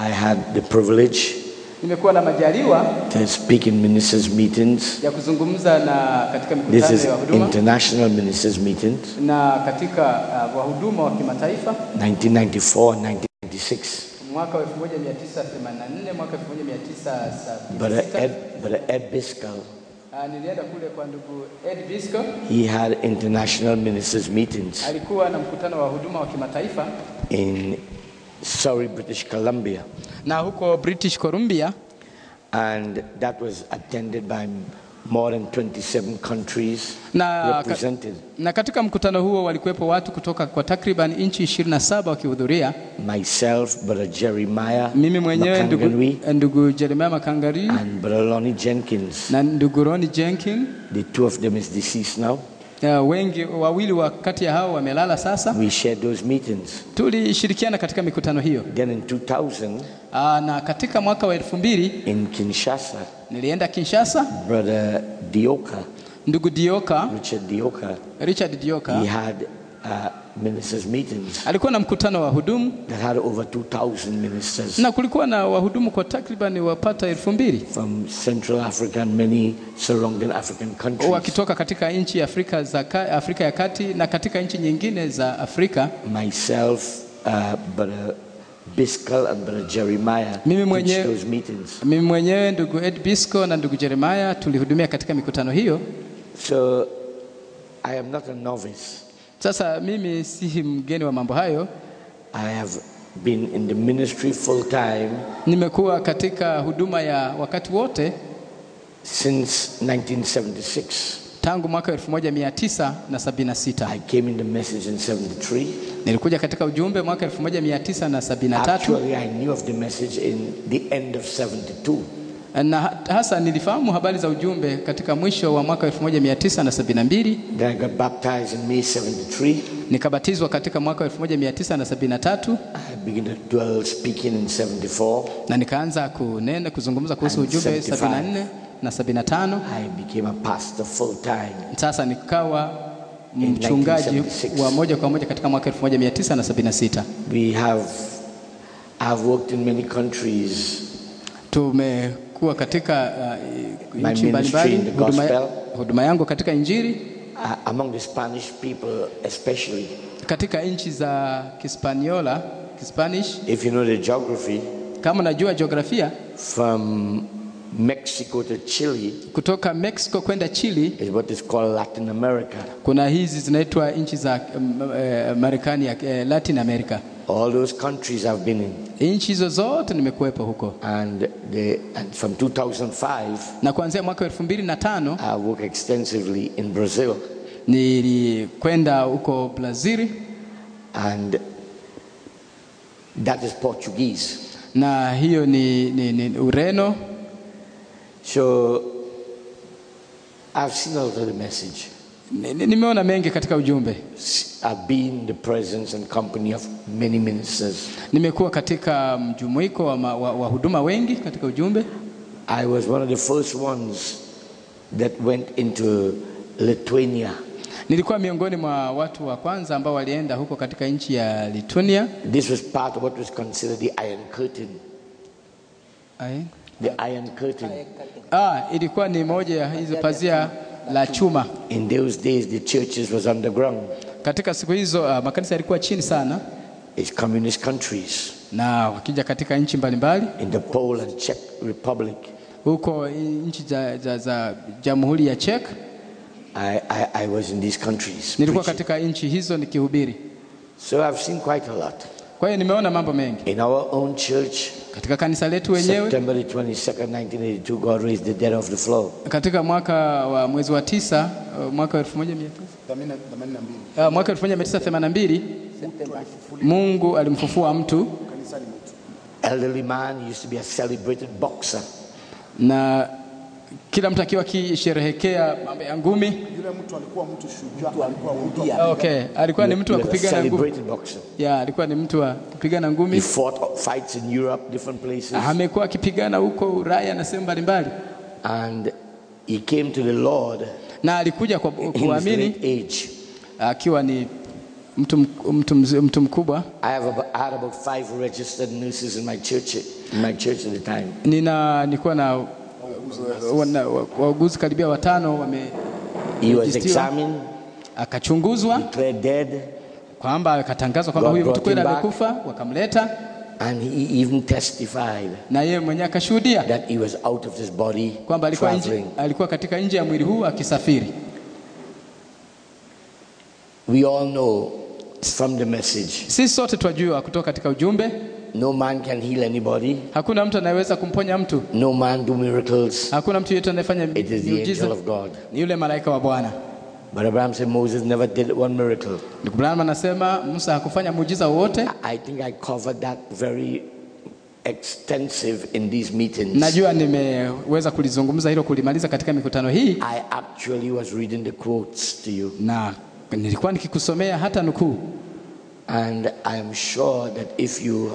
I had the privilege Nimekuwa na majaliwa to speak in ministers' meetings. ya kuzungumza na katika This mikutano is ya huduma international ministers' meetings, na katika uh, wahuduma wa kimataifa 1994 and 1996. mwaka wa 1984 mwaka Brother 1976 Ed, Brother Ed Biscal, uh, nilienda kule kwa ndugu Ed Bisco he had international ministers' meetings alikuwa na mkutano wa huduma wa kimataifa in Surrey, British Columbia. na huko British Columbia And that was attended by more than 27 countries na, represented. na katika mkutano huo walikuwepo watu kutoka kwa takriban nchi 27 wakihudhuria. Myself, Brother Jeremiah Mimi mwenyewe ndugu, Makanganui, ndugu Jeremiah Makangari and Brother Lonnie Jenkins. na ndugu Ronnie Jenkin. The two of them is deceased now. Uh, wengi wawili wa kati ya hao wamelala sasa. We shared those meetings. Tulishirikiana katika mikutano hiyo. Then in 2000, Uh, na katika mwaka wa elfu mbili in Kinshasa, nilienda Kinshasa. Brother Dioka, Ndugu Dioka, Richard Dioka, Richard Dioka he had uh, ministers' meetings alikuwa na mkutano wa wahudumu that had over 2,000 ministers na kulikuwa na wahudumu kwa takriban wapata elfu mbili from Central Africa and many surrounding African countries. wakitoka katika nchi ya Afrika, za ka, Afrika ya kati na katika nchi nyingine za Afrika. Myself, uh, Brother Biscal and Brother Jeremiah Mimi preached mwenyewe- those meetings. Mimi mwenyewe ndugu Ed Bisco na ndugu Jeremiah tulihudumia katika mikutano hiyo. So I am not a novice. Sasa mimi si mgeni wa mambo hayo, I have been in the ministry full time nimekuwa katika huduma ya wakati wote since 1976. tangu mwaka 1976. I came in the message in 73. Nilikuja katika ujumbe mwaka 1973 Actually, I knew of the message in the end of 72. na ha- hasa nilifahamu habari za ujumbe katika mwisho wa mwaka 1972. Then I got baptized in May 73. Nikabatizwa katika mwaka 1973 I began to dwell speaking in 74. na nikaanza kunena kuzungumza kuhusu And ujumbe 75. 74 na 75. I became a pastor full time. Sasa nikawa In mchungaji 1976. wa moja kwa moja katika mwaka 1976. We have, I've worked in many countries. Tumekuwa katika uh, My nchi ministry mbalimbali, in the huduma, gospel. huduma yangu katika Injili Uh, among the Spanish people, especially. katika nchi za Kispaniola, Kispanish. If you know the geography, Kama unajua jiografia, from Mexico to Chile kutoka Mexico kwenda Chile is what is called Latin America. kuna hizi zinaitwa nchi za um, eh, Marekani ya eh, Latin America. All those countries I've been in. Nchi hizo zote nimekuwepo huko, And, the, and from 2005, na kuanzia mwaka 2005 I work extensively in Brazil. nilikwenda huko Brazil And that is Portuguese. na hiyo ni, ni, ni Ureno. So I've seen a lot of the message. Ni- ni- Nimeona mengi katika ujumbe. I've been in the presence and company of many ministers. Nimekuwa katika mjumuiko wa, ma- wa, wa huduma wengi katika ujumbe. I was one of the first ones that went into Lithuania. Nilikuwa miongoni mwa watu wa kwanza ambao walienda huko katika nchi ya Lithuania. This was part of what was considered the Iron Curtain. Ai. The Iron Curtain. Ah, ilikuwa ni moja ya hizo pazia la chuma. In those days, the churches was underground. Katika siku hizo ah, makanisa yalikuwa chini sana, It's communist countries. na wakija katika nchi mbalimbali In the Poland, Czech Republic, huko nchi za, za, za Jamhuri ya Czech, I, I, I was in these countries. nilikuwa preaching. katika nchi hizo nikihubiri. So I've seen quite a lot. Kwa hiyo nimeona mambo mengi In our own church, katika kanisa letu wenyewe. September the 22nd, 1982, God raised the dead off the floor. Katika mwaka wa mwezi wa tisa uh, mwaka 1900 Ah, mwaka 1982 Mungu alimfufua mtu Elderly man he used to be a celebrated boxer. na kila mtu akiwa akisherehekea mambo ya ngumi. Yule mtu alikuwa mtu shujaa, alikuwa mtu Okay, alikuwa ni mtu wa He was a kupigana ngumi. celebrated boxer. Ya, alikuwa ni mtu wa kupigana He ngumi. fought fights in Europe, different places. Amekuwa akipigana huko Ulaya na sehemu mbalimbali, And he came to the Lord na alikuja kwa in his kuamini late age. akiwa ni mtu, mk- mtu, mz- mtu mkubwa I have about, I had about five registered nurses in my church in my church at the time. nina nilikuwa na wana- wa- wauguzi karibia watano wame He was Registiwa. examined, akachunguzwa declared dead, kwamba akatangazwa kwamba God huyu mtu brought kweli him back. amekufa, wakamleta and he even testified na yeye mwenyewe akashuhudia that he was out of this body kwamba alikuwa, nje, traveling. alikuwa katika nje ya mwili huu akisafiri. We all know from the message, Sisi sote twajua kutoka katika ujumbe, no man can heal anybody, hakuna mtu anayeweza kumponya mtu, no man do miracles. hakuna mtu yeyote anayefanya It is the angel miujiza, of God. ni yule malaika wa Bwana. But Abraham said Moses never did one miracle. Ndugu Branham anasema Musa hakufanya muujiza wowote. I think I covered that very extensive in these meetings. Najua nimeweza kulizungumza hilo kulimaliza katika mikutano hii, I actually was reading the quotes to you, na nilikuwa nikikusomea hata nukuu, and I am sure that if you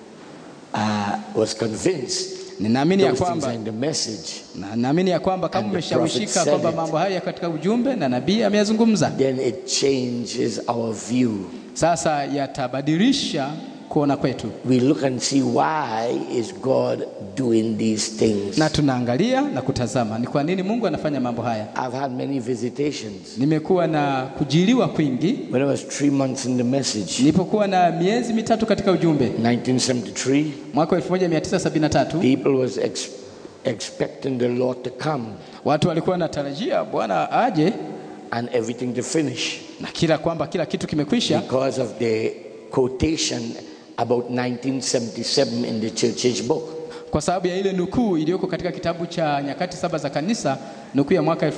uh, was convinced ninaamini ya those things kwamba are in the message, na naamini ya kwamba kama And the umeshawishika prophet said kwamba it. mambo haya katika ujumbe na nabii ameyazungumza, then it changes our view. sasa yatabadilisha kuona kwetu, We look and see why is God doing these things. na tunaangalia na kutazama ni kwa nini Mungu anafanya mambo haya. I've had many visitations. Nimekuwa na kujiliwa kwingi When I was three months in the message, nilipokuwa na miezi mitatu katika ujumbe 1973, mwaka 1973 people was ex- expecting the Lord to come watu walikuwa wanatarajia Bwana aje and everything to finish na kila kwamba kila kitu kimekwisha because of the quotation about 1977 in the church age book. kwa sababu ya ile nukuu iliyoko katika kitabu cha nyakati saba za kanisa, nukuu ya mwaka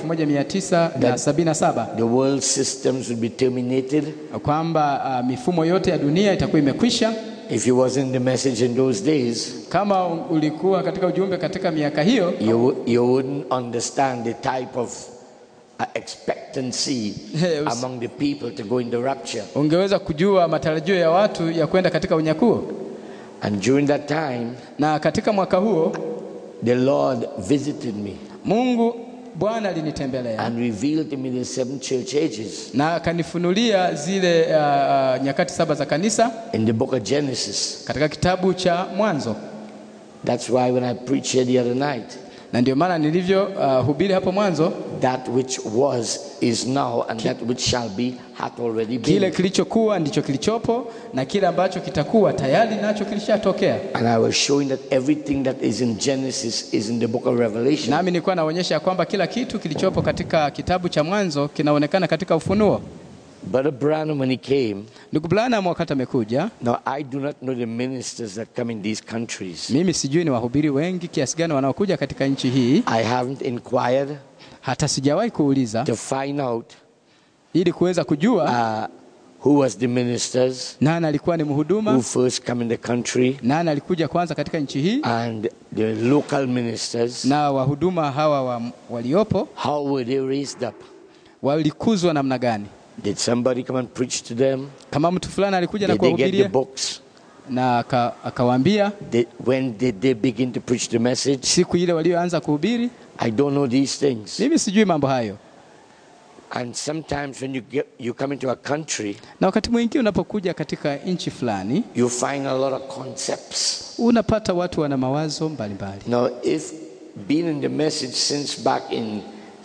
1977 The world systems will be terminated. kwamba uh, mifumo yote ya dunia itakuwa imekwisha. If you was in the message in those days, Kama ulikuwa katika ujumbe katika miaka hiyo, you, wou- you wouldn't understand the type of uh, expectancy Yes. among the people to go in the rapture. ungeweza kujua matarajio ya watu ya kwenda katika unyakuo. And during that time, Na katika mwaka huo the Lord visited me Mungu Bwana alinitembelea and revealed to me the seven church ages na akanifunulia zile uh, uh, nyakati saba za kanisa in the book of Genesis. katika kitabu cha Mwanzo, That's why when I preached here the other night, na ndio maana nilivyo uh, hubiri hapo mwanzo, that which was is now, and that which shall be hath already kile been. kilichokuwa ndicho kilichopo na kile ambacho kitakuwa tayari nacho kilishatokea. And I was showing that everything that is in Genesis is in the book of Revelation. Nami nilikuwa naonyesha kwamba kila kitu kilichopo katika kitabu cha Mwanzo kinaonekana katika Ufunuo. Brother Branham, when he came, Ndugu Branham wakati amekuja, now I do not know the ministers that come in these countries. mimi sijui ni wahubiri wengi kiasi gani wanaokuja katika nchi hii, I haven't inquired hata sijawahi kuuliza to find out ili kuweza kujua uh, who was the ministers nani alikuwa ni who mhuduma, first come in the country nani alikuja kwanza katika nchi hii, and the local ministers. na wahuduma hawa wa, waliopo How were they raised up? walikuzwa namna gani. Did somebody come and preach to them? Kama mtu fulani alikuja na Did they get the kuwahubiria books? na aka- akawaambia Did, when did they begin to preach the message? siku ile walioanza kuhubiri, I don't know these things. mimi sijui mambo hayo. And sometimes when you get you come into a country, Na wakati mwingine unapokuja katika nchi fulani you find a lot of concepts. unapata watu wana mawazo mbalimbali, Now, if being in the message since back in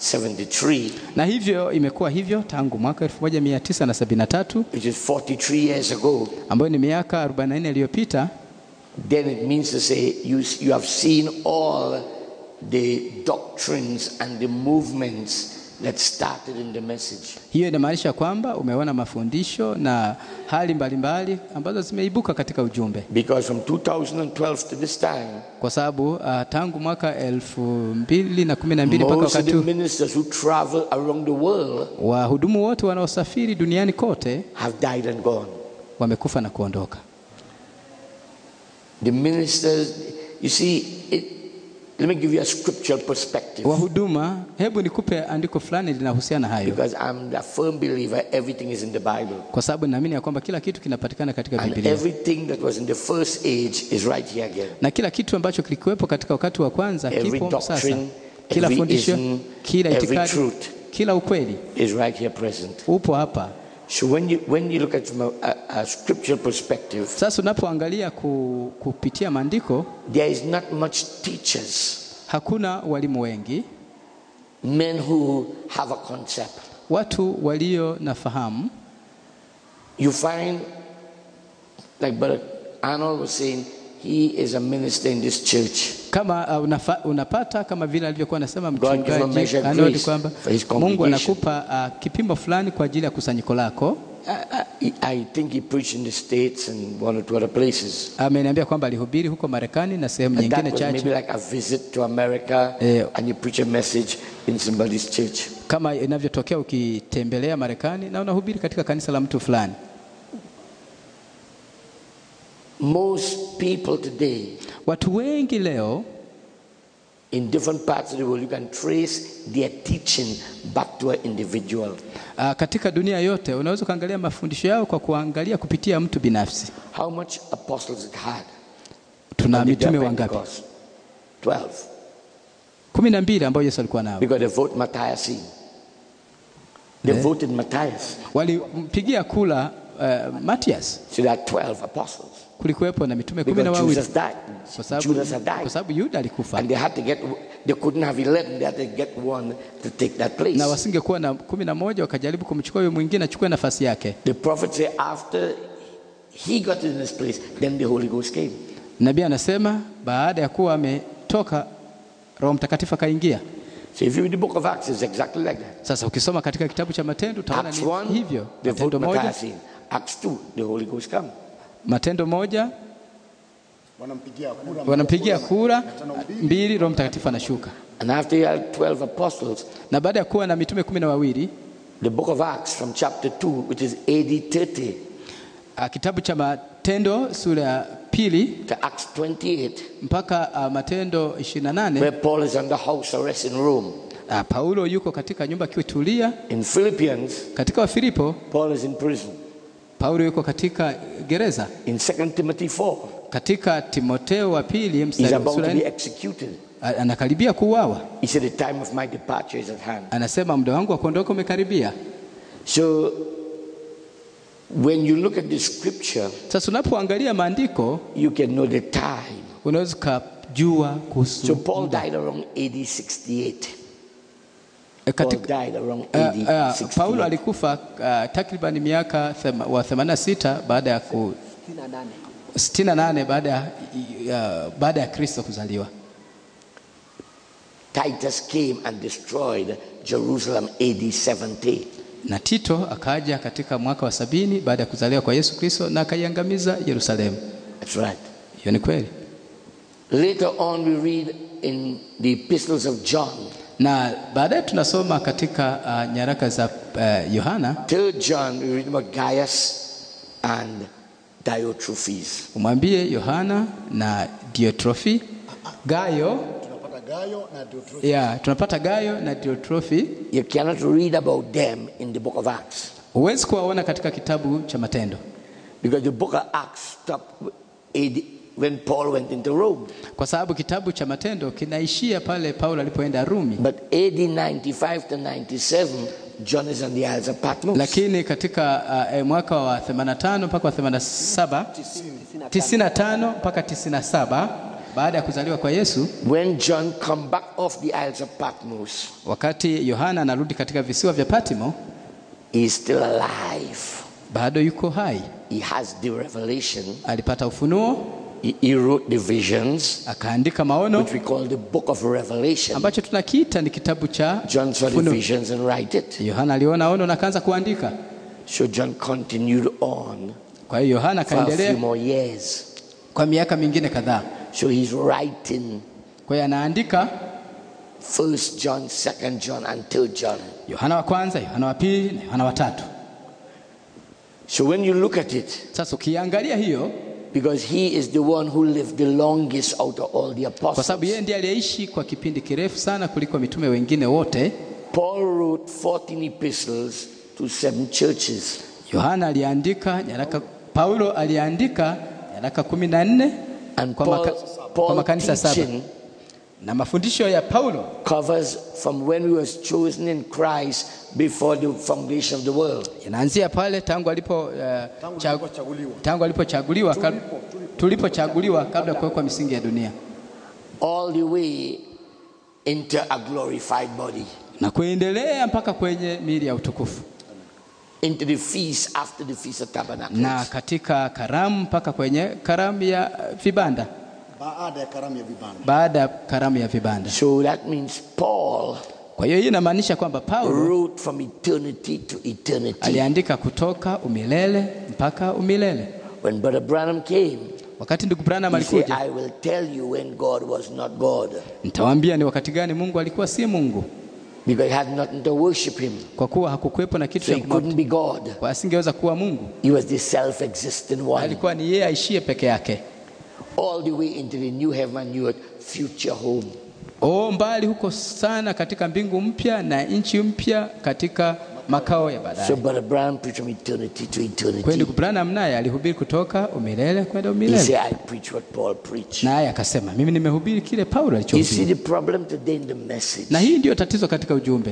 73, na hivyo imekuwa hivyo tangu mwaka 1973 which is 43 years ago, ambayo ni miaka 44 iliyopita, then it means to say you, you have seen all the doctrines and the movements that started in the message. hiyo inamaanisha kwamba umeona mafundisho na hali mbalimbali ambazo zimeibuka katika ujumbe, Because from 2012 to this time, kwa sababu uh, tangu mwaka 2012 mpaka most of wakati the huu ministers who travel around the world wahudumu wote wanaosafiri duniani kote have died and gone. wamekufa na kuondoka. The ministers, you see, it, let me give you a scriptural perspective. Wahuduma, hebu nikupe andiko fulani linahusiana hayo, Because I'm a firm believer everything is in the Bible. kwa sababu naamini ya kwamba kila kitu kinapatikana katika And Biblia everything that was in the first age is right here again. na kila kitu ambacho kilikuwepo katika wakati wa kwanza Every kipo sasa. doctrine, Kila every fundisho, ism, kila every itikadi, truth kila ukweli is right here present. upo hapa. So when you when you look at it from a, a, a scriptural perspective, Sasa unapoangalia ku, kupitia maandiko, there is not much teachers, hakuna walimu wengi, men who have a concept. watu walio na fahamu. You find, like Brother Arnold was saying, he is a minister in this church. Kama uh, unafa, unapata kama vile alivyokuwa anasema God give a mchungaji measure of Arnold grace kwamba for his Mungu congregation. anakupa uh, kipimo fulani kwa ajili ya kusanyiko lako. I, I, I think he preached in the States and one or two other places. Ameniambia kwamba alihubiri huko Marekani na sehemu And nyingine that was maybe chache, like a visit to America Eh. and you preach a message in somebody's church. kama inavyotokea ukitembelea Marekani na unahubiri katika kanisa la mtu fulani. Most people today Watu wengi leo in different parts of the world, you can trace their teaching back to an individual. uh, katika dunia yote unaweza ukaangalia mafundisho yao kwa kuangalia kupitia mtu binafsi. How much apostles it had? Tuna on the day of mitume wangapi? Pentecost? Twelve. kumi na mbili ambayo Yesu alikuwa nao. Because they vote Matthias in. They Yeah. voted Matthias. Walimpigia kula uh, Matias. So there are 12 apostles. Kulikuwepo na mitume kumi na Because wawili Jesus died. kwa sababu Judas had kwa died. sababu Yuda alikufa And they had to get, they couldn't have 11, they had to get one to take that place. na wasingekuwa na kumi na moja wakajaribu kumchukua huyo mwingine achukue nafasi yake. The prophet said after he got in this place, then the Holy Ghost came. Nabii anasema baada ya kuwa ametoka Roho Mtakatifu akaingia. So if you read the book of Acts, it's exactly like that. Sasa ukisoma katika kitabu cha Matendo utaona Acts ni 1, hivyo. they vote Matendo moja, Matthias in. Acts 2, the Holy Ghost come. Matendo moja wanampigia kura wanampigia kura, tano mbili. mbili Roho Mtakatifu anashuka. And after you had 12 apostles, Na baada ya kuwa na mitume kumi na wawili the book of Acts from chapter 2, which is AD 30 ah, kitabu cha Matendo sura ya pili to Acts 28, mpaka ah, Matendo 28 where Paul is under house arrest in Rome. ah, Paulo yuko katika nyumba akiutulia. In Philippians, Katika Wafilipo Paul is in prison. Paulo yuko katika gereza. In 2 Timothy 4, Katika Timoteo wa pili he's mstari wa about sura to ya be nne, executed. a- anakaribia kuuawa. He said, The time of my departure is at hand. Anasema muda wangu wa kuondoka umekaribia. So, when you look at the scripture, Sasa unapoangalia maandiko you can know the time. unaweza ukajua kuhusu So, Paul muda. died around AD 68. E, Paul katika, died around uh, AD uh, Paulo 68. alikufa uh, takriban miaka thema, wa 86 baada ya ku 68 baada ya uh, baada ya Kristo kuzaliwa. Titus came and destroyed Jerusalem AD 70. Na Tito akaja katika mwaka wa sabini baada ya kuzaliwa kwa Yesu Kristo na akaiangamiza Yerusalemu. That's right. Hiyo ni kweli. Later on, we read in the epistles of John, Na baadaye tunasoma katika uh, nyaraka za uh, Yohana third John, we read about Gaius and Diotrephes. umwambie Yohana na Diotrofi Gayo tunapata Gayo na Diotrephes. ya tunapata Gayo na Diotrofi You cannot read about them in the book of Acts huwezi kuwaona katika kitabu cha Matendo because the book of Acts stopped AD, when Paul went into Rome. kwa sababu kitabu cha Matendo kinaishia pale Paulo alipoenda Rumi, But AD 95 to 97, John is on the Isles of Patmos. lakini katika uh, eh, mwaka wa 85 mpaka wa 87 95 mpaka 97 baada ya kuzaliwa kwa Yesu, when John come back off the Isles of Patmos, wakati Yohana anarudi katika visiwa vya Patmo, he is still alive. bado yuko hai, He has the revelation. alipata ufunuo, He, he wrote the visions, akaandika maono which we call the book of Revelation. ambacho tunakiita ni kitabu cha John saw the Ufunuo. visions and write it. Yohana aliona ono na akaanza kuandika. So John continued on Kwa hiyo Yohana for a few akaendelea more years. kwa miaka mingine kadhaa. So he's writing Kwa hiyo anaandika First John, Second John, and Third John. Yohana wa kwanza, Yohana wa pili na Yohana wa tatu. So when you look at it, Sasa ukiangalia hiyo, because he is the one who lived the longest out of all the kwa apostles. sababu yeye ndiye aliyeishi kwa kipindi kirefu sana kuliko mitume wengine wote. Paul wrote 14 epistles to seven churches. Yohana aliandika nyaraka, Paulo aliandika nyaraka kumi na nne And kwa, Paul, maka, kwa Paul makanisa saba. teaching na mafundisho ya Paulo covers from when we was chosen in Christ before the foundation of the world. yanaanzia pale tangu alipo uh, Tangu cha- tulipochaguliwa. tangu alipochaguliwa kab- Tulipo, tulipo. tulipochaguliwa kabla ya kuwekwa misingi ya dunia all the way into a glorified body, na kuendelea mpaka kwenye miili ya utukufu into the feast after the Feast of Tabernacles. na katika karamu mpaka kwenye karamu ya uh, vibanda baada ya karamu ya vibanda. baada ya karamu ya vibanda. So that means Paul Kwa hiyo hii inamaanisha kwamba Paulo wrote from eternity to eternity. aliandika kutoka umilele mpaka umilele. When Brother Branham came, Wakati ndugu Branham he said, alikuja, I will tell you when God was not God. nitawaambia ni wakati gani Mungu alikuwa si Mungu, Because he had nothing to worship him. kwa kuwa hakukuwepo na kitu So cha he couldn't kumwabudu, be God. kwa asingeweza kuwa Mungu. He was the self existent one. Alikuwa ni yeye aishie peke yake, All the way into the new heaven and new earth, future home. o mbali huko sana, katika mbingu mpya na nchi mpya, katika makao ya So baadaye. Brother Branham preached from eternity to Kwa hiyo eternity. ndugu Branham naye alihubiri kutoka umilele kwenda He umilele, said, I preach what Paul preached. naye akasema mimi nimehubiri kile Paulo You see alichohubiri. the problem today in the message. Na hii ndiyo tatizo katika ujumbe.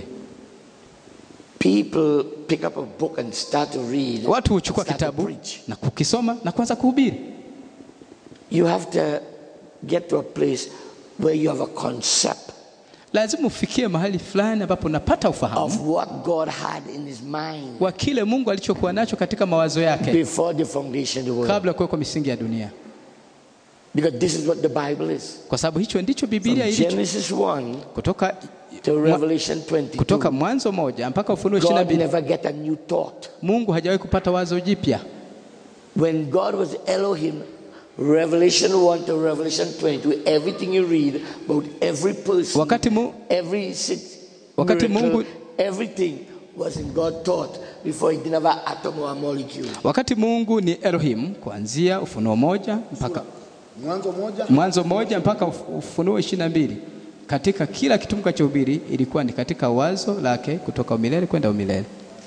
People pick up a book and start to read. Watu huchukua start to kitabu preach. na kukisoma na kuanza kuhubiri. You have to get to a place where you have a concept Lazima ufikie mahali fulani ambapo unapata ufahamu of what God had in his mind wa kile Mungu alichokuwa nacho katika mawazo yake before the foundation of the world. kabla ya kuwekwa misingi ya dunia, Because this is what the Bible is. kwa sababu hicho ndicho From Biblia ilicho Genesis 1 kutoka, to Revelation 22. kutoka Mwanzo moja mpaka Ufunuo ishirini na God mbili. never get a new thought. Mungu hajawahi kupata wazo jipya. When God was Elohim, Revelation 1 to Revelation 22, everything you read about every person, Wakati mu, every sit, Wakati miracle, Mungu- everything was in God thought before he didn't have an atom or a molecule. wakati Mungu ni Elohim kuanzia Ufunuo moja mpaka Mwanzo moja Mwanzo moja mpaka Uf- Ufunuo ishirini na mbili. Katika kila kitu Mungu alichohubiri ilikuwa ni katika wazo lake kutoka umilele kwenda umilele.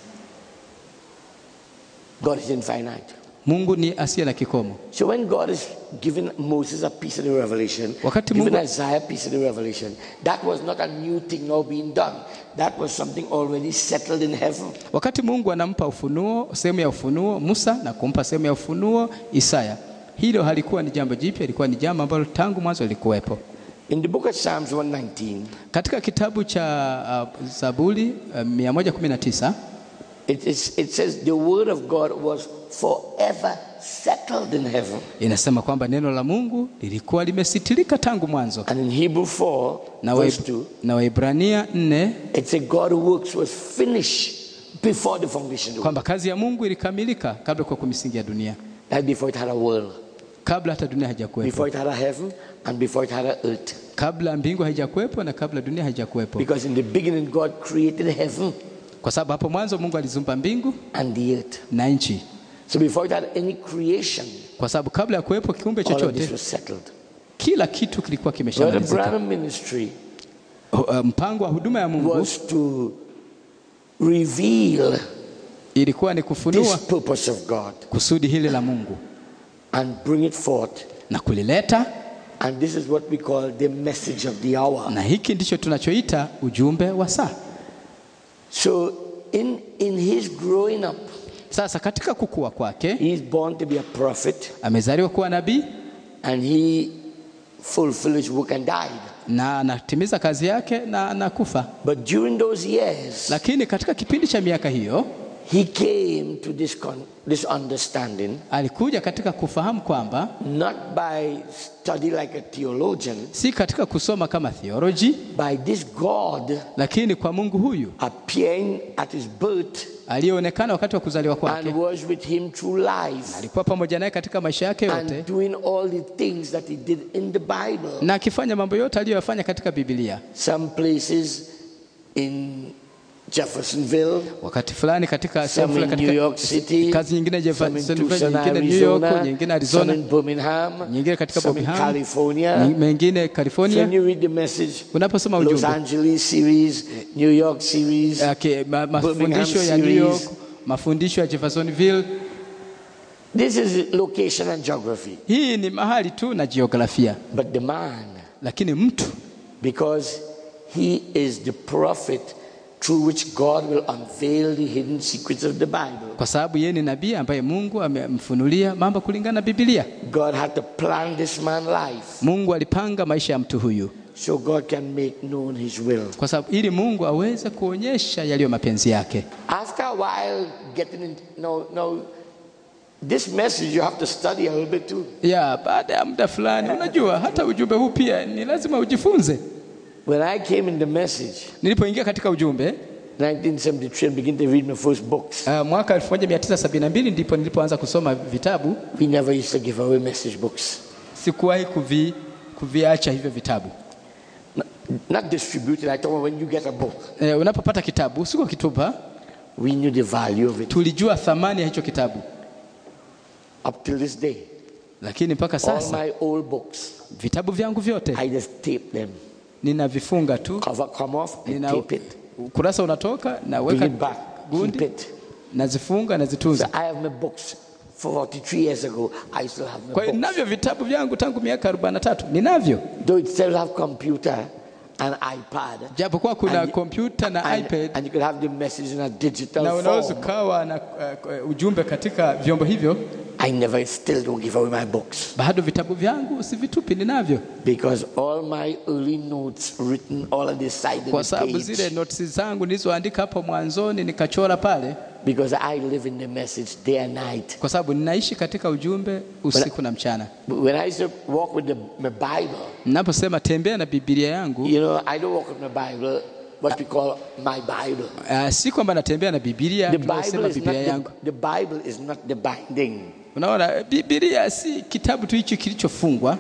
God is infinite. Mungu ni asiye na kikomo. So when God is giving Moses a piece of the revelation, Wakati giving Mungu- Isaiah a piece of the revelation, that was not a new thing now being done. That was something already settled in heaven. Wakati Mungu anampa ufunuo, sehemu ya ufunuo Musa na kumpa sehemu ya ufunuo Isaya, hilo halikuwa ni jambo jipya, ilikuwa ni jambo ambalo tangu mwanzo lilikuwepo. In the book of Psalms 119, Katika kitabu cha uh, Zaburi uh, 119 it, is, it says the word of God was forever settled in heaven. inasema kwamba neno la Mungu lilikuwa limesitirika tangu mwanzo, And in Hebrew 4, na verse Waib- 2, na Waibrania 4 it said God's works was finished before the foundation of the world. kwamba kazi ya Mungu ilikamilika kabla kwa misingi ya dunia, Like before it had a world, kabla hata dunia haijakuwepo, before it had a heaven, and before it had a earth. kabla mbingu haijakuwepo na kabla dunia haijakuwepo, Because in the beginning, God created heaven kwa sababu hapo mwanzo Mungu alizumba mbingu and the earth. na nchi, So before it had any creation, kwa sababu kabla ya kuwepo kiumbe all of chochote this was settled. kila kitu kilikuwa Brother kimeshamalizika. Branham ministry Uh, Mpango wa huduma ya Mungu was to reveal ilikuwa ni this kufunua purpose of God kusudi hili la Mungu and bring it forth. na kulileta, And this is what we call the message of the hour. na hiki ndicho tunachoita ujumbe wa saa. So in, in his growing up, Sasa katika kukua kwake he is born to be a prophet amezaliwa kuwa nabii and he fulfilled his work and died. na anatimiza kazi yake na anakufa, But during those years, lakini katika kipindi cha miaka hiyo he came to this, con- this understanding alikuja katika kufahamu kwamba not by study like a theologian, si katika kusoma kama theology, by this God lakini kwa Mungu huyu appearing at his birth aliyeonekana wakati wa kuzaliwa kwake, and was with him through life alikuwa pamoja naye katika maisha yake yote, and doing all the things that he did in the Bible. na akifanya mambo yote aliyoyafanya katika Biblia. Some places in Jeffersonville, Wakati fulani katika sehemu some in fulani New katika York City, kazi nyingine some in Jeffersonville, Tucson, nyingine New York, Arizona, nyingine some Arizona, in Birmingham, nyingine katika some in Birmingham, California. mengine So when California. you read the message, Unaposoma Los ujumbe Angeles series, New York series, okay, ma, Birmingham mafundisho ya New series. York, mafundisho ya Jeffersonville, this is location and geography. hii ni mahali tu na jiografia, But the man lakini mtu because he is the prophet through which God will unveil the hidden secrets of the Bible. kwa sababu yeye ni nabii ambaye Mungu amemfunulia mambo kulingana na Biblia. God had to plan this man's life Mungu alipanga maisha ya mtu huyu so God can make known his will. kwa sababu ili Mungu aweze kuonyesha yaliyo mapenzi yake. After a while, getting in, no, no, this message you have to study a little bit too. Ya baada ya muda fulani, unajua hata ujumbe huu pia ni lazima ujifunze. When I came in the message, Nilipoingia katika ujumbe 1973, and begin to read my first books, uh, mwaka 1972 ndipo nilipoanza kusoma vitabu. we never used to give away message books. Sikuwahi kuvi, kuviacha hivyo vitabu. N- Not distributed. I told them when you get a book, E, unapopata kitabu siko kitupa, we knew the value of it. tulijua thamani ya hicho kitabu, Up till this day, lakini mpaka all sasa my old books, vitabu vyangu vyote I just tape them. ninavifunga tu, Cover come off, I nina tape it, ukurasa unatoka, bring naweka it back, keep gundi, it. nazifunga, So nazitunza. I have my books. 43 years ago, I still have my Kwa hiyo books. ninavyo vitabu vyangu tangu miaka 43 ninavyo, Though it still have computer and iPad. japokuwa kuna And- kompyuta na and, iPad and you could have the message in a digital na unaweza form. ukawa na uh, ujumbe katika vyombo hivyo, I never still don't give away my books bado vitabu vyangu usivitupi, ninavyo because all my early notes written all on the side kwa of the sababu zile page. notes zangu nilizoandika hapo mwanzoni nikachora pale, Because I live in the message day and night. kwa sababu ninaishi katika ujumbe usiku na mchana. But when I used to walk with the, my Bible, Ninaposema tembea na Biblia yangu, you know, I don't walk with my Bible, what we call my Bible. uh, si kwamba natembea na Biblia The tunasema Bible is not Biblia yangu. the, the Bible is not the binding. Unaona, Biblia si kitabu tu hicho kilichofungwa,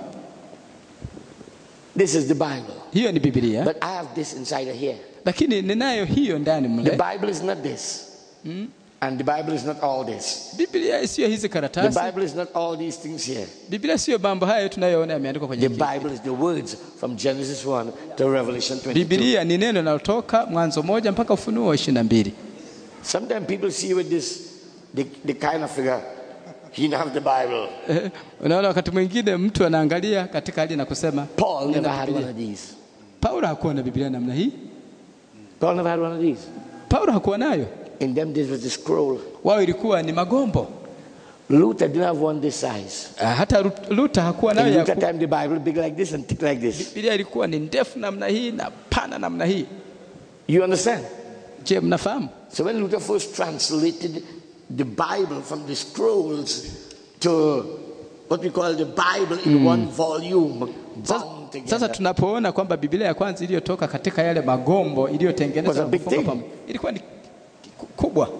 This is the Bible. hiyo ni Biblia, But I have this inside of here. lakini ninayo hiyo ndani The mle. Bible is not this. And the Bible is not all this. Biblia siyo hizi The karatasi, Bible is not all these things here. Biblia siyo mambo haya tunayoona yameandikwa kwenye The Biblia. Bible is the words from Genesis 1 to Revelation 22. Biblia ni neno linalotoka Mwanzo moja mpaka Ufunuo ishirini na mbili. Sometimes people see with this, the, the kind of figure, he didn't have the Bible. Eh, Unaona, wakati mwingine mtu anaangalia katika hali na kusema Paul "Nina never had one Biblia." of these. Paulo hakuwa na Biblia namna hii. Paul never had one of these. Paulo hakuwa nayo, In them days was the scroll. wao ilikuwa ni magombo. Luther didn't have one this size. Ah, Hata Lut- Luther hakuwa nayo In ya Luther ku- time, the Bible big like this and thick like this. Biblia ilikuwa ni ndefu namna hii na pana namna hii. You understand? Je, mnafahamu? So when Luther first translated the Bible from the scrolls to what we call the Bible in one volume, Sasa, bound together. sasa tunapoona kwamba Biblia ya kwanza iliyotoka katika yale magombo Was iliyotengenezwa a na big kufungwa thing. pamoja ilikuwa ni ku- kubwa.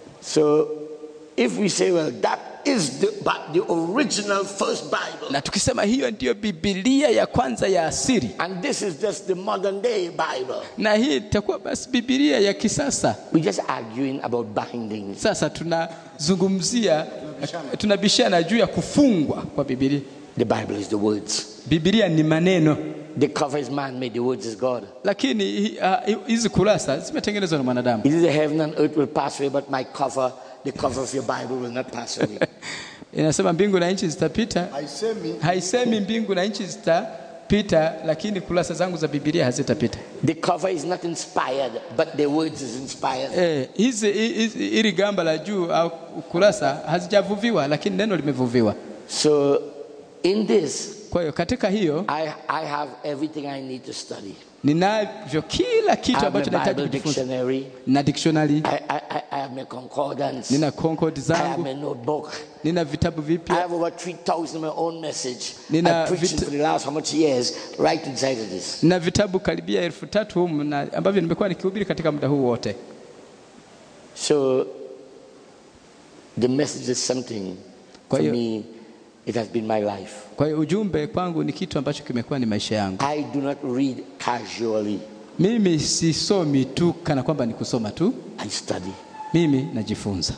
So if we say, well, that is the, but the original first Bible, Na tukisema hiyo ndiyo Biblia ya kwanza ya asili, and this is just the modern day Bible, na hii itakuwa basi Biblia ya kisasa. we're just arguing about bindings. Sasa tunazungumzia, tunabishana juu ya kufungwa kwa Biblia. The Bible is the words. Biblia ni maneno, The cover is man made, the words is God. lakini hi- ah, hizi kurasa zimetengenezwa na mwanadamu. It is the heaven and earth will pass away, but my cover, the cover of your Bible will not pass away. Inasema mbingu na nchi zitapita, haisemi haisemi mbingu na nchi zitapita, lakini kurasa zangu za Biblia hazitapita. the cover is not inspired, but the words is inspired. Eh, hizi hizi- hili gamba la juu au kurasa hazijavuviwa, lakini neno limevuviwa. So in this, Kwa hiyo katika hiyo I, I have everything I need to study. ninavyo kila I kitu have ambacho my nahitaji Bible kujifunza. dictionary. Nina dictionary, I, I, I- I have my concordance. nina concord I have zangu, my notebook. nina vitabu I vipya, have over 3,000 my own message. Nina I preached vit- for the last how much years right inside of this. nina vitabu karibia elfu tatu humu na ambavyo nimekuwa nikihubiri katika muda huu wote. So the message is something Kwa for hiyo- me. It has been my life. Kwa hiyo ujumbe kwangu ni kitu ambacho kimekuwa ni maisha yangu. I do not read casually. Mimi sisomi tu kana kwamba ni kusoma tu, I study. mimi najifunza.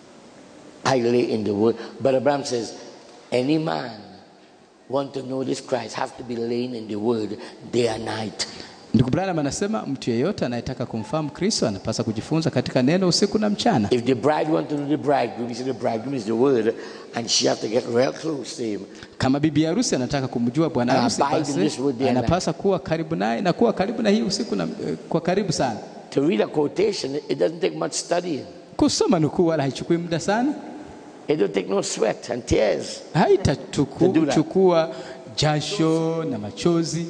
I lay in the word. But Abraham says, any man want to know this Christ have to be laying in the word day and night. Ndugu Branham anasema mtu yeyote anayetaka kumfahamu Kristo anapaswa kujifunza katika neno usiku na mchana. If the bride want to know the bridegroom, he said the bridegroom is the word, and she have to get real close to him. Kama bibi harusi anataka kumjua bwana Ah, harusi, abide in basi this word day and anapaswa kuwa karibu naye na kuwa karibu na hii usiku na, eh, kwa karibu sana. To read a quotation, it doesn't take much studying. Kusoma nukuu wala haichukui muda sana, It don't take no sweat and tears. To do that. haitachukua jasho na machozi.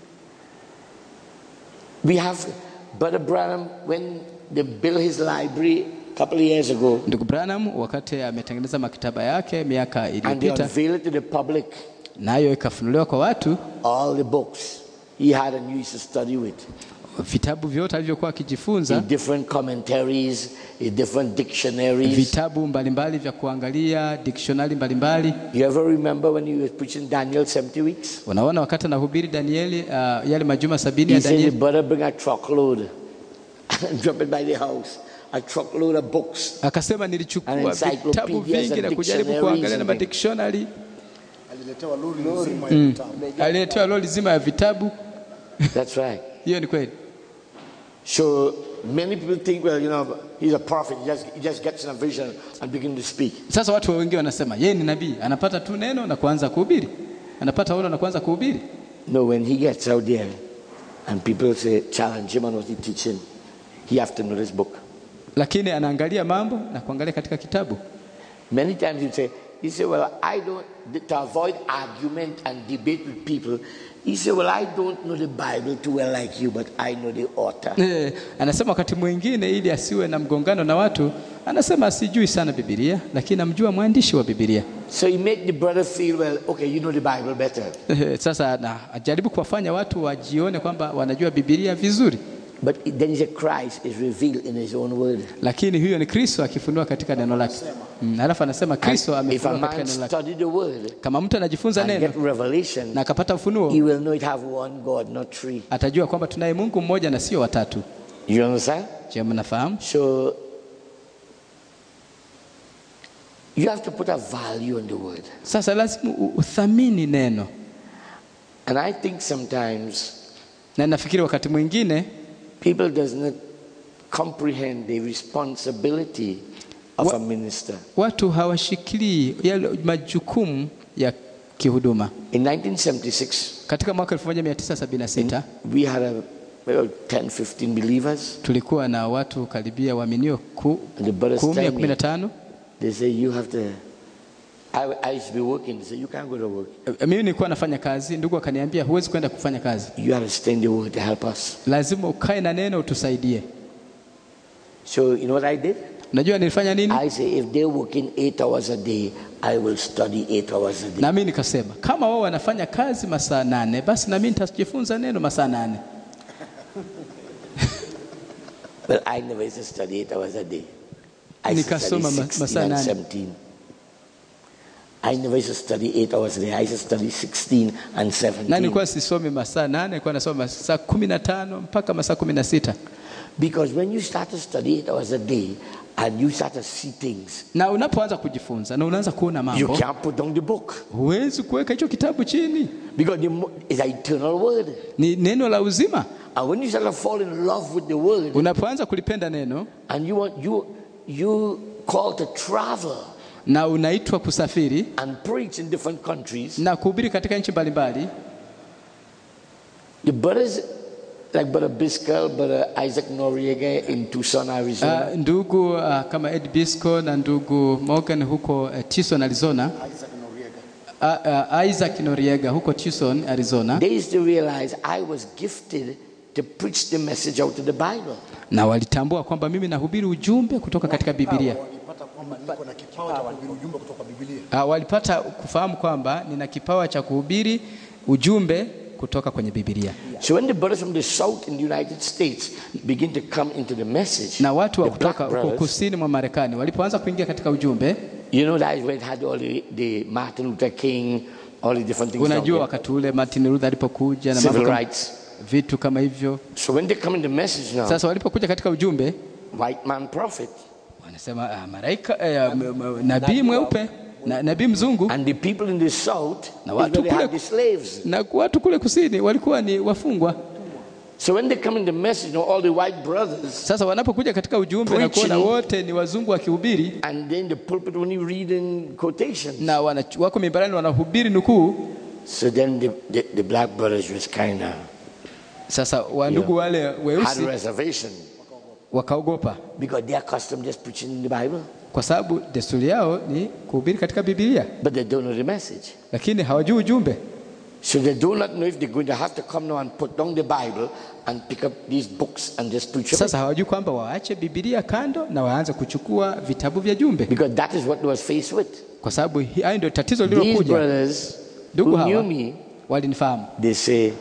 We have Brother Branham when they built his library a couple of years ago, Ndugu Branham wakati ametengeneza maktaba yake miaka and they iliyopita, unveiled it to the public, nayo ikafunuliwa kwa watu, all the books he had and used to study with. vitabu vyote alivyokuwa akijifunza in different commentaries, in different dictionaries. vitabu mbalimbali vya kuangalia dictionary mbalimbali. You ever remember when he was preaching Daniel 70 weeks? Unaona, wakati anahubiri Danieli, uh, yale majuma sabini He ya said, "You Danieli, better bring a truckload and drop it by the house. A truckload of books. akasema nilichukua And encyclopedias vitabu vingi and na kujaribu dictionaries kuangalia na and madictionary. aliletewa lori nzima ya vitabu. Aliletewa lori zima ya vitabu. That's right. Hiyo ni kweli. So many people think, well, you know, he's a prophet. He just, he just gets in a vision and begin to speak. Sasa watu wengi wanasema yeye ni nabii, anapata tu neno na kuanza kuhubiri, anapata ono na kuanza kuhubiri. No, when he gets out there and people say, challenge him on what he's teaching, he have to know this book. Lakini anaangalia mambo na kuangalia katika kitabu. Many times you say, you say, well, I don't, to avoid argument and debate with people, he said, well, I don't know the Bible too well like you, but I know the author. Eh, anasema wakati mwingine ili asiwe na mgongano na watu, anasema sijui sana Biblia, lakini namjua mwandishi wa Biblia. So he made the brother feel, well, okay, you know the Bible better. Eh, Sasa na ajaribu kuwafanya watu wajione kwamba wanajua Biblia vizuri, But then he said, Christ is revealed in his own word. lakini huyo ni Kristo akifunua katika neno lake. Mm, alafu anasema Kristo And if a amefunua katika man neno lake. study the word Kama mtu anajifunza and neno get revelation, na akapata he ufunuo, will know it have one God, not three. atajua kwamba tunaye Mungu mmoja na sio watatu. You understand? Je, mnafahamu? So you have to put a value on the word. Sasa lazima u- uthamini neno, And I think sometimes na nafikiri wakati mwingine people does not comprehend the responsibility of What- a minister. watu hawashikilii yale majukumu ya kihuduma. In 1976, Katika mwaka 1976 we had a, well, 10, 15 believers. tulikuwa na watu karibia waaminio ku, And the brothers kumi ya tell kumi me, na tano. they say, you have to, I, I used to be working. They say, you can't go to work. Eh, Mimi nilikuwa nafanya kazi, ndugu akaniambia huwezi kwenda kufanya kazi, You have to stay in the word to help us. lazima ukae na neno utusaidie. So you know what I did? Unajua nilifanya nini? I say, if they're working eight hours a day, I will study eight hours a day. Na mimi nikasema kama wao wanafanya kazi masaa nane, basi na mimi nitajifunza neno masaa nane. But I never used to study eight hours a day. I used to study Nikasoma ma- 16 masaa and nane. 17. I never used to study eight hours a day. I used to study 16 and Na 17. nilikuwa sisomi masaa nane, nilikuwa nasoma masaa kumi na tano mpaka masaa kumi na sita. Because when you start to study eight hours a day and you start to see things, Na unapoanza kujifunza na unaanza kuona you mambo, can't put down the book. huwezi kuweka hicho kitabu chini. Because the mo- it's an eternal word. Ni neno la uzima. And when you start to fall in love with the word Unapoanza kulipenda neno and you want you you call to travel na unaitwa kusafiri and preach in different countries, na kuhubiri katika nchi mbalimbali, the brothers like Brother Biscal, Brother Isaac Noriega in Tucson, Arizona, uh, ndugu uh, kama Ed Bisco na ndugu Morgan huko uh, Tucson, Arizona, Isaac Noriega. uh, uh, Isaac Noriega huko Tucson, Arizona, they used to realize I was gifted to preach the message out of the Bible. na walitambua kwamba mimi nahubiri ujumbe kutoka katika Biblia. Walipata kwamba niko na kipawa cha kuhubiri ujumbe kutoka Biblia. Uh, walipata kufahamu kwamba nina kipawa cha kuhubiri ujumbe kutoka kwenye Biblia, So when the brothers from the South in the United States begin to come into the message, na watu wa the black kutoka huko brothers, kusini mwa Marekani walipoanza kuingia katika ujumbe, you know that is where it had all the, the Martin Luther King, all the different things. down unajua there. wakati ule Martin Luther alipokuja na mambo Civil kama, rights. vitu kama hivyo. So when they come in the message now, Sasa walipokuja katika ujumbe white man prophet, wanasema ah, malaika eh, m- m- nabii mweupe na nabii mzungu and the people in the South, Na is watu where they had kule- the slaves. na watu kule kusini walikuwa ni wafungwa. So when they come in the message, you know, all the white brothers, Sasa wanapokuja katika ujumbe na kuona Preaching. wote ni wazungu wakihubiri and then the pulpit only reading quotations. na wana, wako mimbarani wanahubiri nukuu, So then the, the, the black brothers was kind of sasa wandugu wale had weusi reservation wakaogopa, because they are accustomed just preaching in the Bible, kwa sababu desturi yao ni kuhubiri katika Biblia, but they don't know the message. lakini hawajui ujumbe. So they do not know if they're going to have to come now and put down the Bible and pick up these books and just preach from it. Sasa hawajui kwamba waache Biblia kando na waanze kuchukua vitabu vya jumbe, Because that is what they was faced with. kwa sababu hi- hayo ndio tatizo These lililokuja. brothers Ndugu who knew hawa me, walinifahamu, they say,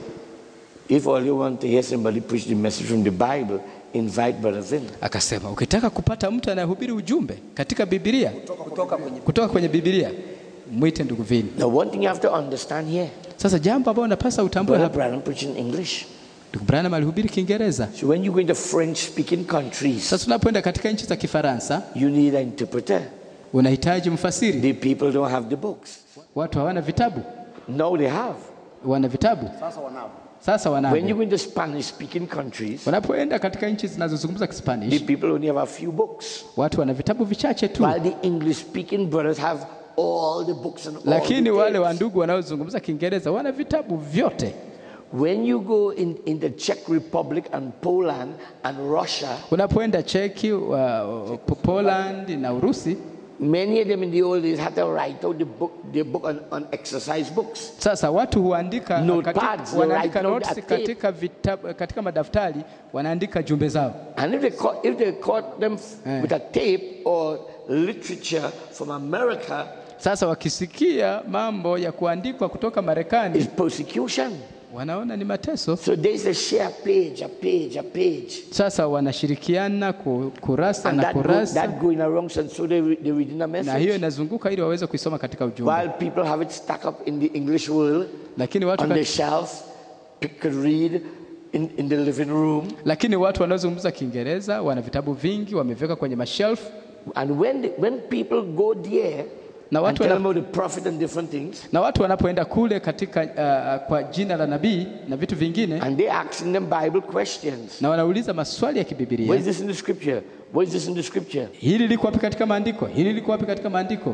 if all you want to hear somebody preach the message from the Bible, invite brothers in. akasema ukitaka kupata mtu anayehubiri ujumbe katika Biblia kutoka kwenye Biblia mwite ndugu Vini. Now, one thing you have to understand here, Sasa jambo ambalo unapasa utambue Brother hapa, Branham preaching English. ndugu Branham alihubiri Kiingereza. So when you go into French-speaking countries, Sasa unapoenda katika nchi za Kifaransa you need an interpreter. unahitaji mfasiri. The people don't have the books. Watu hawana vitabu, Now they have. wana vitabu Sasa wanao. sasa When you wanavyo. go into Spanish-speaking countries, Wanapoenda katika nchi zinazozungumza the Kispanish, people only have a few books. watu wana vitabu vichache tu, While the English-speaking brothers have all the books and all lakini the wale tapes. wa ndugu wanaozungumza Kiingereza wana vitabu vyote. When you go in, in the Czech Republic and Poland and Russia, Unapoenda Cheki, wa, wa, Poland na Urusi, many of them in the old days had to write out the book, the book on, on exercise books. Sasa watu huandika Notepads, katika, they wanaandika write down notes a tape. katika, vitabu, katika madaftari wanaandika jumbe zao. And if they caught, if they caught them f- Eh. with a tape or literature from America, Sasa wakisikia mambo ya kuandikwa kutoka Marekani it's persecution. wanaona ni mateso. So they say share a page, a page, a page. Sasa wanashirikiana ku- kurasa And na that, go, kurasa, that going around, and so they, re- they reading a na hiyo message. inazunguka ili waweze kuisoma katika ujumbe, While people have it stuck up in the English world, lakini watu, on the kat- shelf, people could read in, in the living room. lakini watu wanaozungumza Kiingereza wana vitabu vingi wameviweka kwenye mashelf, And when, the, when people go there na and watu, tell wana, them about the prophet and different things, na watu wanapoenda kule katika uh, kwa jina la nabii na vitu vingine, and they're asking them Bible questions. na wanauliza maswali ya Where kibibilia, is this in the scripture? Where is this in the scripture? hili liko wapi katika maandiko, hili liko wapi katika maandiko.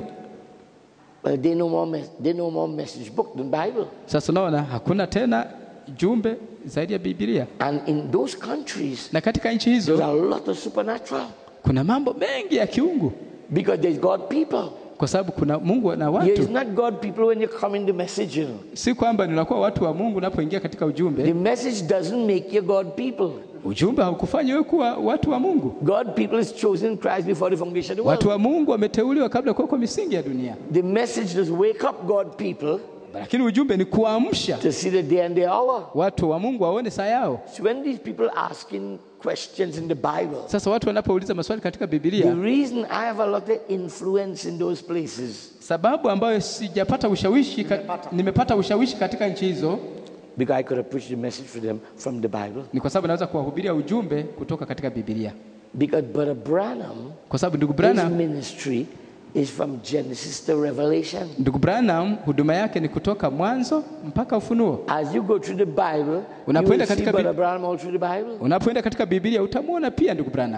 Well, they know more, mes- they know more message book than Bible. Sasa unaona hakuna tena jumbe zaidi ya Biblia, And in those countries, na katika nchi there's hizo a lot of supernatural kuna mambo mengi ya kiungu, because there's God people. kwa sababu kuna Mungu na Here is watu. not God people when you come in the message, you know. Si kwamba ninakuwa watu wa Mungu unapoingia katika The ujumbe. message doesn't make you God people. Ujumbe haukufanya wewe kuwa watu wa Mungu. God people is chosen in Christ before the foundation of the Watu world. wa Mungu wameteuliwa kabla ya kuwekwa misingi ya dunia, The message is wake up God people lakini ujumbe ni kuamsha to see the day and the hour. watu wa Mungu waone saa yao. So when these people asking questions in the Bible, Sasa watu wanapouliza maswali katika the Biblia, reason I have a lot of influence in those places sababu ambayo sijapata ushawishi ka, nimepata ushawishi katika nchi hizo because I could have preached the message for them from the Bible. ni kwa sababu naweza kuwahubiria ujumbe kutoka katika Biblia, Because Brother Branham, kwa sababu ndugu his Branham, ministry is from Genesis to Revelation. ndugu Branham huduma yake ni kutoka mwanzo mpaka Ufunuo. As you go through the Bible, you Unapoenda will see katika Brother Bib- Branham all through the Bible. Unapoenda katika Biblia utamwona pia ndugu Branham.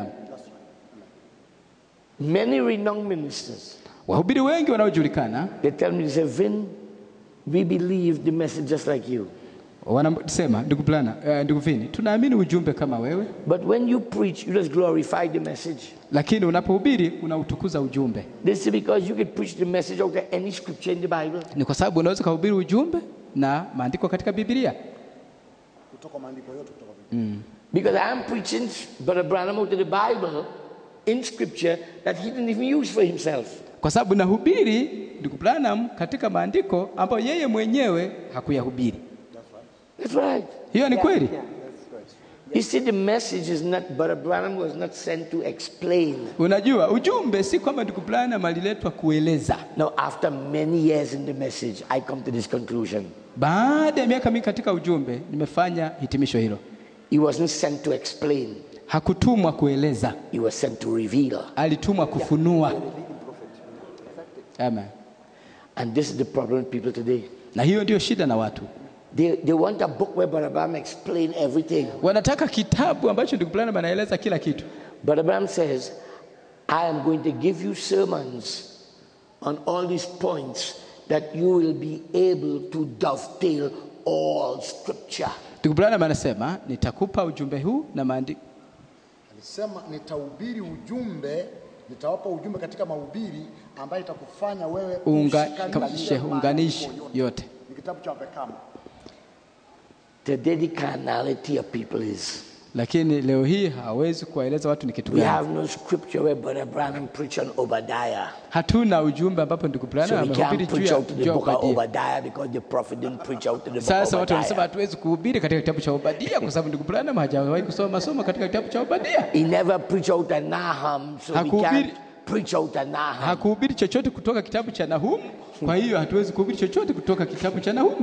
Many renowned ministers, Wahubiri wengi wanaojulikana they tell me, they say, Vin, we believe the message just like you. wanasema ndugu Branham, uh, ndugu Vini, tunaamini ujumbe kama wewe, But when you preach, you just glorify the message. lakini unapohubiri unautukuza ujumbe. This is because you can preach the message out of any scripture in the Bible. Ni kwa sababu unaweza kuhubiri ujumbe na maandiko katika Biblia. kutoka maandiko yote kutoka Biblia. Because I am preaching Brother Branham out of the Bible in scripture that he didn't even use for himself. Kwa sababu nahubiri ndugu Branham katika maandiko ambayo yeye mwenyewe hakuyahubiri. That's right. Hiyo ni kweli. You see, the message is not, Brother Branham was not sent to explain. Unajua, ujumbe si kwamba ndugu Branham aliletwa kueleza. Now, after many years in the message, I come to this conclusion. Baada ya miaka mingi katika ujumbe, nimefanya hitimisho hilo. He wasn't sent to explain, Hakutumwa kueleza, he was sent to reveal. alitumwa kufunua. Amen. And this is the problem with people today. Na hiyo ndio shida na watu. They, they want a book where Brother Branham explain everything. wanataka kitabu ambacho ndugu Branham anaeleza kila kitu. Brother Branham says, I am going to give you sermons on all these points that you will be able to dovetail all scripture. Ndugu Branham anasema nitakupa ujumbe huu na maandiko Alisema nitahubiri ujumbe, nitawapa ujumbe katika mahubiri ambayo itakufanya wewe unganishe maandiko unganishi yote. yote. Ni kitabu cha Pekama. Today the carnality of people is. Lakini leo hii hawezi kuwaeleza watu ni kitu We gani. have no scripture where Brother Branham preach on Obadiah. Hatuna ujumbe ambapo ndugu So Branham we amehubiri can't juu preach ya out to the juu ya book of Obadia. Obadiah because the prophet didn't preach out to the book of Sasa watu wanasema Obadiah. hatuwezi kuhubiri katika kitabu cha Obadia kwa sababu ndugu Branham hajawahi kusoma masomo katika kitabu cha Obadia. He never preached out a Nahum, so we Hakuhubiri- can't preach out a Nahum. Hakuhubiri chochote kutoka kitabu cha Nahumu, kwa hiyo hatuwezi kuhubiri chochote kutoka kitabu cha Nahumu.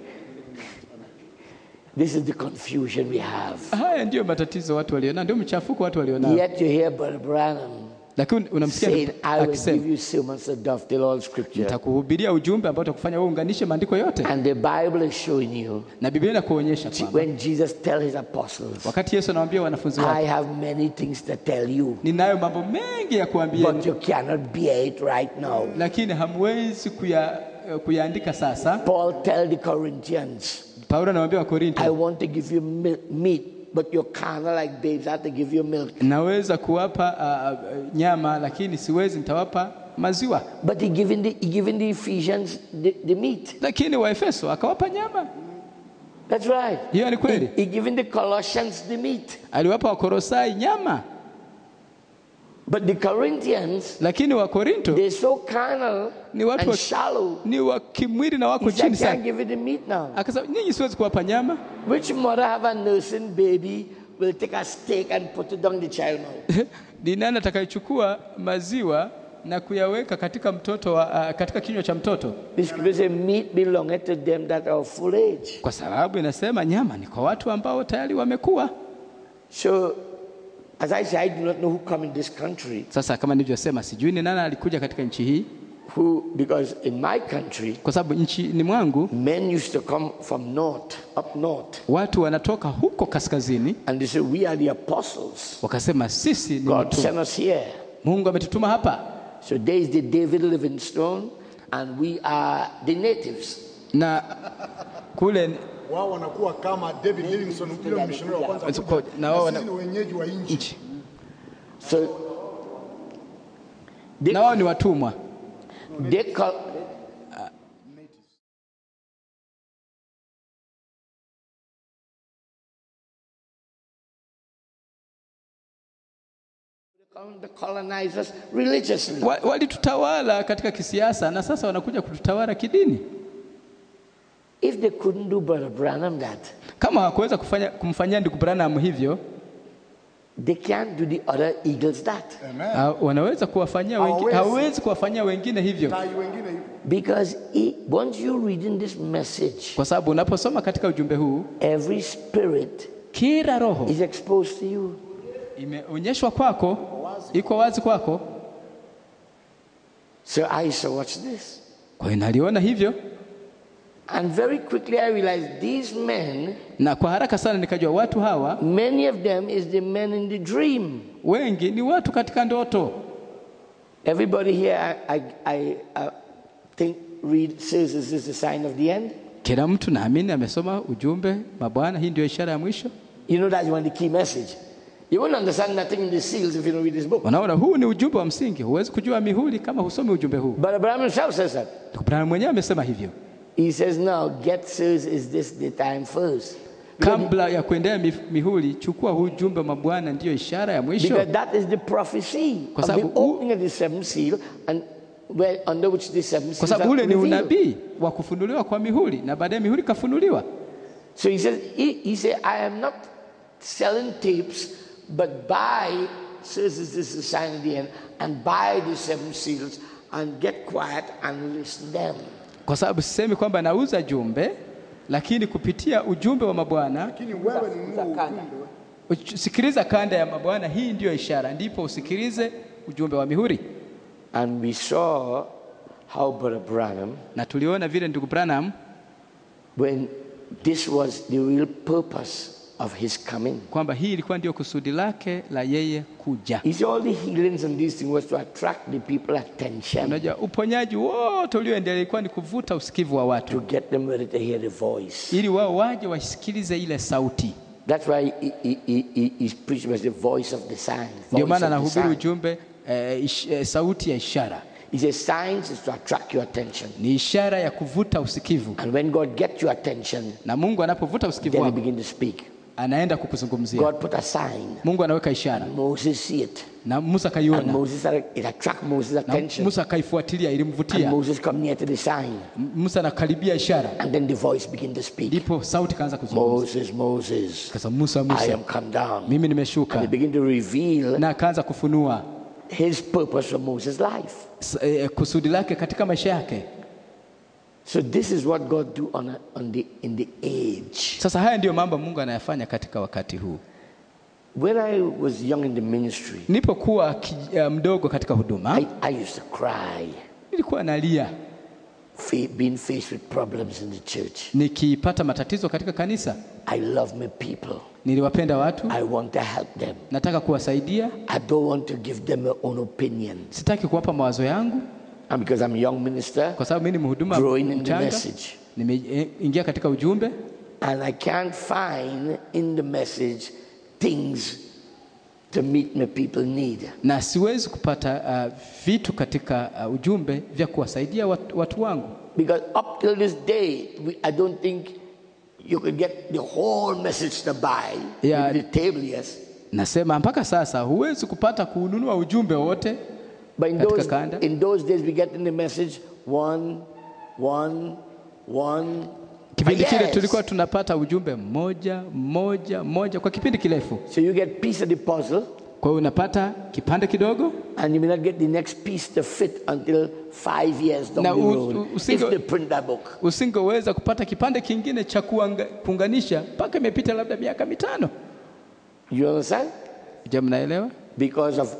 This is the confusion we have. Haya ndiyo matatizo watu walionao, ndio mchafuko watu walionao. Yet you hear Brother Branham Lakini unamsikia saying, I will akisema give you sermons that dovetail all scripture. nitakuhubiria ujumbe ambao utakufanya wewe unganishe maandiko yote, And the Bible is showing you na Biblia inakuonyesha kwamba when Jesus tell his apostles, wakati Yesu anawaambia wanafunzi wake, I have many things to tell you, ninayo mambo mengi ya kuambia, but you cannot bear it right now. lakini hamwezi kuya, kuyaandika sasa. Paul tell the Corinthians, Paulo anawaambia I Wakorinto, want to give you mil- meat, but you're carnal like babes. I have to give you milk. naweza kuwapa uh, uh, nyama lakini siwezi, nitawapa maziwa. But he given the he given the Ephesians the, the meat. Lakini Waefeso akawapa nyama. That's right. Hiyo ni kweli. He, he given the Colossians the meat. Aliwapa Wakorosai nyama, But the Corinthians, lakini Wakorinto they're so carnal Ni watu and wa- shallow. ni wa kimwili na He wako said, I chini can't sana. give you the meat now. Akasema nyinyi siwezi kuwapa nyama. Which mother have a nursing baby will take a steak and put it down the child mouth? Ni nani atakayechukua maziwa na kuyaweka katika mtoto wa, uh, katika kinywa cha mtoto? The scripture says meat belongeth to them that are full age. Kwa sababu inasema nyama ni kwa watu ambao tayari wamekuwa. So, as I say, I do not know who come in this country, Sasa kama nilivyosema, sijui ni nani alikuja katika nchi hii, who, because in my country, kwa sababu nchini mwangu men used to come from north, up north, watu wanatoka huko kaskazini, and they say, we are the apostles. wakasema sisi ni God mitume. sent us here. Mungu ametutuma hapa, So there is the David Livingstone, and we are the natives. na kule Wao wanakuwa kama David Livingstone, yule mishonari wa kwanza Kwa- kuja. na wao Na wana- sisi ni wenyeji wa nchi. nchi So they, na wao ni watumwa. they call the colonizers religiously. Wa- Walitutawala katika kisiasa na sasa wanakuja kututawala kidini. If they couldn't do Brother Branham that, Kama hawakuweza kufanya kumfanyia ndugu Branham hivyo, they can't do the other eagles that. Amen. ha- wanaweza kuwafanyia wengine, Hawawezi. hawezi kuwafanyia wengine hivyo, Tai wengine hivyo. Because he, once you reading this message, kwa sababu unaposoma katika ujumbe huu, every spirit kila roho is exposed to you. imeonyeshwa kwako, iko wazi kwako. So I said, watch this. Kwa hiyo naliona hivyo, And very quickly I realized these men, na kwa haraka sana nikajua watu hawa many of them is the men in the dream. wengi ni watu katika ndoto. Everybody here, I, I, I, I think, read says this is the sign of the end. Kila mtu naamini amesoma ujumbe, mabwana, hii ndio ishara ya mwisho. You know that's one of the key message. You won't understand nothing in the seals if you don't read this book. Unaona, huu ni ujumbe wa msingi. Huwezi kujua mihuri kama husomi ujumbe huu. But Abraham himself says that. Ndugu Branham mwenyewe amesema hivyo. He says, now get seals is this the time first. Because, Kabla ya kuendea mif- mihuri, chukua huu ujumbe mabwana, ndiyo ishara ya mwisho, because that is the prophecy Kwa of the sababu u- opening of the seventh seal and where, under which the seven kwa seals sababu are ule ni revealed. unabii wa kufunuliwa kwa mihuri, na baadaye mihuri kafunuliwa. So he says, he, he said, I am not selling tapes, but buy, says this is the sign of the end, and buy the seven seals and get quiet and listen them. Kwa sababu sisemi kwamba nauza jumbe, lakini kupitia ujumbe wa mabwana Lakini wewe ni nunua ujumbe. uch- sikiliza kanda ya mabwana, hii ndiyo ishara, ndipo usikilize ujumbe wa mihuri. And we saw how Brother Branham, Na tuliona vile ndugu Branham when this was the real purpose of his coming. kwamba hii ilikuwa ndio kusudi lake la yeye kuja. You see, all the healings and these things was to attract the people attention, Unajua, uponyaji wote ulioendelea ilikuwa ni kuvuta usikivu wa to watu get them ready to hear the voice. ili wao waje wasikilize ile sauti. That's why he, he, he, he, his preaching was the voice of the sign. Ndio voice maana of the anahubiri sign. ujumbe eh, ish, eh, sauti ya ishara, He says signs is to attract your attention. ni ishara ya kuvuta usikivu, And when God gets your attention, na Mungu anapovuta usikivu then he wako begin to speak. anaenda kukuzungumzia. God put a sign. Mungu anaweka ishara Moses see it. na Musa And akaiona Moses, it attract Moses' na attention. Musa akaifuatilia, And ilimvutia Moses come near to the sign. M- Musa anakaribia ishara, And then the voice begin to speak. ndipo sauti kaanza kuzungumza, Moses, Moses, kasa Musa, I Musa, am come down. mimi And he nimeshuka, begin to reveal na akaanza kufunua his purpose for Moses' life. s- eh, kusudi lake katika maisha yake. So this is what God do on, a, on the in the age. Sasa haya ndiyo mambo Mungu anayafanya katika wakati huu. When I was young in the ministry, Nilipokuwa ki- eh, mdogo katika huduma, I, I used to cry, nilikuwa nalia fa- being faced with problems in the church. nikipata matatizo katika kanisa. I love my people. Niliwapenda watu, I want to help them. nataka kuwasaidia, I don't want to give them my own opinion. sitaki kuwapa mawazo yangu, And because I'm a young minister, kwa sababu mimi ni mhuduma growing in the mchanga, message, nimeingia katika ujumbe and I can't find in the message things to meet my people need. na siwezi kupata uh, vitu katika uh, ujumbe vya kuwasaidia watu, watu wangu, Because up till this day, we, I don't think you could get the whole message to buy Yeah. with the table, yes. nasema mpaka sasa huwezi kupata kuununua ujumbe wote. But in Katika those, kanda. in those days, we get in the message one, one, one. Kipindi for kile years. tulikuwa tunapata ujumbe mmoja mmoja mmoja kwa kipindi kirefu. So you get piece of the puzzle, Kwa hiyo unapata kipande kidogo and you may not get the next piece to fit until five years down Na the u- road. u- if usingo- they print that book. usingeweza kupata kipande kingine cha kuanga- kuunganisha mpaka imepita labda miaka mitano. You understand? Je, mnaelewa? Because of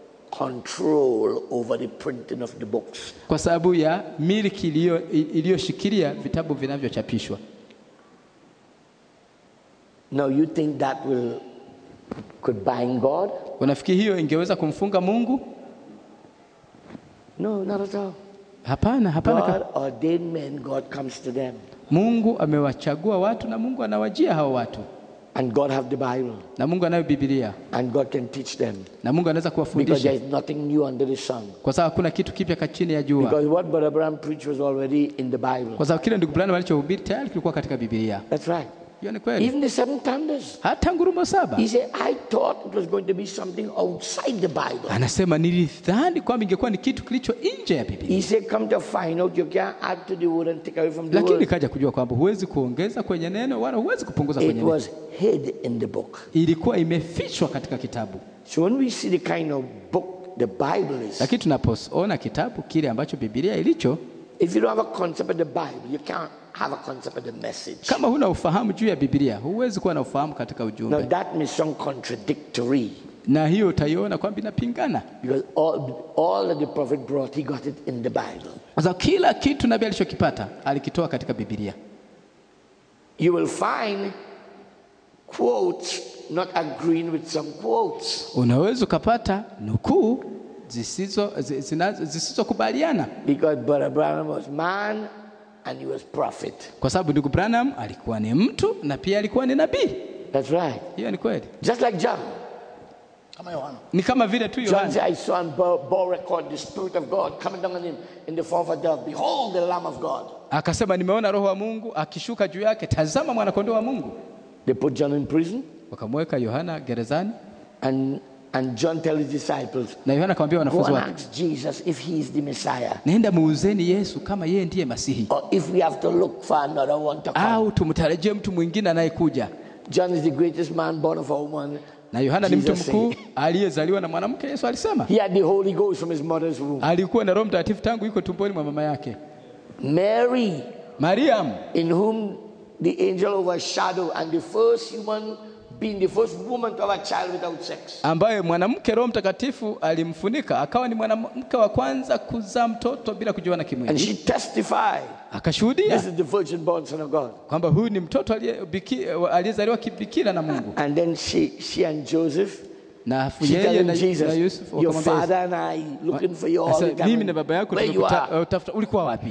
control over the printing of the books. Kwa sababu ya miliki iliyo- iliyoshikilia vitabu vinavyochapishwa. Now you think that will could bind God? Unafikiri hiyo ingeweza kumfunga Mungu? No, not at all. Hapana, hapana. God ka- ordained men, God comes to them. Mungu amewachagua watu na Mungu anawajia hao watu, And God have the Bible. na Mungu anayo Biblia, And God can teach them. na Mungu anaweza Because kuwafundisha, there is nothing new under the sun. kwa sababu hakuna kitu kipya ka chini ya jua, Because what Brother Abraham preached was already in the Bible. kwa sababu kile ndugu Branham alichohubiri tayari kilikuwa katika Biblia. That's right. Hiyo ni kweli. Even the seven thunders. Hata ngurumo saba He said, I thought it was going to be something outside the Bible. anasema nilidhani kwamba ingekuwa ni kitu kilicho nje ya Biblia, He said, Come to find out, you can't add to the word and take away from the lakini word. nikaja kujua kwamba huwezi kuongeza kwenye neno wala huwezi kupunguza It kwenye neno. was hid in the book. Ilikuwa imefichwa katika kitabu, So when we see the kind of book the Bible is, lakini tunapoona kitabu kile ambacho Biblia ilicho, if you don't have a concept of the Bible, you can't have a concept of the message. kama huna ufahamu juu ya Biblia, huwezi kuwa na ufahamu katika Now ujumbe, that may sound contradictory na hiyo utaiona kwamba inapingana, because all, all that the prophet brought, he got it in the Bible. kwa sababu kila kitu nabii alichokipata alikitoa katika Biblia. You will find quotes not agreeing with some quotes Unaweza ukapata nukuu zisizo zi- zinazo- zisizokubaliana because Brother Branham was man and he was prophet. kwa sababu ndugu Branham alikuwa ni mtu na pia alikuwa ni nabii. That's right. Hiyo ni kweli, Just like John. kama Yohana. ni kama vile tu John Yohana said, I saw and bore, bore record the Spirit of God coming down on him in the form of a dove. Behold the Lamb of God. akasema, nimeona roho wa Mungu akishuka juu yake, tazama mwanakondoo wa Mungu. They put John in prison Wakamweka Yohana gerezani, and, and John tells his disciples, na Yohana akamwambia Go wanafunzi and wake, ask Jesus if he is the Messiah nenda muuzeni Yesu kama yeye ndiye Masihi, or if we have to look for another one to come. au tumtarajie mtu mwingine anayekuja. John is the greatest man born of a woman. Na Yohana ni mtu Jesus mkuu said. aliyezaliwa na mwanamke. Yesu alisema He had the Holy Ghost from his mother's womb. alikuwa na Roho Mtakatifu tangu yuko tumboni mwa mama yake. Mary, Mariam in whom the angel overshadowed, and the first human being, the first woman to have a child without sex. ambaye mwanamke Roho Mtakatifu alimfunika akawa ni mwanamke wa kwanza kuzaa mtoto bila kujiona And kimwili, she testified akashuhudia This is the virgin born son of God. kwamba huyu ni mtoto aliye- biki- aliyezaliwa kibikira na Mungu, And then she, she and Joseph, na afu she yeye telling na, na Jesus, Yusuf your wakamwambia Yesu, father and I looking for you all Sasa, the time. mimi na baba yako Where you tumekuta- are. uh, tafuta ulikuwa wapi?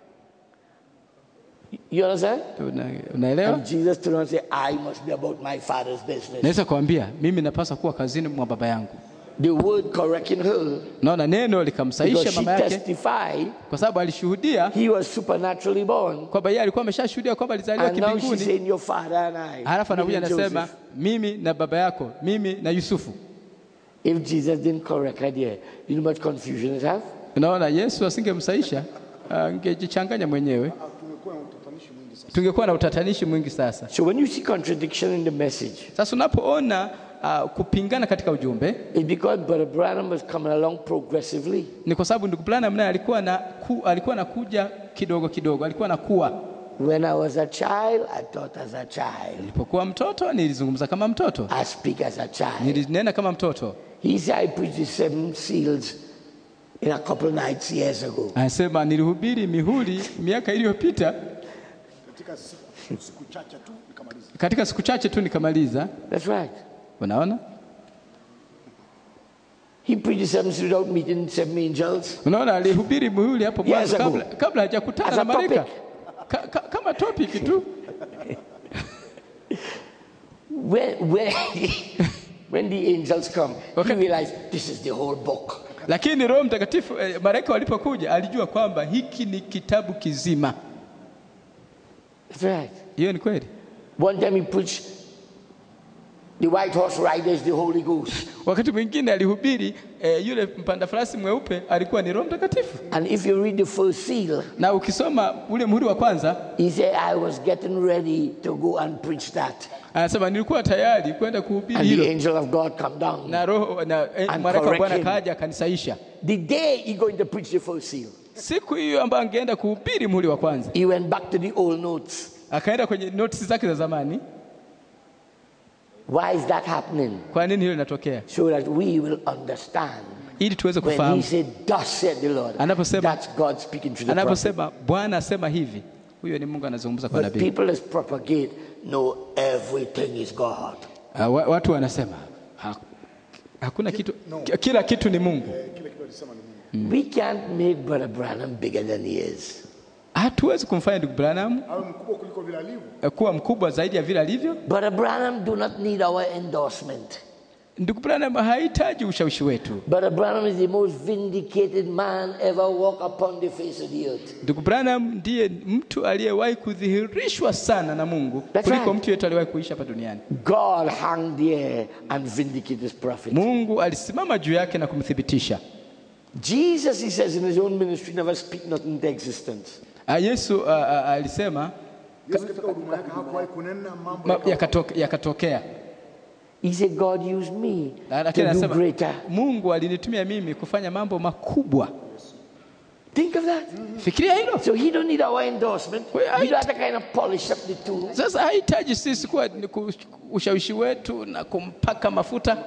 You understand? Una- Unaelewa? And Jesus turned and said, I must be about my father's business. Naweza kuambia mimi napaswa kuwa kazini mwa baba yangu. The word correcting her, Naona neno because likamsaisha she mama yake, testified kwa sababu alishuhudia he was supernaturally born. kwamba yeye alikuwa ameshashuhudia kwamba alizaliwa And now she's kimbinguni, saying, Your father and I. halafu anakuja meaning anasema Joseph. mimi na baba yako, mimi na Yusufu. If Jesus didn't correct her there, you know much confusion it have? Unaona, Yesu asingemsaisha angejichanganya mwenyewe, tumekuwa na utatanishi mwingi sasa. tungekuwa na utatanishi mwingi sasa. So when you see contradiction in the message, Sasa unapoona uh, kupingana katika ujumbe it's because Brother Branham was coming along progressively. ni kwa sababu ndugu Branham naye alikuwa na ku, alikuwa anakuja kidogo kidogo, alikuwa anakuwa. When I was a child, I thought as a child. Nilipokuwa mtoto nilizungumza kama mtoto, I speak as a child. nilinena kama mtoto. He said I preached the seven seals in a couple of nights years ago. Anasema nilihubiri mihuri miaka iliyopita, Katika siku, siku chache tu nikamaliza. katika siku chache tu nikamaliza. That's right. Unaona, He preached the seven seals without meeting seven angels. unaona, alihubiri mihuri hapo Yes, mwanzo ago. kabla, kabla hajakutana As na a malaika topic. ka, ka, kama topic tu. When, when, when the angels come, he Okay. realized this is the whole book. Lakini Roho Mtakatifu eh, malaika walipokuja alijua kwamba hiki ni kitabu kizima. That's right. Hiyo ni kweli. One time he preached the white horse rider is the Holy Ghost. Wakati mwingine alihubiri eh, yule mpanda farasi mweupe alikuwa ni Roho Mtakatifu, And if you read the first seal, na ukisoma ule muhuri wa kwanza he said, I was getting ready to go and preach that. anasema nilikuwa tayari kwenda kuhubiri And the hilo, angel of God come down. na roho na eh, And malaika wa correct Bwana him. kaja akanisaisha. The day he going to preach the first seal, Siku hiyo ambayo angeenda kuhubiri muhuri wa kwanza, he went back to the old notes. akaenda kwenye notisi zake za zamani. Why is that happening? Kwa nini hilo linatokea? So that we will understand. Ili tuweze When he kufahamu. said, Thus said the Lord, Anaposema- that's God speaking to the prophet. Anaposema Bwana asema hivi, huyo ni Mungu anazungumza kwa But nabii. people that propagate know everything is God. Uh, wa- watu wanasema ha, hakuna kitu, no. ki- kila kitu ni Mungu. Eh, Kile kitu alisema ni Mungu. We can't make Brother Branham bigger than he is. Hatuwezi kumfanya ndugu Branham Awe mkubwa kuliko vile alivyo. eh, kuwa mkubwa zaidi ya vile alivyo. Brother Branham do not need our endorsement. Ndugu Branham hahitaji ushawishi wetu. Brother Branham is the most vindicated man ever walk upon the face of the earth. Ndugu Branham ndiye mtu aliyewahi kudhihirishwa sana na Mungu That's kuliko right. mtu yeyote aliyewahi kuishi hapa duniani. God hung there and vindicated his prophet. Mungu alisimama juu yake na kumthibitisha. Jesus, he says in his own ministry, never speak nothing into existence. Ah, Yesu ah, ah, alisema Yesu katika huduma yake hakuwahi kunena mambo ma- yakawa- yakatoke- yakatokea, He said, God used me Na- to lakini do anasema greater. Mungu alinitumia mimi kufanya mambo makubwa. Think of that. Fikiria hilo. So he don't need our endorsement. Well, I- He don't have to kind of polish up the tool. Sasa hahitaji sisi kuwa ni ku- ushawishi wetu na kumpaka mafuta.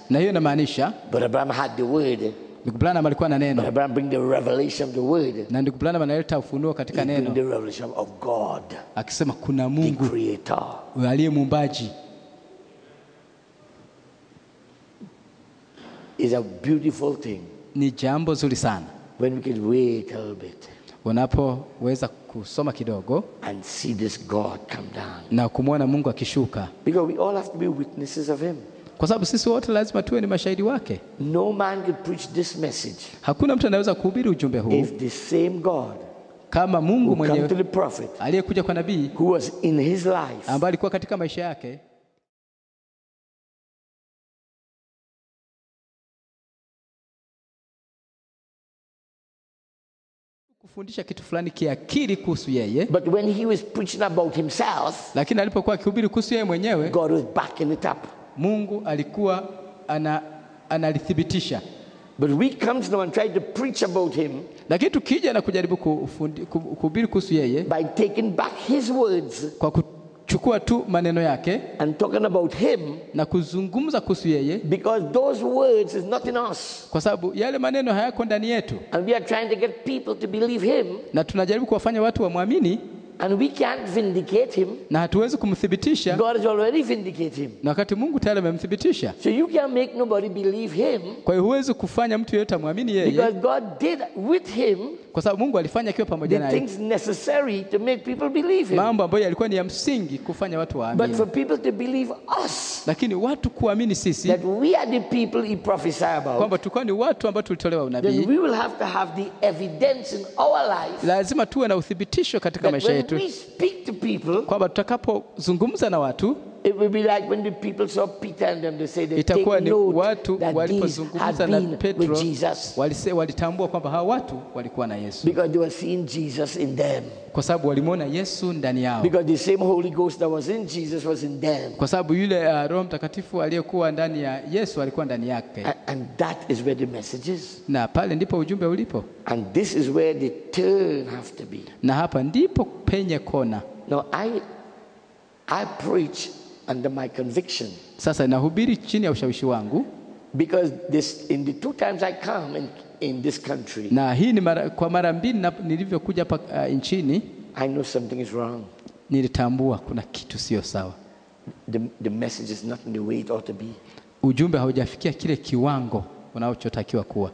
na hiyo inamaanisha But Abraham had the word. ndugu Branham alikuwa na But neno Abraham bring the revelation of the word. na ndugu Branham analeta ufunuo He katika bring neno the revelation of God, akisema kuna the Mungu creator. aliye muumbaji. Is a beautiful thing Ni jambo zuri sana when we can wait a little bit unapoweza kusoma kidogo and see this God come down. na kumwona Mungu akishuka, Because we all have to be witnesses of him. kwa sababu sisi wote lazima tuwe ni mashahidi wake. No man can preach this message Hakuna mtu anaweza kuhubiri ujumbe huu if the same God kama Mungu who come to mwenyewe the prophet, aliyekuja kwa nabii who was in his life, ambaye alikuwa katika maisha yake kufundisha kitu fulani kiakili kuhusu yeye, but when he was preaching about himself, lakini alipokuwa akihubiri kuhusu yeye mwenyewe, God was backing it up. Mungu alikuwa ana, analithibitisha. But we come now and try to preach about him Lakini tukija na kujaribu kufundi- ku- kuhubiri kuhusu yeye by taking back his words kwa kuchukua tu maneno yake and talking about him, na kuzungumza kuhusu yeye, because those words is not in us. kwa sababu yale maneno hayako ndani yetu, And we are trying to get people to believe him, na tunajaribu kuwafanya watu wamwamini, and we can't vindicate him. na hatuwezi kumthibitisha, God has already vindicated him. na wakati Mungu tayari amemthibitisha. So you can't make nobody believe him Kwa hiyo huwezi kufanya mtu yeyote amwamini yeye, because God did with him kwa sababu Mungu alifanya akiwa pamoja the naye things necessary to make people believe him. mambo ambayo yalikuwa ni ya msingi kufanya watu But waamini, for people to believe us, lakini watu kuamini sisi that we are the people he prophesied about, kwamba tulikuwa ni watu ambao tulitolewa then unabii, we will have to have the evidence in our life lazima tuwe na uthibitisho katika that maisha when yetu we speak to people, kwamba tutakapozungumza na watu it will be like when the people saw Peter and them, they say they itakuwa take ni note watu that these had walipozungumza na been Petro with Jesus walise, walitambua kwamba hawa watu walikuwa na Yesu because they were seeing Jesus in them. kwa sababu walimwona Yesu ndani yao, Because the same Holy Ghost that was in Jesus was in them. kwa sababu yule uh, Roho Mtakatifu aliyekuwa ndani ya Yesu alikuwa ndani yake, A- And that is where the message is. na pale ndipo ujumbe ulipo, And this is where the turn have to be. na hapa ndipo penye kona. Now I I preach under my conviction Sasa nahubiri chini ya ushawishi wangu, because this in the two times I come in, in this country, na hii ni mara, kwa mara mbili na- nilivyokuja hapa uh, nchini I know something is wrong. nilitambua kuna kitu sio sawa, The, the message is not in the way it ought to be. ujumbe haujafikia kile kiwango unachotakiwa kuwa.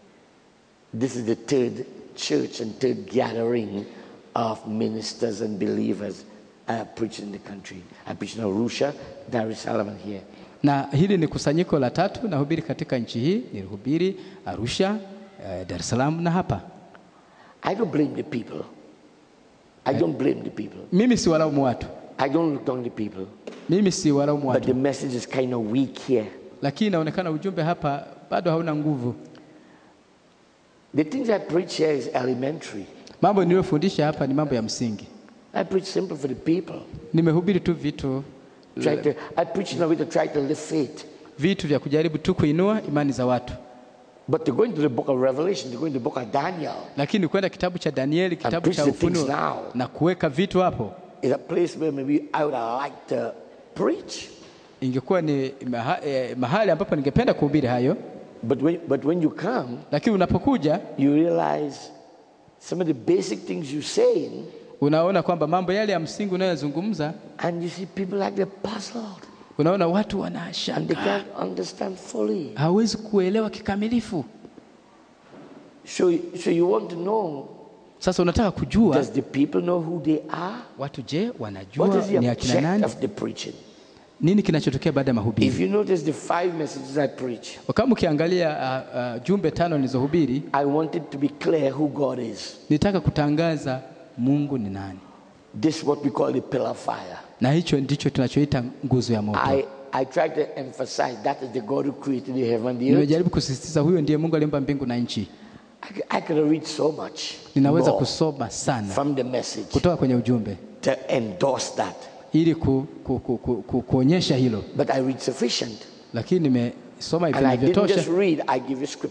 This is the third church and third gathering of ministers and believers I preach in the country. I preach in Arusha, Dar es Salaam, and here. na hili ni kusanyiko la tatu nahubiri katika nchi hii. Nilihubiri Arusha, eh, Dar es Salaam na hapa. I don't blame the people. I don't blame the people. Mimi si walaumu watu, I don't look down the people. mimi si walaumu But the watu, message is kind of weak here. lakini inaonekana ujumbe hapa bado hauna nguvu. The things I preach here is elementary. Mambo niliyofundisha hapa ni mambo ya msingi. I preach simple for the people. Nimehubiri tu vitu Try to, I preach in a way to try to live faith. vitu vya kujaribu tu kuinua imani za watu, But to go into the book of Revelation, to go into the book of Daniel, lakini kwenda kitabu cha Danieli, kitabu preach cha the things Ufunuo now. na kuweka vitu hapo, is a place where maybe I would have liked to preach. ingekuwa ni maha, eh, mahali ambapo ningependa kuhubiri hayo, But when, but when you come, lakini unapokuja you realize some of the basic things you're saying, unaona kwamba mambo yale ya msingi unayozungumza, and you see people like they're puzzled unaona watu and they wanashangaa, can't understand fully. hawezi kuelewa kikamilifu. So, so you want to know Sasa unataka kujua does the people know who they are? watu, je, What wanajua is the ni akina object nani? of the preaching? Nini kinachotokea baada ya If mahubiri? you notice the five messages I preach, Kama ukiangalia uh, uh, jumbe tano nilizohubiri, I wanted to be clear who God is. nitaka kutangaza Mungu ni nani, This is what we call the pillar of fire. na hicho ndicho tunachoita nguzo ya moto. I, I try to emphasize that is the God who created the heaven and the earth. Nimejaribu kusisitiza huyo ndiye Mungu aliumba mbingu na nchi. I, c- I could read so much Ninaweza more kusoma sana from the message kutoka kwenye ujumbe to endorse that, ili ku, ku, ku, ku, ku, kuonyesha hilo, but I read sufficient. lakini nimesoma hivi And I didn't just vinavyotosha, read, I give you scripture.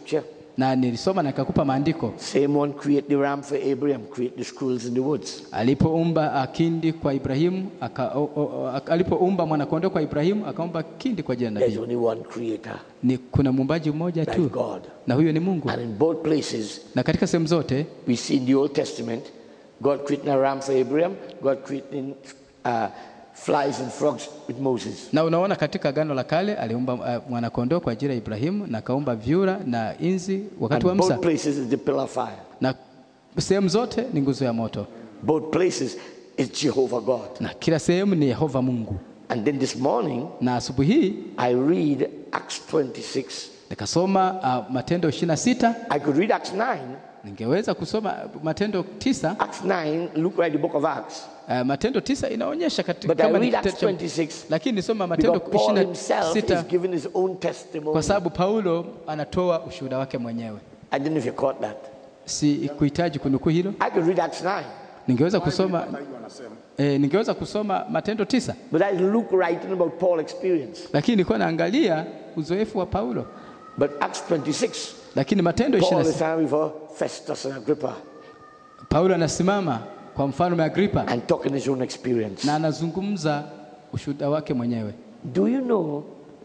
na nilisoma na nikakupa maandiko Same one create the ram for Abraham, create the squirrels in the woods. alipoumba ah, kindi kwa Ibrahimu aka, o, o, aka- alipoumba mwanakondoo kwa Ibrahimu akaumba kindi kwa ajili ya There's nabii. only one creator, Ni kuna muumbaji mmoja that's tu God. na huyo ni Mungu. And in both places, Na katika sehemu zote we see in the Old Testament, God creating a ram for Abraham, God creating uh, flies and frogs with Moses. na unaona katika Agano la Kale aliumba uh, mwanakondoo kwa ajili ya Ibrahimu na akaumba vyura na inzi wakati wa And Musa, both places is the pillar of fire. na sehemu zote ni nguzo ya moto, Both places is Jehovah God. na kila sehemu ni Yehova Mungu. And then this morning, Na asubuhi hii I read Acts 26. nikasoma uh, Matendo 26 I could read Acts 9. ningeweza kusoma Matendo tisa. Acts 9, look right the book of Acts. Uh, Matendo tisa inaonyesha katika But I kama ni read Acts kitabu cha 26 lakini nisoma Matendo because Paul himself is 26 giving his own testimony. kwa sababu Paulo anatoa ushuhuda wake mwenyewe. I don't know if you caught that. Si kuhitaji kunukuu hilo, I could read Acts 9, ningeweza kusoma Hata hiyo anasema eh, ningeweza kusoma Matendo tisa, but I look writing about Paul's experience. lakini nilikuwa naangalia uzoefu wa Paulo. But Acts 26, Lakini Matendo Paul 26 is standing before Festus and Agrippa Paulo anasimama kwa mfalme Agripa and talking his own experience. na anazungumza ushuhuda wake mwenyewe. Do you know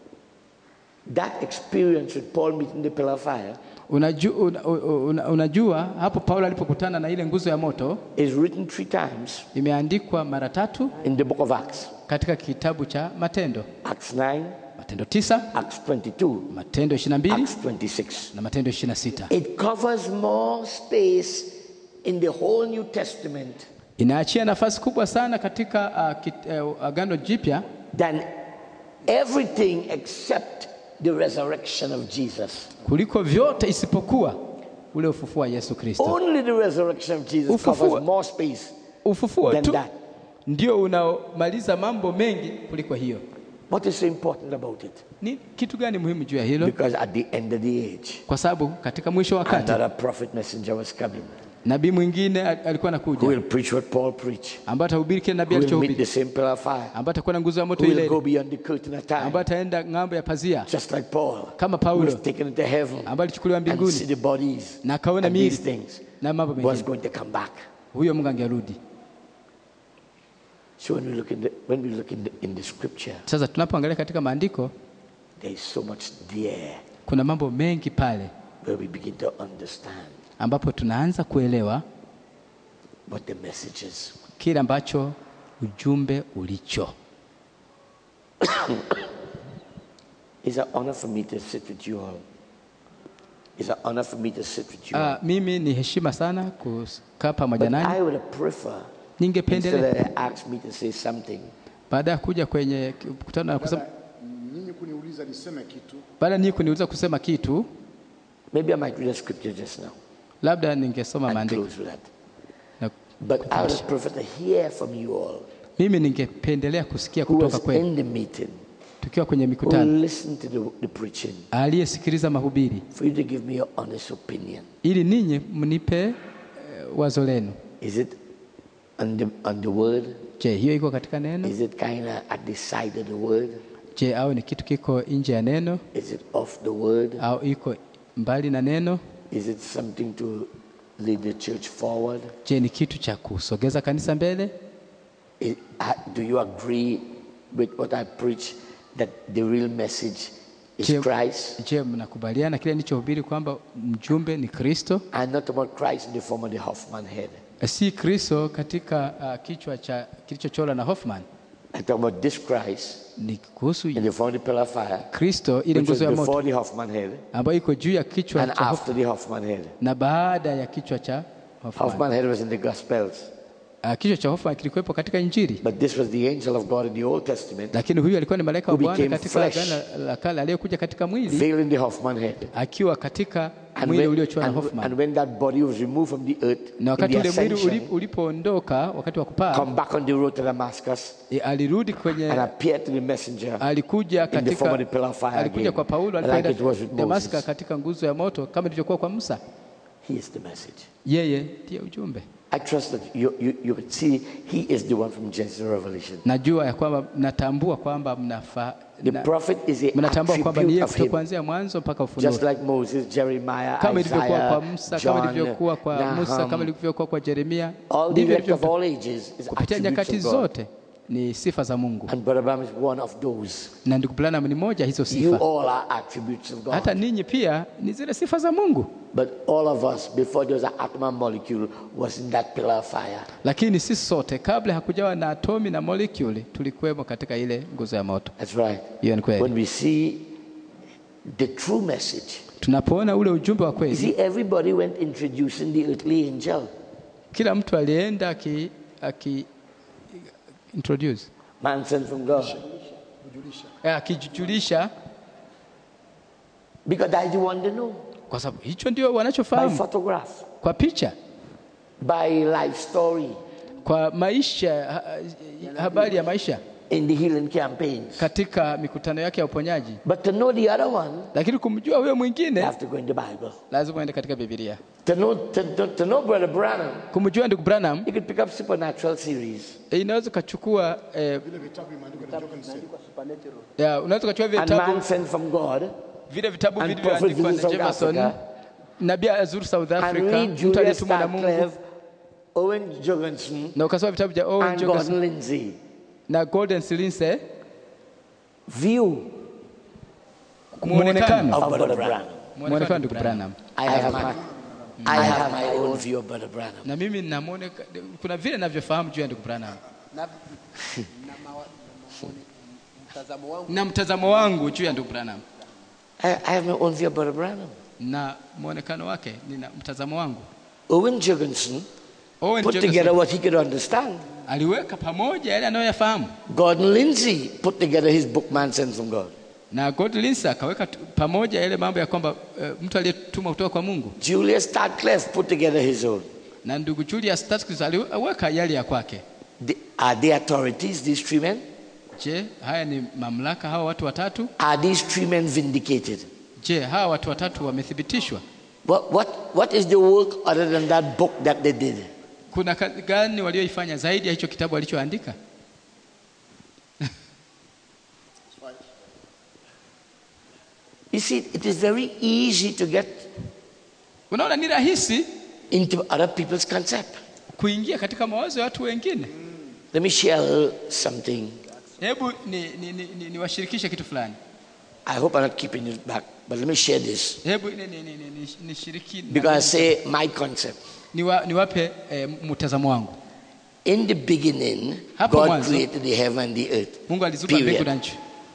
that experience with Paul meeting the pillar of fire Unajua, una, una, unajua hapo Paulo alipokutana na ile nguzo ya moto is written three times imeandikwa mara tatu in the book of Acts. katika kitabu cha Matendo, Acts 9, Matendo 9, Acts 22, Matendo 22 Acts 26. na Matendo 26. It covers more space in the whole New Testament Inaachia nafasi kubwa sana katika uh, kit, uh, Agano Jipya than everything except the resurrection of Jesus. kuliko vyote isipokuwa ule ufufuo wa Yesu Kristo. Only the resurrection of Jesus Ufufuo- covers more space Ufufuo than tu that. ndio unaomaliza mambo mengi kuliko hiyo. What is so important about it? Ni kitu gani muhimu juu ya hilo? Because at the end of the age, Kwa sababu katika mwisho wa wakati another prophet messenger was coming nabii mwingine al- alikuwa who anakuja will preach what Paul preached, ambaye atahubiri kile nabii who will meet alichohubiri, the same pillar of fire, ambaye atakuwa na nguzo ya moto who will ile go ile, beyond the curtain of time, ambaye ataenda ng'ambo ya pazia just like Paul, kama who Paulo was taken into heaven ambaye alichukuliwa and see mbinguni the bodies na akaona and these miili things na mambo was mengine. going to come back. Huyo Mungu angerudi. So when we look in the, when we look in the, in the scripture, Sasa tunapoangalia katika maandiko there is so much there kuna mambo mengi pale where we begin to understand ambapo tunaanza kuelewa what the message is. kile ambacho ujumbe ulicho. It's an honor for me to sit with you all. It's an honor for me to sit with you all. Ah, mimi ni heshima sana kukaa pamoja But nanyi. I would prefer, instead Ningependelea of they ask me to say something, baada ya kuja kwenye mkutano na kusema, nyinyi kuniuliza niseme kitu baada ya ninyi kuniuliza kusema kitu, maybe I might read a scripture just now labda ningesoma and maandiko close with that. na But I would prefer to hear from you all mimi ningependelea kusikia who kutoka was kwenu in the meeting, tukiwa kwenye who mikutano, listened to the, the preaching, aliyesikiliza mahubiri, for you to give me your honest opinion. ili ninyi mnipe eh, wazo lenu. Is it on the, on the word? Je, hiyo iko katika neno? Is it kind of at the side of the word? Je, au ni kitu kiko nje ya neno Is it off the word? au iko mbali na neno? Is it something to lead the church forward? Je, ni kitu cha kusogeza kanisa mbele? Is- uh, do you agree with what I preach that the real message is Je, Christ? je mnakubaliana kile nilichohubiri kwamba mjumbe ni Kristo? And not about Christ in the form of the Hoffman head. Si Kristo katika uh, kichwa cha kilichochorwa na Hoffman. I'm talking about this Christ Ni kuhusu in the form of the pillar of fire, Kristo ile which was nguzo ya moto before the Hoffman head ambayo iko juu ya kichwa and cha Hoffman after the Hoffman head. na baada ya kichwa cha Hoffman. Hoffman head was in the Gospels, Uh, kichwa cha Hoffman kilikuwepo katika Injili, but this was the angel of God in the Old Testament, lakini huyu alikuwa ni malaika wa Who Bwana became katika flesh. Agano la Kale aliyekuja katika mwili veiling the Hoffman head. akiwa katika And mwili when, uliochorwa na and, Hoffman. and when that body was removed from the earth, na in wakati the ule mwili ascension, uli- ulipoondoka wakati wa kupaa come back on the road to Damascus e, alirudi and kwenye appear to the messenger alikuja in the form katika of the pillar of fire alikuja again, kwa Paulo like it was alipoenda with Damaska Moses. katika nguzo ya moto kama ilivyokuwa kwa Musa. He is the message. yeye ndiye ujumbe. I trust that you, you, you would see He is the one from Genesis to Revelation. Najua ya kwamba mnatambua kwamba mnafa, The na, prophet is the mnatambua kwamba ni attribute yeye of kutoka Him. kuanzia mwanzo mpaka Ufunuo, Just like Moses, Jeremiah, kama ilivyokuwa kwa Isaiah, Musa, kama John, ilivyokuwa kwa Musa, kama Nahum, ilivyokuwa kwa Yeremia, all the ndivyo elect of ilivyo all ages is kupitia attributes nyakati of God. zote ni sifa za Mungu, And Brother Branham is one of those. na ndugu Branham ni moja hizo You sifa. all are attributes of God. Hata ninyi pia ni zile sifa za Mungu, But all of us, before there was an atom and molecule, was in that pillar of fire. lakini sisi sote kabla hakujawa na atomi na molecule tulikuwemo katika ile nguzo ya moto. That's right. Hiyo ni kweli. When we see the true message, Tunapoona ule ujumbe wa you kweli, see, everybody went introducing the earthly angel. kila mtu alienda aki, aki introduce Man sent from God. Eh, akijulisha, Because that's the one they know. kwa sababu hicho ndio By wanachofahamu photograph, kwa picha, by life story, kwa maisha, ha, habari ya maisha in the healing campaigns. katika mikutano yake ya uponyaji. But to know the other one, Lakini kumjua huyo you mwingine have to go in the Bible. lazima uende katika Biblia. To know, to, to, to know Brother Branham, Kumjua ndugu Branham you could pick up supernatural series. eh, inaweza ukachukua eh, ya, unaweza ukachukua vile And vitabu man sent from God vile vitabu And vilivyoandikwa Prophet na South Jefferson, Africa. nabii azuru South and Africa, read mtu Julia aliyetumwa na Mungu, Starcliffe, Owen Jorgensen, na ukasoma vitabu vya Owen and Jorgensen Gordon Lindsay. na Golden Lindsay, View muonekano of Brother Branham. muonekano wa ndugu Branham. I have my, I have my own view of Brother Branham. Na mimi nina muoneka, kuna vile ninavyofahamu juu ya ndugu Branham na mtazamo wangu juu ya ndugu Branham I, I have my own view of Brother Branham. na muonekano wake, nina mtazamo wangu. Owen Jorgensen Owen put Jorgensen together what he could understand. aliweka pamoja yale anayoyafahamu Gordon Lindsay put together his book, Man Sent from God. na Gordon Lindsay akaweka tu- pamoja yale mambo ya kwamba uh, mtu aliyetumwa kutoka kwa Mungu Julius Starcliffe put together his own. na ndugu Julius Statkis aliweka yale ya kwake. The, are they authorities, these three men? Je, haya ni mamlaka hawa watu watatu? Are these three men vindicated? Je, hawa watu watatu wamethibitishwa? What, what, what is the work other than that book that they did? Kuna kazi gani walioifanya zaidi ya hicho kitabu alichoandika? You see, it is very easy to get Unaona, ni rahisi into other people's concept. kuingia katika mawazo ya watu wengine. Let me share something. Hebu ni, ni, ni, ni, niwashirikishe kitu fulani. I hope I'm not keeping it back, but let me share this. Hebu ni, ni, ni, ni, ni, nishiriki Because I say my concept. niwa, niwape eh, mtazamo wangu. In the beginning, Hapo God mwanzo. created the heaven and the earth. Mungu aliziumba mbingu Period. na nchi.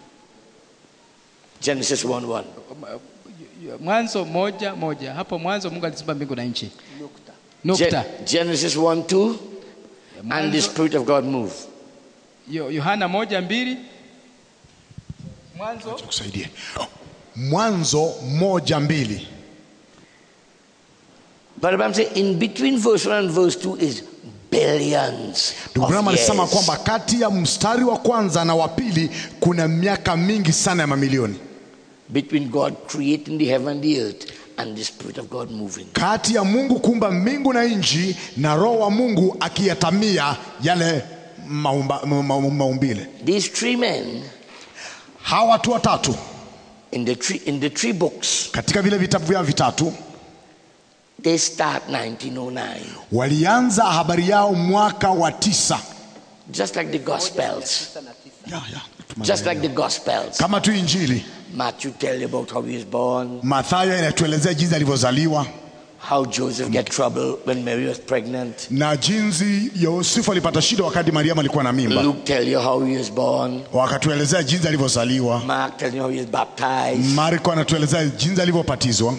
Genesis 1 1. Mwanzo moja moja, hapo mwanzo Mungu aliziumba mbingu na nchi. Nukta. Gen- Genesis 1 2. And the Mwanzo- Spirit of God moved. Yo- Yohana moja mbili mwanzo Tukusaidie. Mwanzo moja mbili. But I'm saying in between verse 1 and verse 2 is billions. Ndugu of Branham alisema years. kwamba kati ya mstari wa kwanza na wa pili kuna miaka mingi sana ya mamilioni, between God creating the heaven and the earth and the Spirit of God moving. kati ya Mungu kuumba mbingu na nchi na Roho wa Mungu akiyatamia yale maumba, ma, ma, maumbile. These three men Hawa watu watatu in the three in the three books katika vile vitabu vyao vitatu they start 1909, walianza habari yao mwaka wa tisa just like the Gospels, ya, ya, just like the Gospels. kama tu Injili. Matthew tell you about how he was born, Mathayo inatuelezea jinsi alivyozaliwa how Joseph get trouble when Mary was pregnant. na jinsi Yosefu alipata shida wakati Mariamu alikuwa na mimba. Luke tell you how he was born. Wakatuelezea jinsi alivyozaliwa. Mark tell you how he was baptized. Marko anatuelezea jinsi alivyopatizwa.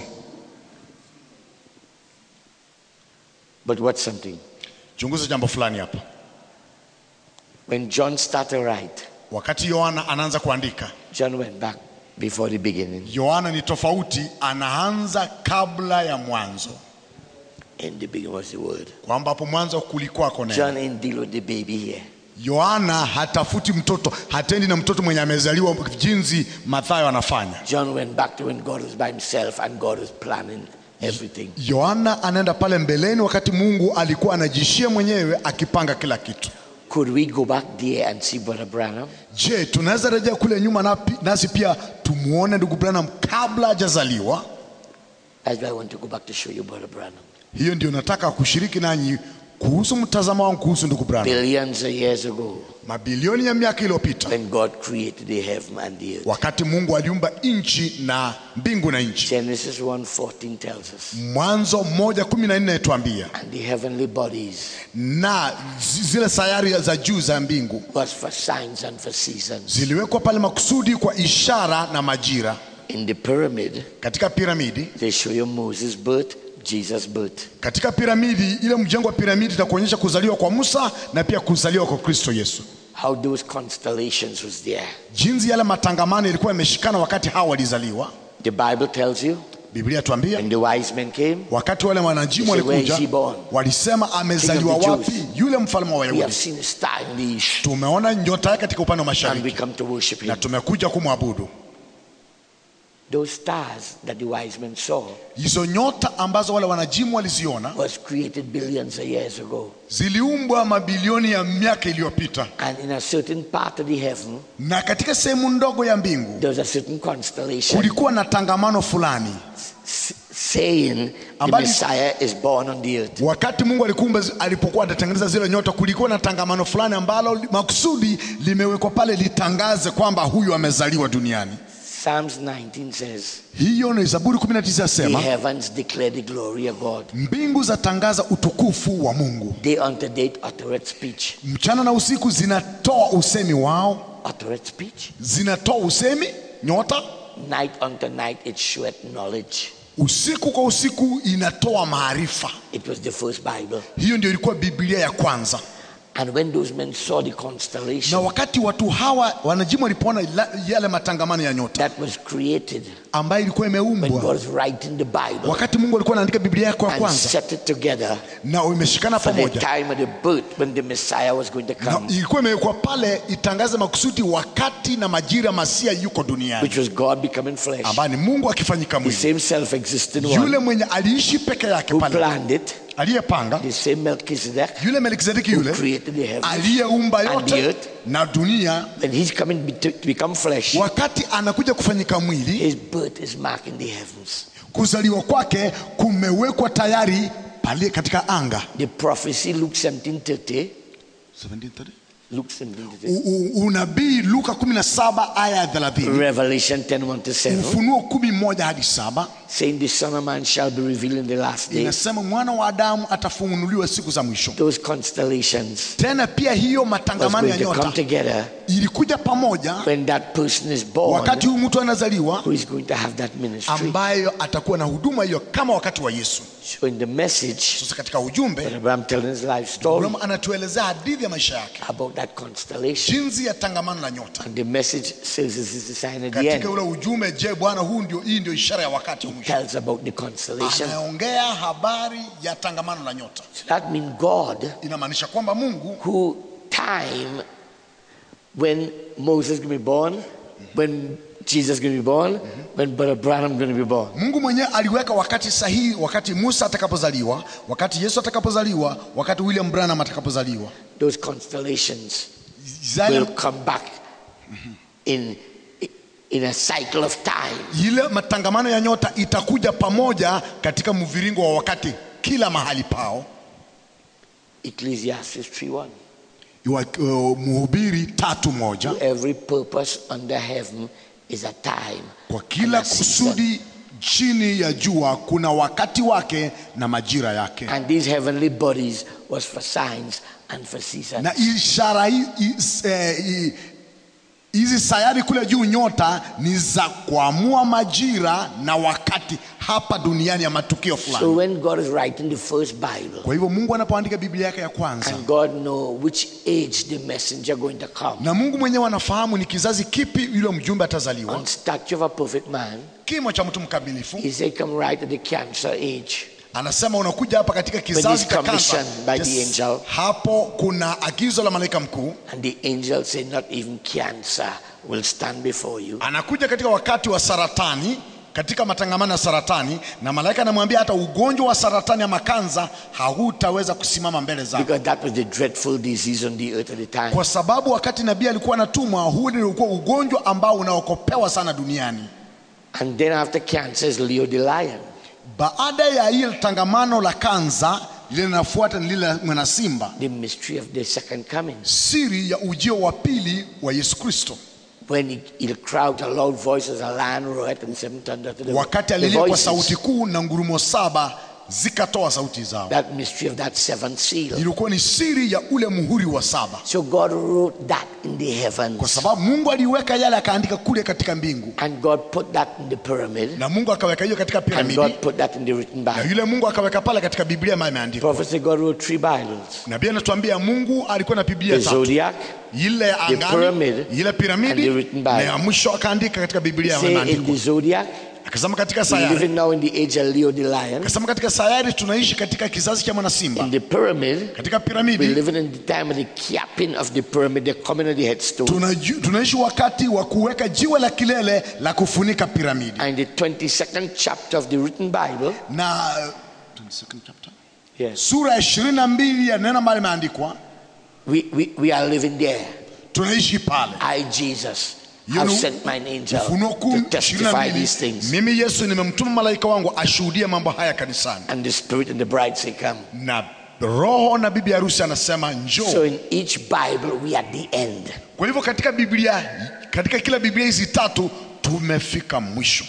But what's something? Chunguza jambo fulani hapa. When John started to write, Wakati Yohana anaanza kuandika, John went back before the beginning. Yohana ni tofauti, anaanza kabla ya mwanzo, In the beginning was the word. kwamba hapo mwanzo kulikuwako neno. John ain't deal with the baby here. Yohana hatafuti mtoto, hatendi na mtoto mwenye amezaliwa jinsi Mathayo anafanya. John went back to when God was by himself and God was planning everything. Yohana anaenda pale mbeleni wakati Mungu alikuwa anajishia mwenyewe akipanga kila kitu. Could we go back there and see Brother Branham? Je, tunaweza rejea kule nyuma napi- nasi pia tumuone ndugu Branham kabla hajazaliwa? That's why I want to go back to show you Brother Branham. Hiyo ndio nataka kushiriki nanyi kuhusu mtazamo wangu kuhusu ndugu Branham. Billions of years ago, Mabilioni ya miaka iliyopita, when God created the heaven and the earth. wakati Mungu aliumba nchi na mbingu na nchi. Genesis 1:14 tells us, Mwanzo moja kumi na nne tuambia, and the heavenly bodies na zi- zile sayari za juu za mbingu was for signs and for seasons. ziliwekwa pale makusudi kwa ishara na majira. In the pyramid, Katika piramidi, they show you Moses' birth, Jesus' birth. katika piramidi ile mjengo wa piramidi itakuonyesha kuzaliwa kwa Musa na pia kuzaliwa kwa Kristo Yesu, How those constellations was there. jinsi yale matangamano yalikuwa yameshikana wakati hawa walizaliwa. The Bible tells you Biblia tuambia when the wise men came, wakati wale wanajimu They say, "Where walikuja is he born?" walisema amezaliwa King of the wapi Jews. yule mfalme wa we have Wayahudi? seen a star in the east, Tumeona nyota yake katika upande wa and mashariki we come to worship na him. tumekuja kumwabudu. Those stars that the wise men saw Hizo nyota ambazo wale wanajimu waliziona was created billions of years ago. ziliumbwa mabilioni ya miaka iliyopita, And in a certain part of the heaven, na katika sehemu ndogo ya mbingu there was a certain constellation kulikuwa na tangamano fulani. s- saying the Ambali- Messiah is born on the earth. Wakati Mungu alikumba, alipokuwa anatengeneza zile nyota, kulikuwa na tangamano fulani ambalo li- makusudi limewekwa pale litangaze kwamba huyu amezaliwa duniani. Psalms 19 says, Hiyo ni Zaburi 19 The yasema, heavens declare the glory of God. mbingu zatangaza utukufu wa Mungu, Day unto day uttereth speech. mchana na usiku zinatoa usemi wao, Uttereth speech. zinatoa usemi nyota, Night unto night it showeth knowledge. usiku kwa usiku inatoa maarifa. It was the first Bible. Hiyo ndio ilikuwa Biblia ya kwanza. And when those men saw the Na constellation wakati watu hawa wanajimu walipoona la- yale matangamano ya nyota that was created ambayo ilikuwa when imeumbwa, God was writing the Bible wakati Mungu alikuwa anaandika Biblia yake ya and kwanza, set it together na imeshikana for the pamoja, time of the birth when the Messiah was going to na come, ilikuwa imewekwa pale itangaze makusudi wakati na majira masia yuko duniani, which was God becoming flesh. ambaye ni Mungu akifanyika The mwili, same self existing yule one mwenye aliishi peke yake who pale, planned it, aliyepanga, the same Melchizedek yule Melkizedeki who yule created the heavens. aliyeumba and the yote earth. na dunia, When he's coming be- to to become flesh, wakati anakuja kufanyika mwili, his birth is marking the heavens. kuzaliwa kwake kumewekwa tayari pale katika anga. The prophecy, Luke 17:30, Luke 17:30, U- u- unabii Luka 17 aya ya 30, Revelation 10:1 to 7, Ufunuo kumi moja hadi saba saying the Son of Man shall be revealed in the last days. inasema mwana wa Adamu atafunuliwa siku za mwisho. Those constellations Tena pia hiyo was matangamano ya going to come nyota together ilikuja pamoja when that person is born wakati huyu mtu anazaliwa, who is going to have that ministry. ambayo atakuwa na huduma hiyo kama wakati wa Yesu. So in the message, Sasa katika ujumbe Abraham telling his life story Abraham anatuelezea hadithi ya maisha yake, about that constellation. jinsi ya tangamano la nyota. And the message says this is the sign of the Katika end. ule ujumbe, je, Bwana, huu ndio hii ndio ishara ya wakati wa mwisho. Tells about the constellation. Anaongea habari ya tangamano la nyota, So that means God, inamaanisha kwamba Mungu who time when Moses going to be born, when Jesus going to be born, when Brother Branham going to be born. Mungu mwenyewe aliweka wakati sahihi, wakati Musa atakapozaliwa, wakati Yesu atakapozaliwa, wakati William Branham atakapozaliwa. Those constellations Zale, will come back in in a cycle of time. ile matangamano ya nyota itakuja pamoja katika mviringo wa wakati, kila mahali pao. Ecclesiastes 3:1. Iwa- uh, Mhubiri tatu moja, Every purpose under heaven is a time. kwa and kila a season. kusudi chini ya jua kuna wakati wake na majira yake. And these heavenly bodies was for signs and for seasons. na ishara hi- hi- eh, hi- hizi sayari kule juu nyota ni za kuamua majira na wakati hapa duniani ya matukio So fulani. when God is writing the first Bible, Kwa hivyo Mungu anapoandika Biblia yake ya kwanza, and God know which age the messenger going to come. na Mungu mwenyewe anafahamu ni kizazi kipi yule mjumbe atazaliwa, On statue of a perfect man, kimo cha mtu mkamilifu. he said, "Come right at the cancer age." Anasema unakuja hapa katika kizazi he's cha kansa. commissioned by the angel. Hapo kuna agizo la malaika mkuu, And the angel said, "Not even cancer will stand before you." anakuja katika wakati wa saratani, katika matangamano ya saratani na malaika anamwambia hata ugonjwa wa saratani ama kanza hautaweza kusimama mbele zako because that was the dreadful disease on the earth at the time. kwa sababu wakati nabii alikuwa anatumwa huu ndio ulikuwa ugonjwa ambao unaokopewa sana duniani And then after cancer is Leo the lion. baada ya ile tangamano la kanza lile linafuata ni lile la mwana simba The mystery of the second coming. siri ya ujio wa pili wa yesu kristo When he, he'll cry out a loud voice as a lion roared and seven thunder to the, wakati the alilia kwa voices. sauti kuu na ngurumo saba zikatoa sauti zao That mystery of that seventh seal. ilikuwa ni siri ya ule muhuri wa saba So God wrote that in the kwa heavens. sababu mungu aliweka yale akaandika kule katika mbingu And God put that in the pyramid. na mungu akaweka hiyo katika And piramidi God put that in the written na Bible. yule mungu akaweka pale katika biblia ambayo imeandikwa Prophet said God wrote three Bibles. nabii anatuambia mungu alikuwa na The biblia tatu zodiac, ile ya pyramid angani ile and piramidi the written Bible. na ya mwisho akaandika katika biblia say in imeandikwa the zodiac. akasema katika We're sayari living now in the age of Leo the lion. akasema katika sayari tunaishi katika kizazi cha mwanasimba In the pyramid, katika we're piramidi living in the time of the capping of the pyramid, the coming of the headstone. tunaju- tunaishi wakati wa kuweka jiwe la kilele la kufunika piramidi And the 22nd chapter of the written Bible, na uh, 22nd chapter? yes, sura ya ishirini na mbili ya neno ambalo limeandikwa we, we, we are living there. tunaishi pale I, Jesus, You have know, sent mine angel ufunuo to kuu ishirini na testify mbili these things. mimi yesu nimemtuma malaika wangu ashuhudie mambo haya kanisani And the Spirit and the bride say, Come. na roho na bibi harusi anasema njoo So in each Bible, we are at the end. kwa hivyo katika biblia katika kila biblia hizi tatu tumefika mwisho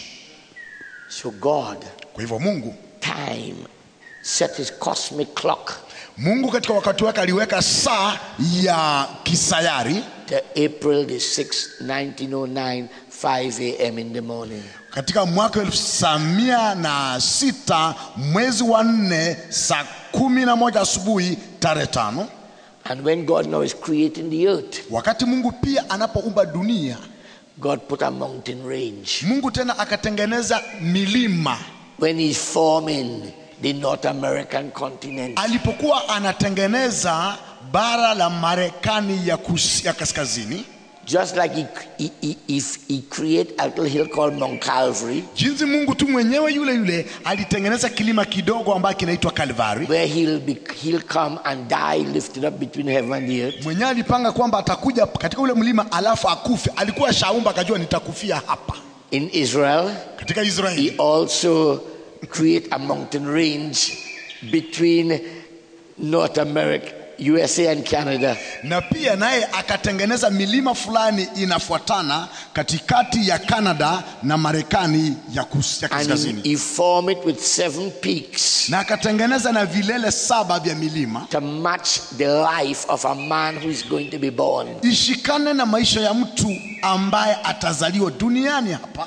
So God, kwa hivyo mungu time, set his cosmic clock mungu katika wakati wake aliweka saa ya kisayari to April the 6th, 1909, 5 a.m. in the morning. katika mwaka elfu tisa mia na sita mwezi wa nne saa kumi na moja asubuhi tarehe tano And when God now is creating the earth, wakati mungu pia anapoumba dunia God put a mountain range. mungu tena akatengeneza milima When he's forming the North American continent, alipokuwa anatengeneza bara la marekani ya, kus, ya kaskazini just like he, he, he, he, he created a little hill called Mount Calvary, jinsi mungu tu mwenyewe yule yule alitengeneza kilima kidogo ambayo kinaitwa kalvari where he'll, be, he'll come and die lifted up between heaven and the earth. mwenyewe alipanga kwamba atakuja katika ule mlima alafu akufe alikuwa shaumba akajua nitakufia hapa In Israel, katika he israeli also create a mountain range between North America, USA and Canada. na pia naye akatengeneza milima fulani inafuatana katikati ya canada na marekani ya, kus, ya And kaskazini he, he formed it with seven peaks na akatengeneza na vilele saba vya milima to match the life of a man who is going to be born. ishikane na maisha ya mtu ambaye atazaliwa duniani hapa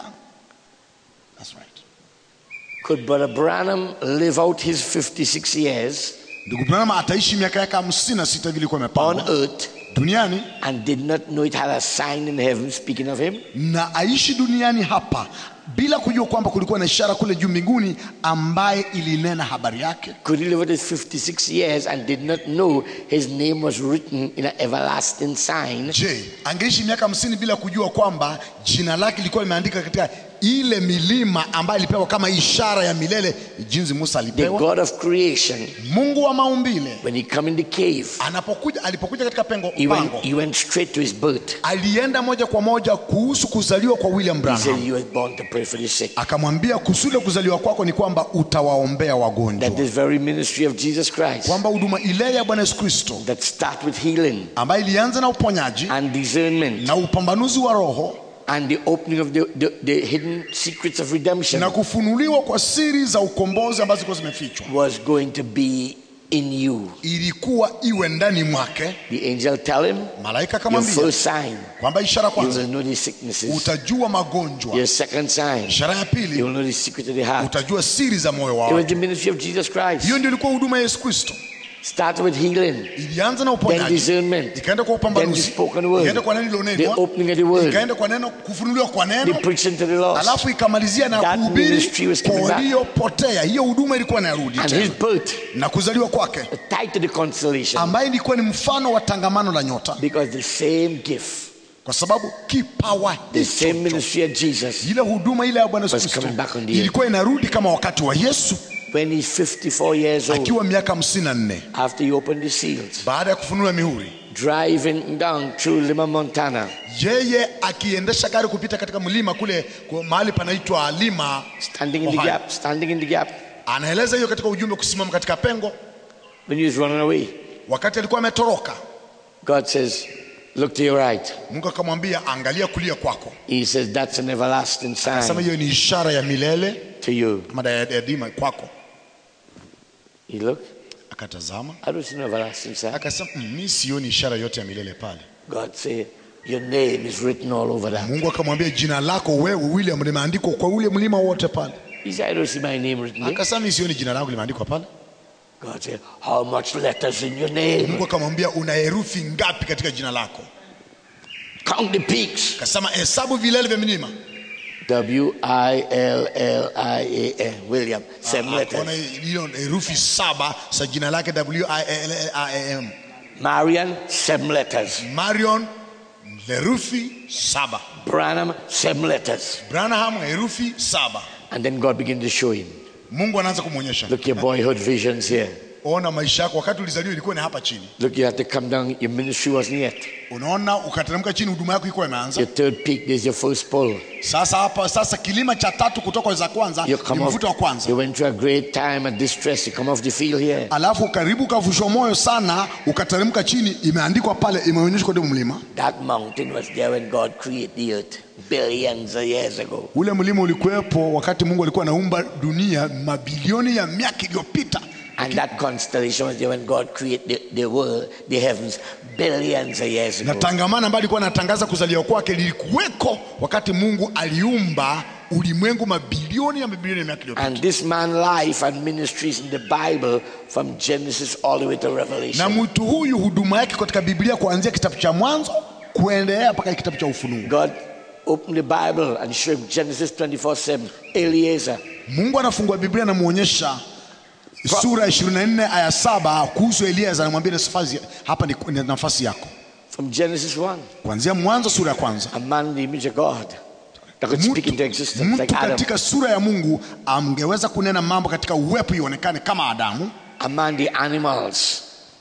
That's right. Could Brother Branham live out his 56 years ndugu branham ataishi miaka yake hamsini na sita vile ilikuwa on imepangwa earth duniani and did not know it had a sign in heaven speaking of him? na aishi duniani hapa bila kujua kwamba kulikuwa na ishara kule juu mbinguni ambaye ilinena habari yake Could he live out his 56 years and did not know his name was written in an everlasting sign? je angeishi miaka hamsini bila kujua kwamba jina lake lilikuwa limeandika katika ile milima ambayo alipewa kama ishara ya milele jinsi musa The alipewa God of creation, mungu wa maumbile when he come in the cave, anapokuja alipokuja katika pengo he went, pango he went straight to his birth. alienda moja kwa moja kuhusu kuzaliwa kwa william He said, branham You was born to pray for the sick. akamwambia kusudi la kuzaliwa kwako ni kwamba utawaombea wagonjwa That this very ministry of Jesus Christ kwamba huduma ile ya bwana yesu kristo that start with healing ambayo ilianza na uponyaji and discernment na upambanuzi wa roho and the opening of the, the, the hidden secrets of redemption na kufunuliwa kwa siri za ukombozi ambazo zilikuwa zimefichwa was going to be in you. ilikuwa iwe ndani mwake The angel tell him, malaika Your akamwambia first sign, kwamba ishara you kwanza will know the sicknesses. utajua magonjwa Your second sign, ishara ya you pili will know the secret of the heart. utajua siri za moyo It was wao the ministry of Jesus Christ. hiyo ndio ilikuwa huduma ya yesu kristo Started with healing, ilianza na then uponyaji discernment, ikaenda kwa then the upambanuzi spoken ikaenda word, kwa neno the lilonenwa opening of the word, ikaenda kwa neno kufunuliwa kwa the neno preaching to the lost, alafu ikamalizia na That kuhubiri ministry was coming kwa back. waliopotea hiyo huduma ilikuwa inarudi and his tena birth, na kuzaliwa kwake tied to the constellation. ambaye ilikuwa ni mfano wa tangamano la nyota Because the same gift kwa sababu kipawa The same hicho ministry of Jesus. ile huduma ile ya bwana Yesu Was Kristo coming back on the earth. ilikuwa inarudi kama wakati wa yesu When he's 54 years old, akiwa miaka 54 after he opened the seals, baada ya kufunua mihuri driving down through Lima, Montana, yeye akiendesha gari kupita katika mlima kule kwa mahali panaitwa lima standing in the Ohio. gap, standing in the gap, anaeleza hiyo katika ujumbe kusimama katika pengo when he was running away, wakati alikuwa ametoroka God says, Look to your right. mungu akamwambia angalia kulia kwako He says, That's an everlasting sema sign hiyo ni ishara ya milele to you. kama diadema kwako He looked, akatazama I don't see no everlasting sign. akasema "Mm, mi sioni ishara yote ya milele pale God said, Your name is written all over that. mungu akamwambia jina lako wewe william limeandikwa kwa ule mlima wote pale He said, I don't see my name written there. akasema mi sioni jina langu limeandikwa pale God said, How much letters in your name? mungu akamwambia una herufi ngapi katika jina lako Count the peaks. akasema hesabu vilele vya milima W I L L I A N. William. Seven akaona letters. hiyo herufi saba za jina lake w-i-l-l-i-a-m Marian, seven letters. marion herufi saba Branham, seven letters. branham herufi saba And then God began to show him. mungu anaanza kumwonyesha Look, your boyhood visions here. ona maisha yako wakati ulizaliwa ilikuwa ni hapa chini Look, you had to come down. Your ministry wasn't yet. unaona ukateremka chini huduma yako ilikuwa imeanza Your third peak, there's your first pull. sasa hapa sasa kilima cha tatu kutoka za kwanza You ni come off, mvuto wa kwanza you went through a great time of distress. You come off the field here. alafu karibu ukavushwa moyo sana ukateremka chini imeandikwa pale imeonyeshwa kwenye mlima That mountain was there when God created the earth billions of years ago. ule mlima ulikuwepo wakati mungu alikuwa anaumba dunia mabilioni ya miaka iliyopita And that constellation was there when God created the, the world, the heavens, billions of years na ago. tangamano ambayo alikuwa anatangaza kuzaliwa kwake lilikuweko wakati mungu aliumba ulimwengu mabilioni ya mabilioni ya miaka iliyopita And this man's life and ministries in the Bible from Genesis all the way to na Revelation. mtu huyu huduma yake katika biblia kuanzia kitabu cha mwanzo kuendelea mpaka kitabu cha ufunuo God opened the Bible and showed him Genesis 24 7, Eliezer. mungu anafungua biblia anamwonyesha sura ya 24 aya saba kuhusu elieza anamwambia nafasi hapa ni, ni nafasi yako From Genesis 1, kuanzia mwanzo sura ya kwanza a man in the image of God that could speak into existence mtu like Adam. katika sura ya mungu angeweza kunena mambo katika uwepo ionekane kama adamu Among the animals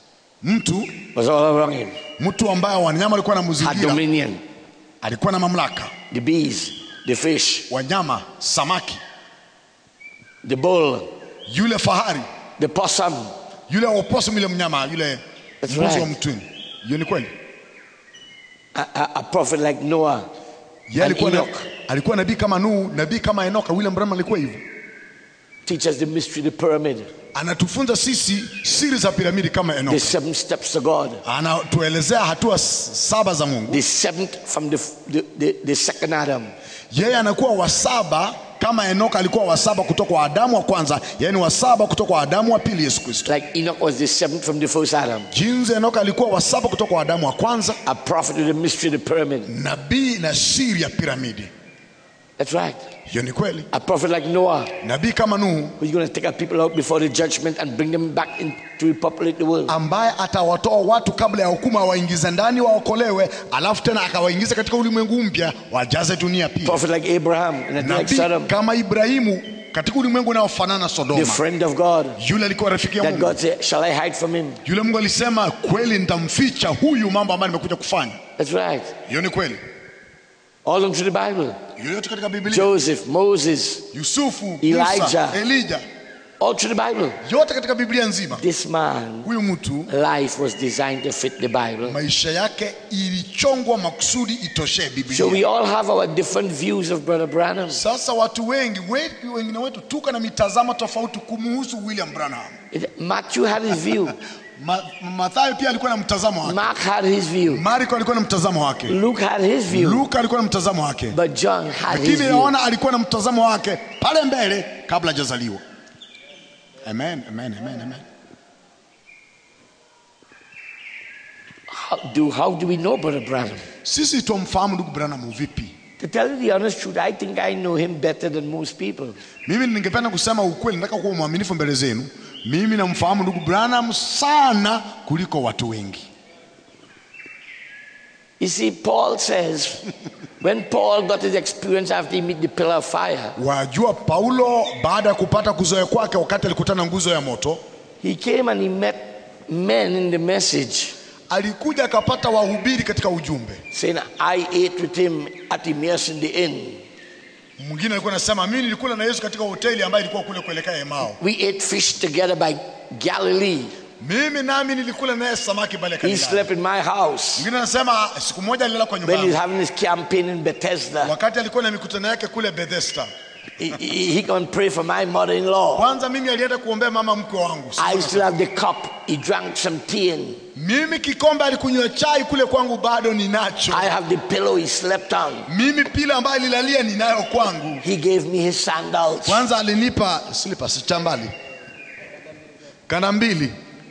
mtu was all around him, mtu ambaye wanyama walikuwa na had muzingira dominion. alikuwa na mamlaka The bees, the fish, wanyama samaki the bull, yule fahari the possum, yule opossum yule mnyama yule That's mbuzi right. wa mtwini hiyo ni kweli a, a, a prophet like Noah, ye And alikuwa, na, Enoch. alikuwa nabii kama Nuhu nabii kama Enoka William Branham alikuwa hivyo teach us the mystery of the pyramid, anatufunza sisi siri za piramidi kama the Enoka seven steps to God, anatuelezea hatua s- saba za Mungu the seventh from the, the, the, the second Adam, yeye anakuwa wa saba kama Enoka alikuwa wa saba kutoka kwa Adamu wa kwanza yaani wa saba kutoka kwa Adamu wa pili Yesu Kristo like Enoch was the seventh from the first Adam, jinsi Enoka alikuwa wa saba kutoka kwa Adamu wa kwanza a prophet of the mystery of the pyramid. nabii na siri ya piramidi That's right. hiyo ni kweli A prophet like Noah, nabii kama Nuhu who's going to take our people out before the judgment and bring them back in to repopulate the world. ambaye atawatoa watu kabla ya hukumu awaingize ndani waokolewe alafu tena akawaingiza katika ulimwengu mpya wajaze dunia pia prophet like Abraham, and like nabii Sodom, kama Ibrahimu katika ulimwengu unaofanana na the Sodoma friend of God, yule alikuwa rafiki ya that Mungu God said, Shall I hide from him? yule Mungu alisema kweli nitamficha huyu mambo ambayo nimekuja kufanya That's right. hiyo ni kweli All them through the Bible. yoyote katika Biblia Joseph, Moses, Yusufu Elijah. Musa Elijah all through the Bible. yote katika Biblia nzima This man, huyu mtu life was designed to fit the Bible. maisha yake ilichongwa makusudi itoshee So Biblia we all have our different views of Brother Branham. sasa watu wengi wengi wengine wetu tuko na mitazamo tofauti kumuhusu William Branham It- Matthew had his view. Ma, Mathayo pia alikuwa na mtazamo wake Mark had his view. Marko alikuwa na mtazamo wake Luke had his view. Luka alikuwa na mtazamo wake But John had his lakini view. naona alikuwa na mtazamo wake pale mbele kabla hajazaliwa amen amen amen amen How do, how do we know Brother Branham? sisi tumfahamu ndugu Branham vipi To tell you the honest truth, I think I know him better than most people. mimi ningependa kusema ukweli nataka kuwa mwaminifu mbele zenu mimi namfahamu ndugu Branham sana kuliko watu wengi You see, Paul says, when Paul got his experience after he met the pillar of fire, wajua paulo baada ya kupata kuzoea kwake wakati alikutana na nguzo ya moto he came and he met men in the message alikuja akapata wahubiri katika ujumbe saying, I ate with him at Emmaus in the inn. mwingine alikuwa anasema mimi nilikula na yesu katika hoteli ambayo ilikuwa kule kuelekea emao We ate fish together by Galilee. mimi nami nilikula naye samaki pale He Galilaya. slept in my house mwingine anasema siku moja alilala kwa nyumba when he's yangu having his campaign in Bethesda. wakati alikuwa na mikutano yake kule bethesda He, he, he can pray for my mother-in-law. kwanza mimi alienda kuombea mama mkwe wangu I still have the cup. He drank some tea in. mimi kikombe alikunywa chai kule kwangu bado ninacho I have the pillow he slept on. mimi pila ambayo alilalia ninayo kwangu He gave me his sandals. kwanza alinipa slippers cha mbali kana mbili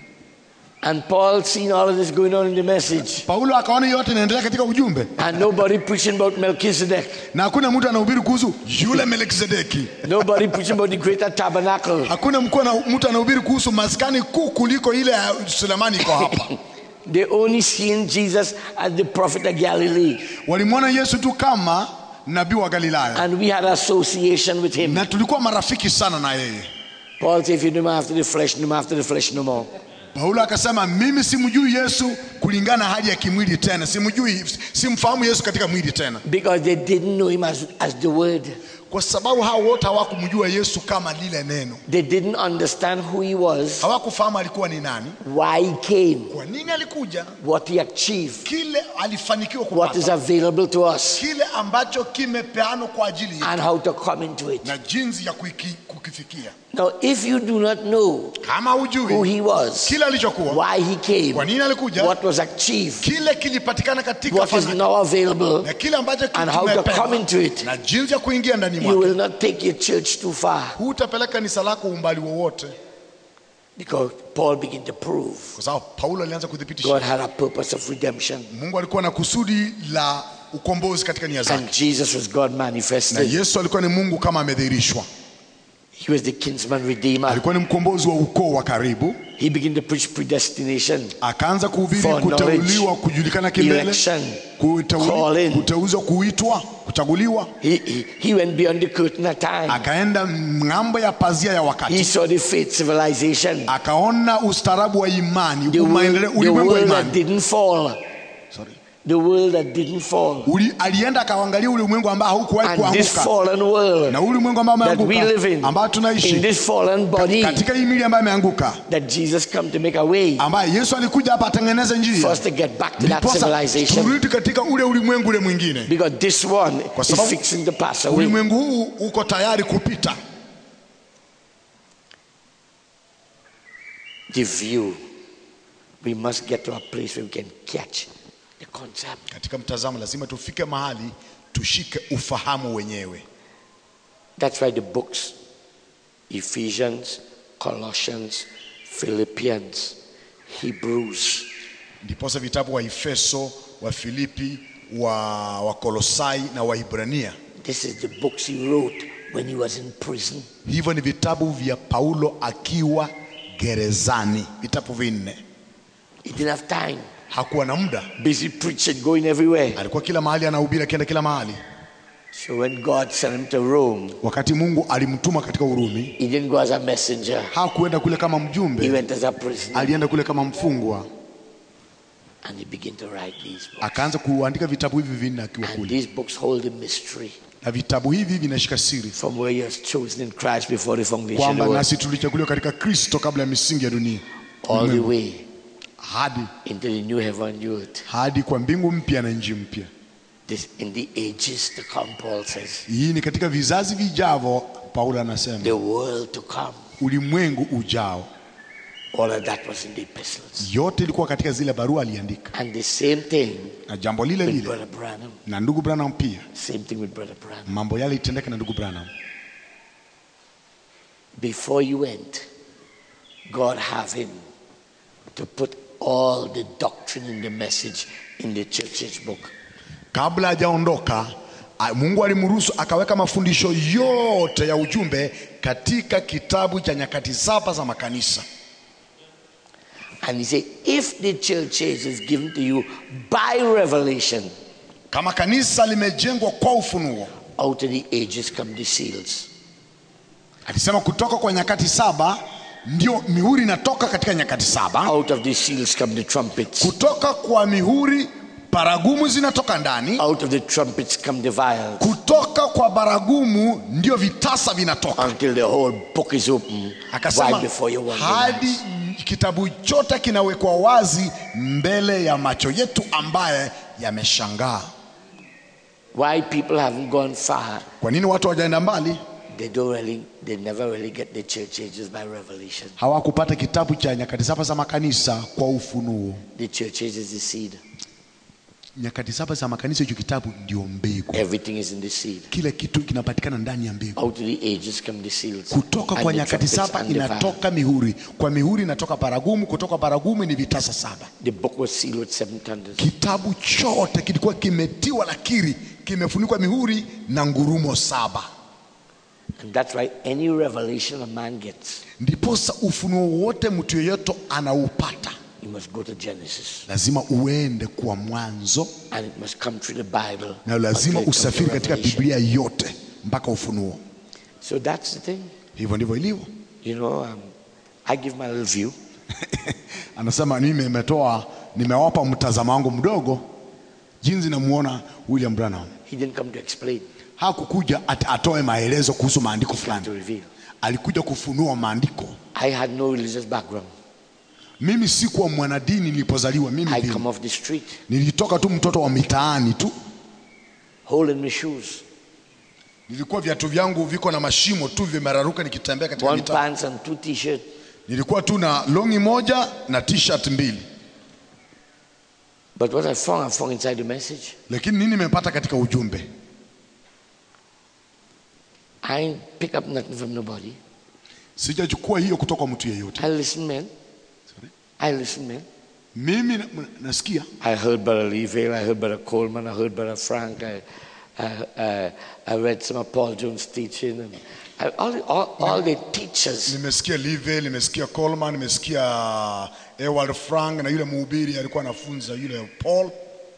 And Paul seen all of this going on in the message. paulo akaona hiyo yote inaendelea katika ujumbe And nobody preaching about Melchizedek. na hakuna mtu anahubiri kuhusu yule melkisedeki Nobody preaching about the greater tabernacle. hakuna mkuu ana- mtu anahubiri kuhusu maskani kuu kuliko ile ya sulemani iko hapa They only seen Jesus as the prophet of Galilee. walimwona yesu tu kama nabii wa galilaya And we had association with him. na tulikuwa marafiki sana na yeye Paul said, if you know him after the flesh, know him after the flesh no more. paulo akasema mimi simjui yesu kulingana na hali ya kimwili tena simjui simfahamu yesu katika mwili tena Because they didn't know him as, as the word. kwa sababu hao wote hawakumjua yesu kama lile neno They didn't understand who he was, hawakufahamu alikuwa ni nani why he came, kwa nini alikuja what he achieved, kile alifanikiwa what is kupata available to us, kile ambacho kimepeanwa kwa ajili yetu and how to come into it. na jinsi ya kuiki, kukifikia Now, if you do not know kama who hujui he was, kile alichokuwa why he came, kwa nini alikuja what was achieved, kile kilipatikana katika what is fana- now available, na kile ambacho and how to kimepewa, come into it, na jinsi ya kuingia ndani you mwake will not take your church too far. hutapeleka kanisa lako umbali wowote Because Paul began to prove kwa sababu paulo alianza kuthibitisha God had a purpose of redemption. mungu alikuwa na kusudi la ukombozi katika nia zake And Jesus was God na manifested. yesu alikuwa ni mungu kama amedhihirishwa He was the kinsman redeemer. alikuwa ni mkombozi wa ukoo wa karibu He began to preach predestination, akaanza kuhubiri For kuteuliwa kujulikana kimbele election, kuteuli- calling. kuteuzwa kuitwa kuchaguliwa He, he, he went beyond the curtain of time. akaenda ng'ambo ya pazia ya He wakati saw the faith civilization, akaona ustaarabu wa imani the world, maendeleo- the ulimwengu wa world that imani didn't fall, Sorry. the world that didn't fall. Uli, alienda akaangalia ulimwengu ambao haukuwahi And this kuanguka fallen world na ulimwengu ambao that we live umeanguka in, ambao in tunaishi this fallen body, katika hii mili ambayo imeanguka that Jesus come to make a way ambaye yesu alikuja hapa atengeneze for njia us to get back to that Ndiposa civilization. turudi katika ule ulimwengu ule mwingine Because this one is sababu fixing to pass away. ulimwengu huu uko tayari kupita The view. We must get to a place where we can catch the concept. katika mtazamo lazima tufike mahali tushike ufahamu wenyewe That's why the books, Ephesians, Colossians, Philippians, Hebrews, ndiposa vitabu wa efeso wa filipi wa wakolosai na waibrania this is the books he wrote when he was in prison. hivyo ni vitabu vya paulo akiwa gerezani vitabu vinne He didn't have time. hakuwa na muda Busy preaching, going everywhere. alikuwa kila mahali anahubiri akienda kila mahali So when God sent him to Rome, wakati mungu alimtuma katika urumi he didn't go as a messenger. hakuenda kule kama He mjumbe went as a prisoner. alienda kule kama mfungwa And he began to write these books. akaanza kuandika vitabu hivi vinne akiwa And kule these books hold a mystery na vitabu hivi vinashika siri from where you're chosen in Christ before the foundation of kwamba the world, nasi tulichaguliwa katika kristo kabla ya misingi ya dunia all the Ulimwengu. way hadi into the new heaven and new earth. hadi kwa mbingu mpya na nchi mpya This in the ages to come, Paul says. hii ni katika vizazi vijavyo paulo anasema The world to come. ulimwengu ujao All of that was in the epistles. yote ilikuwa katika zile barua aliandika And the same thing na jambo lile with lile Brother Branham. na ndugu branham pia Same thing with Brother Branham. mambo yale itendeka na ndugu branham Before you went, God have him to put all the doctrine in the message in the church's book. kabla hajaondoka a- mungu alimruhusu akaweka mafundisho yote ya ujumbe katika kitabu cha nyakati saba za makanisa And he said, if the church age is given to you by revelation, kama kanisa limejengwa kwa ufunuo out of the ages come the seals. alisema kutoka kwa nyakati saba ndio mihuri inatoka katika nyakati saba Out of the seals come the trumpets. kutoka kwa mihuri baragumu zinatoka ndani Out of the trumpets come the vials. kutoka kwa baragumu ndio vitasa vinatoka Until the whole book is open akasema right before your wonder hadi eyes. kitabu chote kinawekwa wazi mbele ya macho yetu ambaye yameshangaa Why people haven't gone far, kwa nini watu hawajaenda mbali they don't really, they never really get the church ages by revelation. hawakupata kitabu cha nyakati saba za makanisa kwa ufunuo The church age is the seed. nyakati saba za makanisa hicho kitabu ndio mbegu Everything is in the seed. kila kitu kinapatikana ndani ya mbegu Out of the ages come the seals. kutoka and kwa the nyakati trumpets saba and the vials. inatoka mihuri kwa mihuri inatoka baragumu kutoka baragumu ni vitasa saba The book was sealed with seven thunders. kitabu chote kilikuwa kimetiwa lakiri kimefunikwa mihuri na ngurumo saba And that's why any revelation a man gets, ndiposa ufunuo wote mtu yeyote anaupata you must go to Genesis. lazima uende kwa mwanzo And it must come through the Bible. na lazima until it comes to usafiri katika Revelation. biblia yote mpaka ufunuo So that's the thing. hivyo ndivyo ilivyo You know, um, I give my little view. anasema mimi nimetoa nimewapa mtazamo wangu mdogo jinsi namuona william branham He didn't come to explain, hakukuja at, atoe maelezo kuhusu maandiko to fulani reveal. alikuja kufunua maandiko I had no religious background. mimi sikuwa mwanadini nilipozaliwa mimi I vile. come off the street, nilitoka tu mtoto wa mitaani tu hole in my shoes, nilikuwa viatu vyangu viko na mashimo tu vimeraruka nikitembea katika one mitaa pants and two t-shirt. nilikuwa tu na longi moja na t-shirt mbili But what I found, I found inside the message. lakini nini nimepata katika ujumbe I ain't pick up nothing from nobody. sijachukua hiyo kutoka kwa mtu yeyote I listen, man. I listen, man. mimi na- nasikia I heard Brother Leeville, I heard Brother Coleman, I heard Brother Frank, I, I, I, I read some of Paul Jones' teaching, and I, all, all, all the teachers. nimesikia live nimesikia coleman nimesikia ewald frank na yule mhubiri alikuwa anafunza yule paul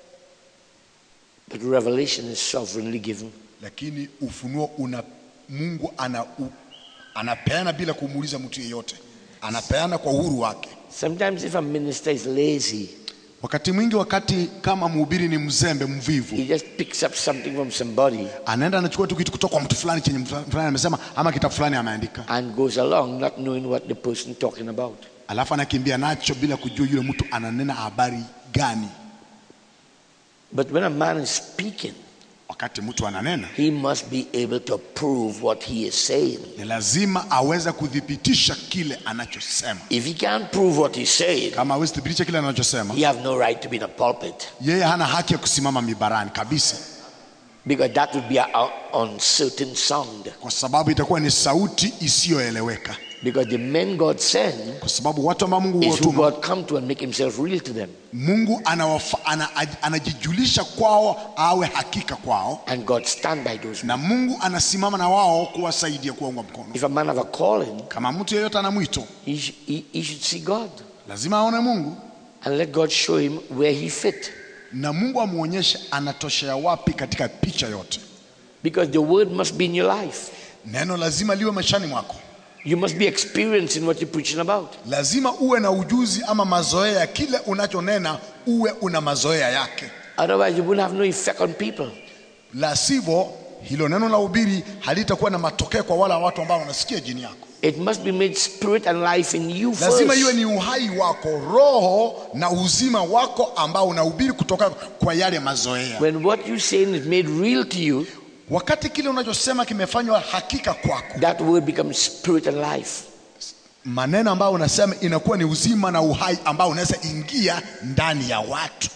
But revelation is sovereignly given. lakini ufunuo una mungu ana, u, anapeana bila kumuuliza mtu yeyote anapeana kwa uhuru wake Sometimes if a minister is lazy, wakati mwingi wakati kama mhubiri ni mzembe mvivu he just picks up something from somebody anaenda anachukua tu kitu kutoka kwa mtu fulani chenye mtu fulani amesema ama kitabu fulani ameandika and goes along not knowing what the person talking about. alafu anakimbia nacho bila kujua yule mtu ananena habari gani But when a man is speaking, wakati mtu ananena he must be able to prove what he is saying. ni lazima aweze kuthibitisha kile anachosema If he can't prove what he's saying, kama awezi thibitisha kile anachosema he have no right to be in a pulpit yeye hana haki ya kusimama mibarani kabisa because that would be an uncertain sound. kwa sababu itakuwa ni sauti isiyoeleweka Because the men God send kwa sababu watu ambao mungu is who huwatuma God come to and make himself real to them. mungu anawafa, ana, anajijulisha kwao awe hakika kwao And God stand by those men. na mungu anasimama na wao kuwasaidia kuwaunga mkono If a man have a calling, kama mtu yeyote ana mwito he, sh- he, he should see God lazima aone mungu and let God show him where he fit. na mungu amwonyeshe anatoshea wapi katika picha yote Because the word must be in your life. neno lazima liwe maishani mwako You must be experienced in what you're preaching about. lazima uwe na ujuzi ama mazoea ya kile unachonena uwe una mazoea yake Otherwise, you wouldn't have no effect on people. la sivyo hilo neno la ubiri halitakuwa na matokeo kwa wale watu ambao wanasikia jini yako It must be made spirit and life in you lazima iwe first. ni uhai wako roho na uzima wako ambao unahubiri kutoka kwa yale mazoea When what you're saying is made real to you, wakati kile unachosema kimefanywa hakika kwako that word becomes spirit and life. maneno ambayo unasema inakuwa ni uzima na uhai ambao unaweza ingia ndani ya watu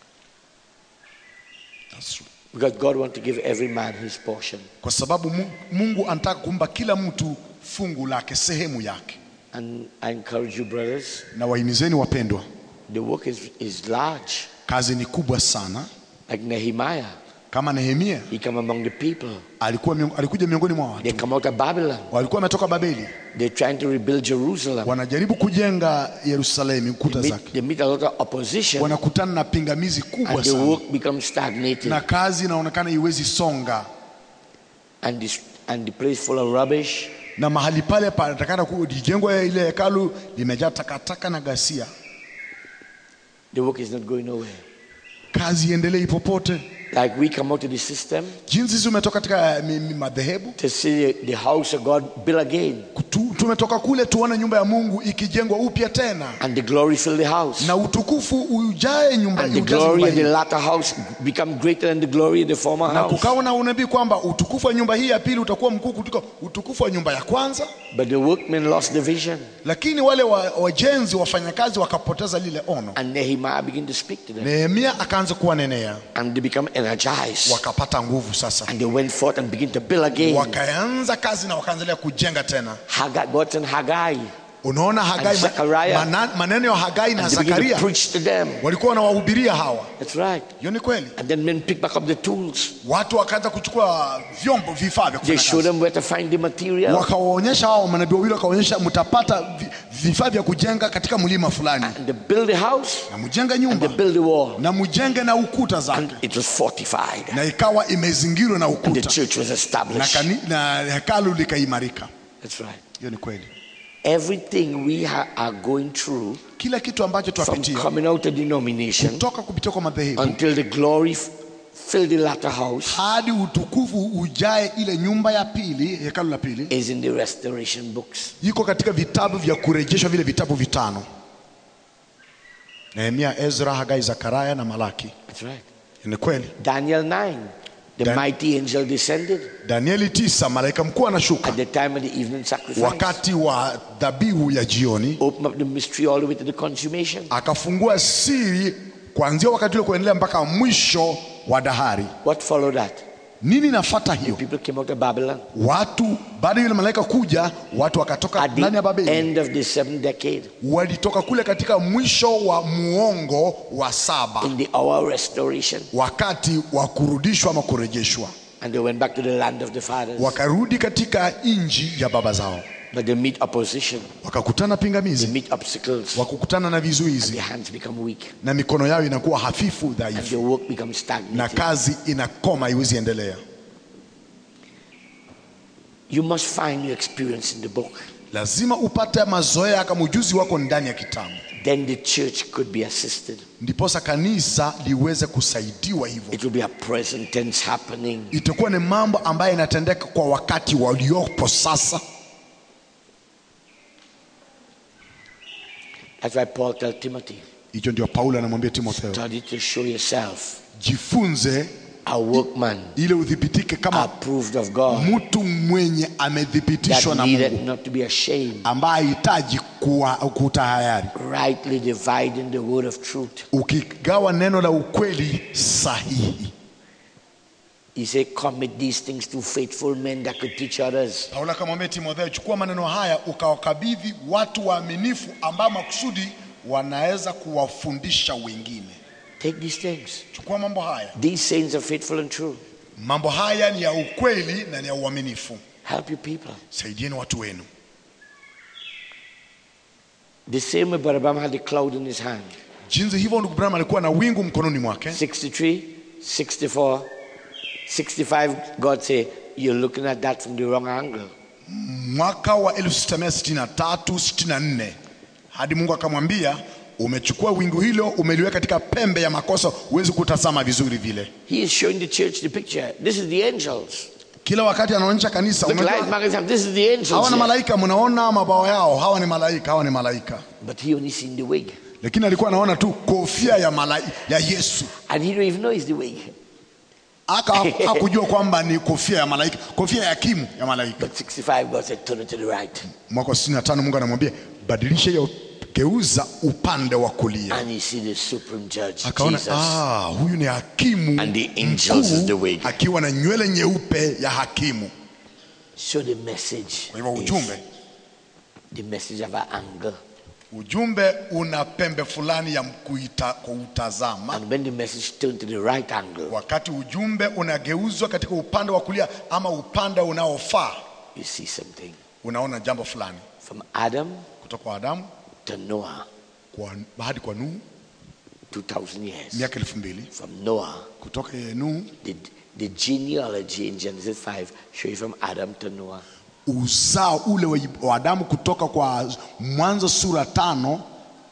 That's true. Because God wants to give every man his portion. kwa sababu Mu- mungu anataka kumpa kila mtu fungu lake sehemu yake And I encourage you, brothers, na wahimizeni wapendwa the work is, is large. kazi ni kubwa sana Like Nehemiah, kama Nehemia He come among the people. alikuwa miong- alikuja miongoni mwa watu They come out of Babylon. walikuwa wametoka Babeli, They're trying to rebuild Jerusalem. wanajaribu kujenga Yerusalemu kuta They zake, meet, they meet a lot of opposition wanakutana na pingamizi kubwa and the sana, work becomes stagnated na kazi inaonekana iwezi songa, and, this, and the place full of rubbish. na mahali pale panatakana kujengwa ile hekalu limejaa takataka na ghasia, The work is not going nowhere. kazi iendelei popote. Like we come out of the system Jinsi sisi umetoka katika mi- mi- madhehebu to see the house of God built again tu, tumetoka kule tuone nyumba ya Mungu ikijengwa upya tena and the glory fill the house. na utukufu ujae nyumba, And the ujaze glory nyumba of the hii. latter house become greater than the glory of the former na house. kukawa na unabii kwamba utukufu wa nyumba hii ya pili utakuwa mkuu kuliko utukufu wa nyumba ya kwanza, But the workmen lost the vision. lakini wale wa- wajenzi wafanyakazi wakapoteza lile ono. And Nehemiah began to speak to them. Nehemia akaanza kuwanenea, And they become energized. wakapata nguvu sasa, And they went forth and began to build again. wakaanza kazi na wakaendelea kujenga tena. Haggai, God sent Haggai. Unaona Hagai, And Zechariah. mana- maneno ya Hagai na And they began to Zakaria preach to them. walikuwa wanawahubiria hawa. That's right. Hiyo ni kweli. And then men pick back up the tools. Watu wakaanza kuchukua vyombo, vifaa vya They kufanya show kazi. them where to find the material. wakawaonyesha hao manabii wawili, wakaonyesha mtapata vi- vifaa vya kujenga katika mlima fulani, And they build the house. na mjenge And they nyumba build the wall. na mjenge na ukuta And zake, it was fortified. na ikawa imezingirwa na And the ukuta church was na, established. kani, na hekalu likaimarika. That's right. Hiyo ni kweli. Everything we ha- are going through Kila kitu ambacho from twapitia coming out of denomination kutoka kupitia kwa madhehebu until the glory f- fill the latter house hadi utukufu ujae ile nyumba ya pili, hekalu la pili, is in the restoration books. iko katika vitabu vya kurejeshwa, vile vitabu vitano: Nehemia, Ezra, Hagai, Zakaria na Malaki. That's right. Ni kweli. Daniel 9, the Dan- mighty angel descended Danieli tisa, malaika mkuu anashuka at the time of the evening sacrifice. wakati wa dhabihu ya jioni, Open up the mystery all the way to the consummation. akafungua siri kuanzia wakati ule kuendelea mpaka mwisho wa dahari. What followed that? Nini nafata hiyo? People came out of Babylon Watu baada ya yule malaika kuja, watu wakatoka at ndani ya the Babeli, end of the seventh decade walitoka kule katika mwisho wa muongo wa saba, in the hour of restoration. wakati wa kurudishwa ama kurejeshwa, And they went back to the land of the fathers. wakarudi katika nchi ya baba zao, But they meet opposition, wakakutana they pingamizi, meet obstacles, wakakutana na vizuizi, their hands become weak, na mikono yao inakuwa hafifu, and dhaifu. their work becomes na stagnated. kazi inakoma, haiwezi endelea. You must find your experience in the book. Lazima upate mazoea kama ujuzi wako ndani ya kitabu, Then the church could be assisted. ndiposa kanisa liweze kusaidiwa hivyo. It will be a present tense happening. Itakuwa ni mambo ambayo yanatendeka kwa wakati waliopo sasa. That's why Paul tells Timothy, Hicho ndio Paulo anamwambia Timotheo, study to show yourself jifunze a workman ili udhibitike kama approved of God mtu mwenye amethibitishwa that na needed Mungu, not to be ashamed, ambaye hahitaji kuwa kutahayari, rightly dividing the word of truth. ukigawa neno la ukweli sahihi. He said, commit these things to faithful men that could teach others. Paulo akamwambia Timotheo, chukua maneno haya ukawakabidhi watu waaminifu ambao makusudi wanaweza kuwafundisha wengine. Take these things. Chukua mambo haya, These sayings are faithful and true. mambo haya ni ya ukweli na ni ya uaminifu. Help your people. Saidieni watu wenu. The same way Brother Branham had the cloud in his hand. Jinsi hivyo ndugu Branham alikuwa na wingu mkononi mwake. 63, 64, 65, God say, you're looking at that from the wrong angle. Mwaka wa 1663 64 hadi Mungu akamwambia umechukua wingu hilo umeliweka katika pembe ya makosa, huwezi kutazama vizuri vile. He is showing the church the picture. This is the angels. Kila wakati anaonyesha kanisa, Look, unajua, light magazine, this is the angels. hawa ni here. malaika, mnaona mabawa yao, hawa ni malaika, hawa ni malaika. But he only seen the wig. lakini alikuwa anaona tu kofia ya, malai, ya Yesu And he don't even know it's the wig. aka hakujua kwamba ni kofia ya malaika, kofia ya kimu ya malaika. But 65, God said, turn it to the right. Mwaka wa 65 Mungu anamwambia badilisha hiyo, geuza upande wa kulia. And he see the supreme judge, Akaona Jesus. ah, huyu ni hakimu And the angels is the mkuu, wig. akiwa na nywele nyeupe ya hakimu. So the message Kwa hivyo is ujumbe the message of our anger. ujumbe una pembe fulani ya kuita, kuutazama And when the message turned to the right angle, wakati ujumbe unageuzwa katika upande wa kulia ama upande unaofaa you see something. unaona jambo fulani From Adam kutoka kwa adamu to Noah, kwa, hadi kwa nuhu 2,000 years. miaka elfu mbili From Noah, kutoka yeye nuhu the, the genealogy in Genesis 5 show you from Adam to Noah. uzao ule wa wa adamu kutoka kwa mwanzo sura tano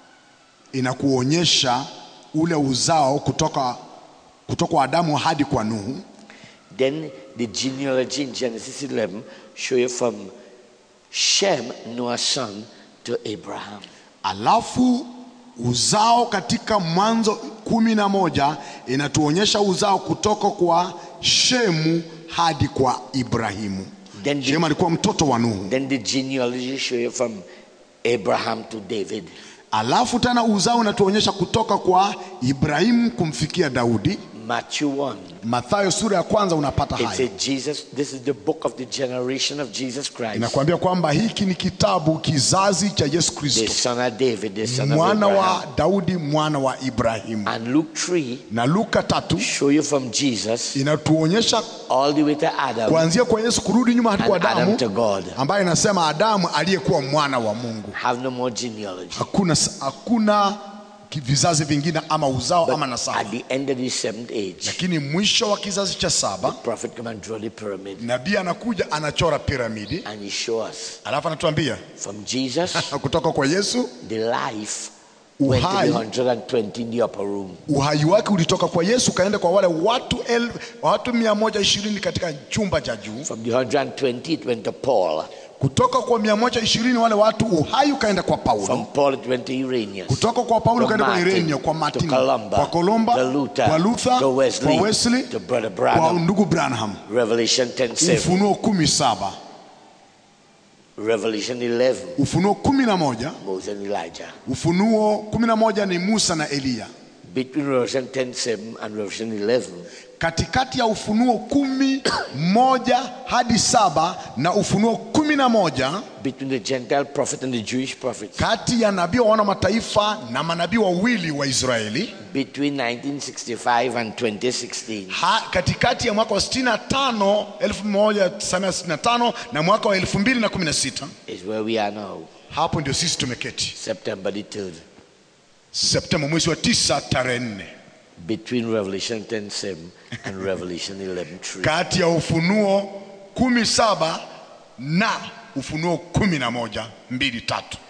inakuonyesha ule uzao kutoka kutoka kwa adamu hadi kwa nuhu Then the genealogy in Genesis 11 show you from Shem, Noah's son, to Abraham. alafu uzao katika mwanzo kumi na moja inatuonyesha uzao kutoka kwa shemu hadi kwa ibrahimu Then the, shemu alikuwa mtoto wa nuhu then the genealogy show you from Abraham to David. alafu tena uzao unatuonyesha kutoka kwa ibrahimu kumfikia daudi Matthew 1. mathayo sura ya kwanza unapata It haya says Jesus, this is the book of the generation of Jesus Christ, inakuambia kwamba hiki ni kitabu kizazi cha yesu the kristo son of David, the son of mwana wa Abraham. daudi mwana wa ibrahimu And Luke 3 na luka tatu show you from Jesus inatuonyesha all the way to Adam kuanzia kwa yesu kurudi nyuma hadi and kwa Adam to adamu God. ambaye inasema adamu aliyekuwa mwana wa mungu Have no more genealogy. hakuna, hakuna ki- vizazi vingine ama uzao ama But nasaba at the end of the seventh age, lakini mwisho wa kizazi cha saba prophet come and draw the pyramid nabii anakuja anachora piramidi and he show us alafu anatuambia from Jesus kutoka kwa yesu the life went to Uhai. the 120 in the upper room. uhai wake ulitoka kwa yesu ukaenda kwa wale watu el, watu mia moja ishirini katika chumba cha juu From the 120 it went to Paul. kutoka kwa mia moja ishirini wale watu uhai ukaenda kwa paulo From Paul it went to Irenaeus. kutoka kwa paulo From ukaenda kwa Martin irenio kwa to martin Columba, kwa kolomba to Luther, kwa luther to Wesley, kwa wesley to Brother kwa Branham. ndugu branham Revelation 10 7. ufunuo kumi saba Revelation 11. ufunuo kumi na moja Moses and Elijah. ufunuo kumi na moja ni musa na eliya Between Revelation 10 7 and Revelation 11, katikati ya ufunuo kumi moja hadi saba na ufunuo kumi na moja between the Gentile prophet and the Jewish prophet, kati ya nabii wa wana mataifa na manabii wawili wa israeli between 1965 and 2016, ha, katikati ya mwaka wa 65 1965 na mwaka wa 2016 is where we are now, hapo ndio sisi tumeketi September the 3rd. septemba mwezi wa tisa tarehe nne Between Revelation 10 7 and Revelation 11 3. kati ya ufunuo kumi saba na ufunuo kumi na moja mbili tatu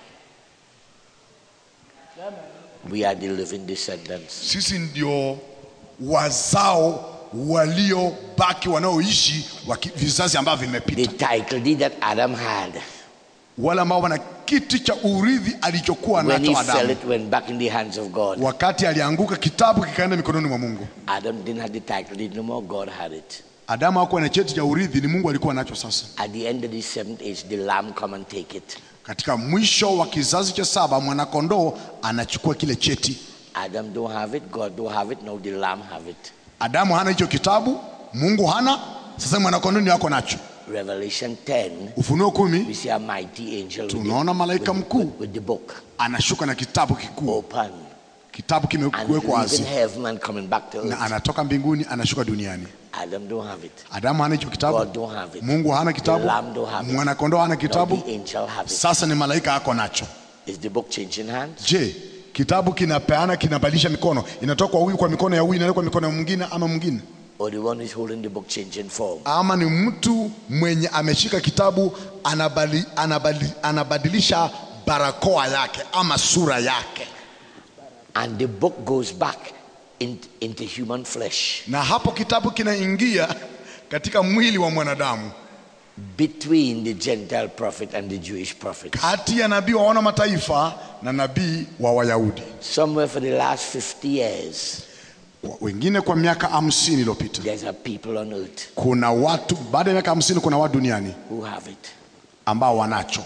We are the living descendants. sisi ndio wazao waliobaki wanaoishi wa ki- vizazi ambavyo The vimepita title deed that Adam had, wale ambao wana kiti cha urithi alichokuwa when he nacho fell, adamu it went back in the hands of God. wakati alianguka kitabu kikaenda mikononi mwa mungu Adam didn't have the title deed no more, God had it. adamu hakuwa na cheti cha urithi ni mungu alikuwa nacho sasa At the end of the seventh age, the Lamb come and take it. katika mwisho wa kizazi cha saba mwanakondoo anachukua kile cheti Adam don't have it, God don't have it, now the Lamb have it. adamu hana hicho kitabu mungu hana sasa mwanakondoo ni wako nacho Revelation 10, ufunuo kumi we see a mighty angel with, tunaona malaika with, mkuu with, with the book anashuka na kitabu kikuu open kitabu and kimewekwa leaving wazi heaven and coming back to na earth. anatoka mbinguni anashuka duniani Adam don't have it. adamu hana hicho kitabu God don't have it. mungu hana The kitabu Lamb don't have it. mwanakondoo hana Now kitabu the angel have it. sasa ni malaika ako nacho Is the book changing hands? je kitabu kinapeana kinabadilisha mikono inatoka kwa huyu kwa mikono ya huyu inaenda kwa mikono ya mwingine ama mwingine Or the one who is holding the book changing form? ama ni mtu mwenye ameshika kitabu anabali, anabali, anabadilisha barakoa yake ama sura yake And the book goes back in, into human flesh na hapo kitabu kinaingia katika mwili wa mwanadamu between the Gentile prophet and the Jewish prophet. kati ya nabii wa wana mataifa na nabii wa wayahudi Somewhere for the last 50 years, Kwa- wengine kwa miaka hamsini iliyopita there's a people on earth kuna watu baada ya miaka hamsini kuna watu duniani who have it. ambao wanacho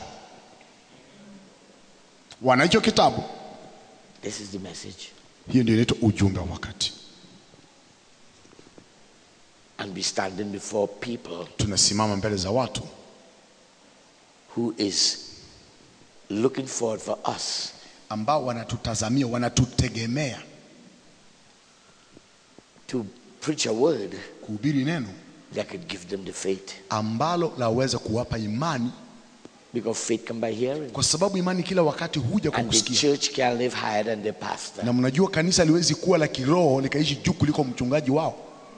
wana hicho kitabu This is the message. hiyo ndio inaitwa ujumbe wa wakati And be standing before people tunasimama mbele za watu who is looking forward for us ambao wanatutazamia wanatutegemea to preach a word kuhubiri neno that could give them the faith. ambalo laweza kuwapa imani Because faith come by hearing. kwa sababu imani kila wakati huja kwa And the kusikia church can live higher than the pastor. na mnajua kanisa liwezi kuwa la kiroho likaishi juu kuliko mchungaji wao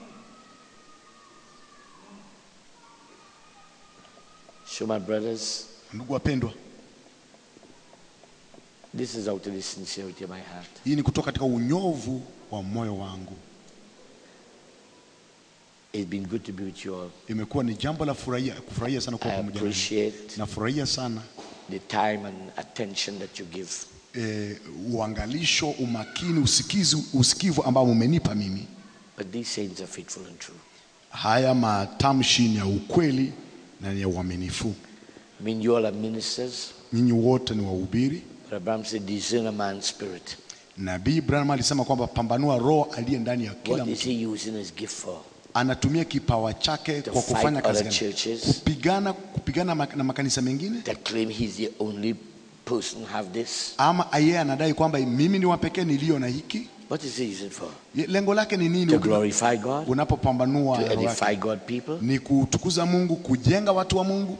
So, my brothers, ndugu wapendwa this is out of the sincerity of my heart. hii ni kutoka katika unyovu wa moyo wangu It's been good to be with you all. imekuwa ni jambo la furahia kufurahia sana kuwa I pamoja nanyi. appreciate nafurahia sana the time and attention that you give. eh, uangalisho umakini usikizi usikivu ambao umenipa mimi But these saints are faithful and true. haya matamshi ni ya ukweli na ni ya uaminifu I mean, you all are ministers. nyinyi wote ni wahubiri But Abraham said, discern a man's spirit. nabii Branham alisema kwamba pambanua roho aliye ndani ya kila What is mtu he using his gift for? anatumia kipawa chake To kwa fight kufanya kazi other gani? churches. kupigana kupigana mak- na makanisa mengine That claim he's the only person have this? ama yeye anadai kwamba mimi ni wa pekee niliyo na hiki What is he using for? Ye- lengo lake ni nini To glorify God? unapopambanua To roho yake? edify God people? ni kutukuza Mungu kujenga watu wa Mungu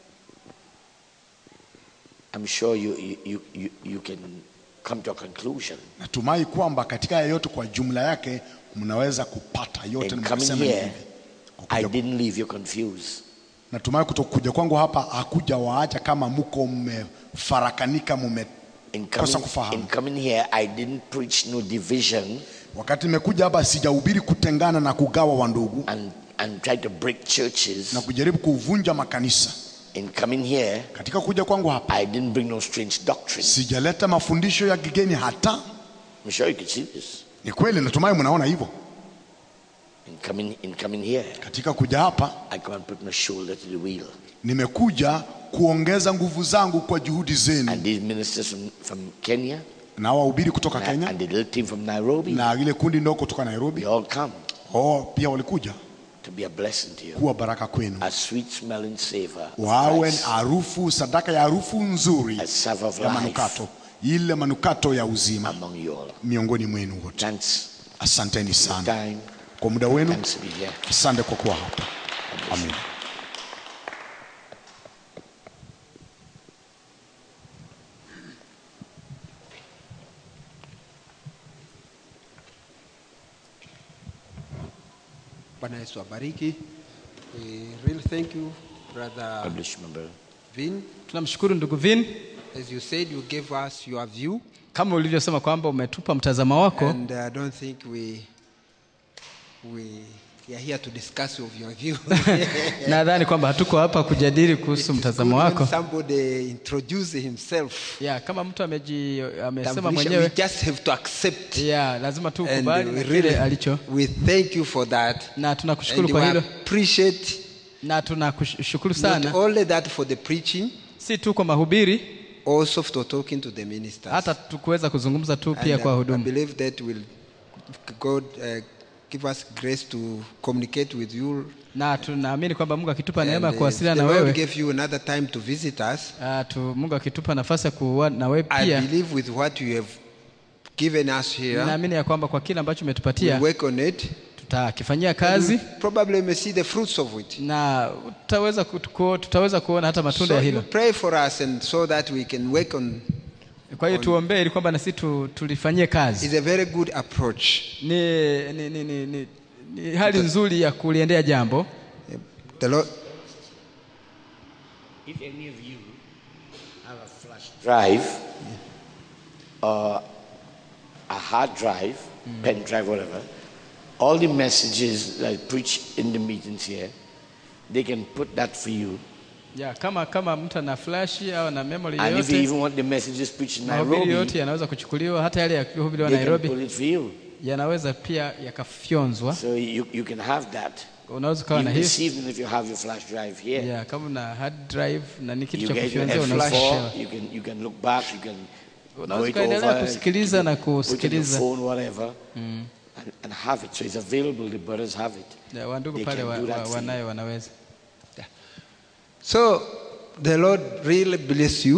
I'm sure you, you, you, you, you can come to a conclusion. natumai kwamba katika haya yote kwa jumla yake mnaweza kupata yote In na coming mkasema ni here, hivi. I Kukuja- didn't leave you confused. natumai kutokuja kwangu hapa hakuja waacha kama mko mmefarakanika mume In kosa coming, kufahamu in coming here, I didn't preach no division wakati nimekuja hapa sijahubiri kutengana na kugawa wandugu and, and try to break churches. na kujaribu kuvunja makanisa In coming here, katika kuja kwangu hapa I didn't bring no strange doctrine. sijaleta mafundisho ya kigeni hata I'm sure you can see this. ni kweli natumai mnaona hivyo In coming, in coming here, katika kuja hapa I come and put my shoulder to the wheel. nimekuja kuongeza nguvu zangu kwa juhudi zenu And these ministers from, from Kenya na wahubiri kutoka and, Kenya and the little team from Nairobi, na ile kundi ndogo kutoka Nairobi they all come oh, pia walikuja to be a blessing to you. kuwa baraka kwenu A sweet smelling savor. of wawe Christ, harufu sadaka ya harufu nzuri a savor of ya life manukato ile manukato ya uzima among you all. miongoni mwenu wote Thanks asanteni for sana time. kwa muda wenu Thanks to be here. asante kwa kuwa hapa amen Bwana Yesu abariki. We really thank you, Brother God bless you, my brother. Vin. tunamshukuru ndugu vin As you said, you gave us your view, kama ulivyosema kwamba umetupa mtazamo wako and I don't think we we are here to discuss of your view. nadhani kwamba hatuko hapa kujadili kuhusu It is mtazamo good when wako somebody introduce himself. ya kama mtu ameji amesema Tambulisha, mwenyewe We just have to accept. ya lazima tu And ukubali we na really, kile alicho we thank you for that. na tunakushukuru And kwa we hilo appreciate na tunakushukuru not sana only that for the preaching, si tu kwa mahubiri also for talking to the ministers. hata tukuweza kuzungumza tu pia And kwa I- I huduma believe that will God uh, give us grace to communicate with you. na tunaamini kwamba mungu akitupa neema ya And, uh, kuwasiliana the na Lord wewe gave you another time to visit us. uh, tu, mungu akitupa nafasi ya kuwa na wewe I pia believe with what you have given us here, naamini ya kwamba kwa kile ambacho we'll umetupatia work on it. tutakifanyia kazi You probably may see the fruits of it. na tutaweza, kutuko, tutaweza kuona hata matunda So ya you hilo pray for us and so that we can work on kwa hiyo tuombee ili kwamba na sisi tu, tulifanyie kazi is a very good approach. ni, ni, ni, ni, ni, ni hali nzuri ya kuliendea jambo The Lord If any of you have a flash drive or a hard drive, pen drive, whatever, all the messages that I preach in the meetings here, they can put that for you. ya, kama kama mtu ana flash au na memory And if you yoyote even want the messages preached in mahubiri Nairobi, yote yanaweza kuchukuliwa hata yale yakuhubiriwa they can Nairobi pull it for you. yanaweza pia yakafyonzwa So you, you can have that. unaweza ukawa na Even hiyo this evening, if you have your flash drive here, ya, kama una hard drive na ni kitu you cha get your kufyonzia unaweza MP4, kushewa. you can, you can look back, you can go unaweza it ukaendelea over, kusikiliza na put it on your kusikiliza phone, whatever, and, and have it. So it's available. The brothers have it. Ya, wandugu They pale can wa, do that wa, for you. wanayo wanaweza So the Lord really bless you.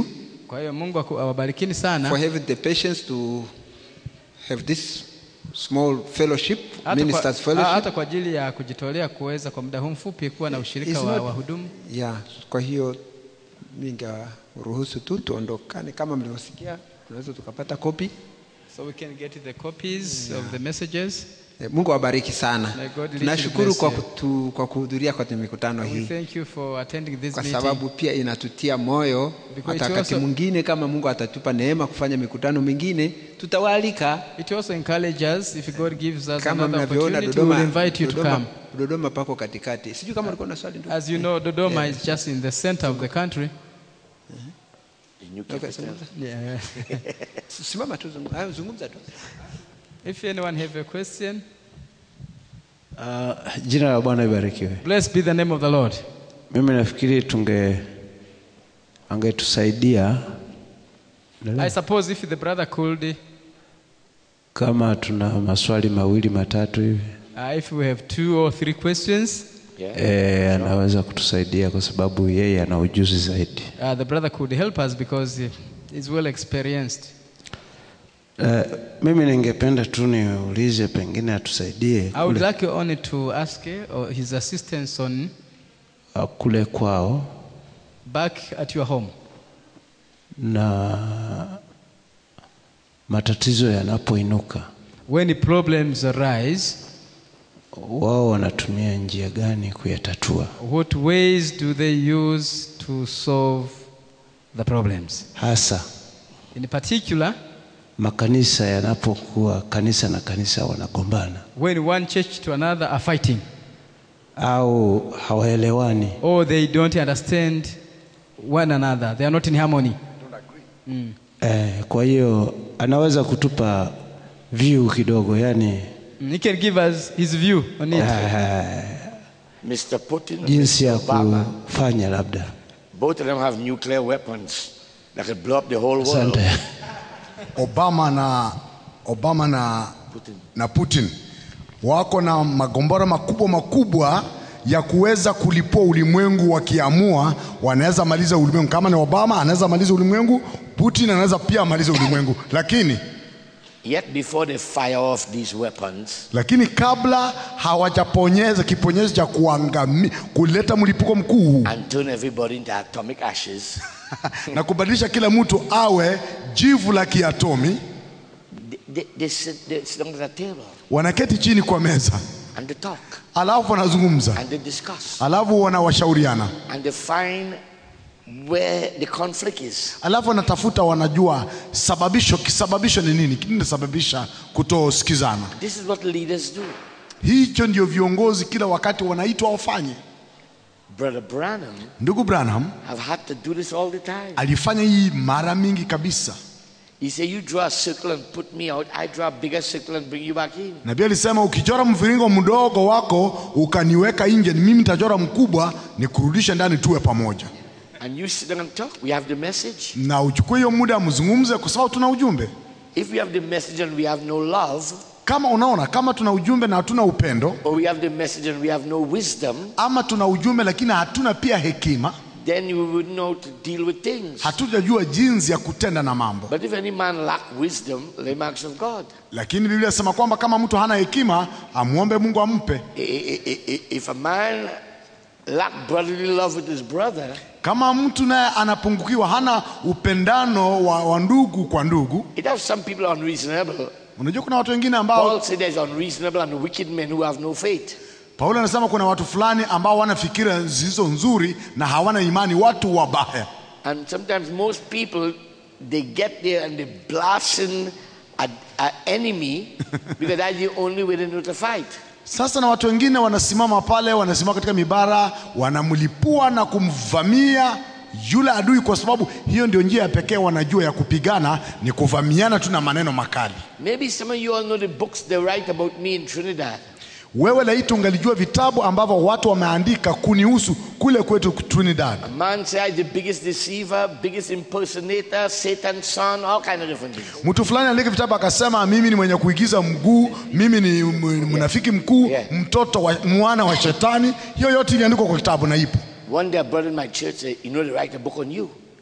kwa hiyo mungu aku- awabarikini sana for having the patience to have this small fellowship, hata ministers kwa, fellowship. hata kwa ajili ya kujitolea kuweza kwa muda huu mfupi kuwa na ushirika It's wa not- wahudumu Yeah, kwa hiyo ningeruhusu tu tuondokane kama mlivyosikia, tunaweza tukapata kopi. so we can get the copies of the messages Eh, Mungu awabariki sana. May God richly Tunashukuru bless kwa, you. kutu, kwa kuhudhuria kwa mikutano we hii thank you for attending this kwa meeting sababu pia inatutia moyo. Because Hata it wakati also- mwingine kama Mungu atatupa neema kufanya mikutano mingine, tutawaalika it also encourages us if god gives us kama another mnavyoona opportunity we will Dodoma, invite you to Dodoma, come Dodoma pako katikati. Sijui kama ulikuwa na swali ndugu. as you know dodoma is just in the center of the country The new Okay, capital. zungumza. yeah. Simama tu zungumza, Ah, zungumza tu. if anyone have a question Uh, jina la Bwana ibarikiwe. blessed be the name of the lord Mimi nafikiri tunge angetusaidia i suppose if the brother could kama tuna maswali mawili matatu hivi uh, if we have two or three questions Yeah. e, anaweza kutusaidia kwa sababu yeye ana ujuzi zaidi. uh, the brother could help us because he is well experienced Uh, mimi ningependa tu niulize, pengine atusaidie i would kule, like only to ask uh, his assistance on uh, kule kwao back at your home na matatizo yanapoinuka, when problems arise wao wanatumia njia gani kuyatatua, what ways do they use to solve the problems hasa in particular makanisa yanapokuwa kanisa na kanisa wanagombana when one church to another are fighting au hawaelewani. or they don't understand one another they are not in harmony Eh, kwa hiyo anaweza kutupa view kidogo, yani Mm, he can give us his view on it Mr. Putin and jinsi ya Mr. Obama, kufanya labda. both of them have nuclear weapons that could blow up the whole world. Asante. Obama na Obama na Putin. na Putin wako na magombora makubwa makubwa ya kuweza kulipua ulimwengu. Wakiamua wanaweza maliza ulimwengu. Kama ni Obama anaweza maliza ulimwengu, Putin anaweza pia amaliza ulimwengu, lakini Yet before they fire off these weapons, lakini kabla hawajaponyeza kiponyezo cha kuangami, kuleta mlipuko mkuu huu and turn everybody into atomic ashes, na kubadilisha kila mtu awe jivu la kiatomi, they, they, they, sit, they sit down at a table wanaketi chini kwa meza, and they talk alafu wanazungumza, and they discuss alafu wanawashauriana, and they find where the conflict is. alafu wanatafuta, wanajua sababisho, kisababisho ni nini, kinasababisha kutosikizana. This is what leaders do. Hicho ndio viongozi kila wakati wanaitwa wafanye. Brother Branham Ndugu Branham have had to do this all the time. alifanya hii mara mingi kabisa. He said, You draw a circle and put me out, I draw a bigger circle and bring you back in. Nabii alisema ukichora mviringo mdogo wako ukaniweka nje, ni mimi nitachora mkubwa nikurudishe ndani, tuwe pamoja. And you sit down and talk. We have the message. Na uchukue hiyo muda mzungumze, kwa sababu tuna ujumbe. If we have the message and we have no love, Kama unaona, kama tuna ujumbe na hatuna upendo, or we have the message and we have no wisdom, ama tuna ujumbe lakini hatuna pia hekima, then we would know how to deal with things. hatujajua jinsi ya kutenda na mambo. But if any man lack wisdom, the marks of God. Lakini Biblia inasema kwamba kama mtu hana hekima, amwombe Mungu ampe. I- I- I- I- If a man lack brotherly love with his brother, Kama mtu naye anapungukiwa, hana upendano wa, wa ndugu kwa ndugu. it has some people unreasonable. Unajua kuna watu wengine ambao Paul said there's unreasonable and wicked men who have no faith. Paulo anasema kuna watu fulani ambao wana fikira zilizo nzuri na hawana imani, watu wabaya. And sometimes most people they get there and they blasting a, a enemy because that's the only way they know to fight. Sasa na watu wengine wanasimama pale, wanasimama katika mibara, wanamlipua na kumvamia yule adui, kwa sababu hiyo ndio njia ya pekee wanajua ya kupigana, ni kuvamiana tu na maneno makali. Maybe some of you all know the books they write about me in Trinidad. Wewe laiti ungalijua vitabu ambavyo watu wameandika kunihusu kule kwetu Trinidad. A man said I'm the biggest deceiver, biggest impersonator, Satan's son, all kind of different things. Mtu fulani aliandika vitabu akasema, mimi ni mwenye kuigiza mguu, mimi ni m- mnafiki mkuu, Yeah. mtoto wa mwana wa shetani. Hiyo yote iliandikwa kwa kitabu na ipo. One day a brother in my church said, you know they write a book on you.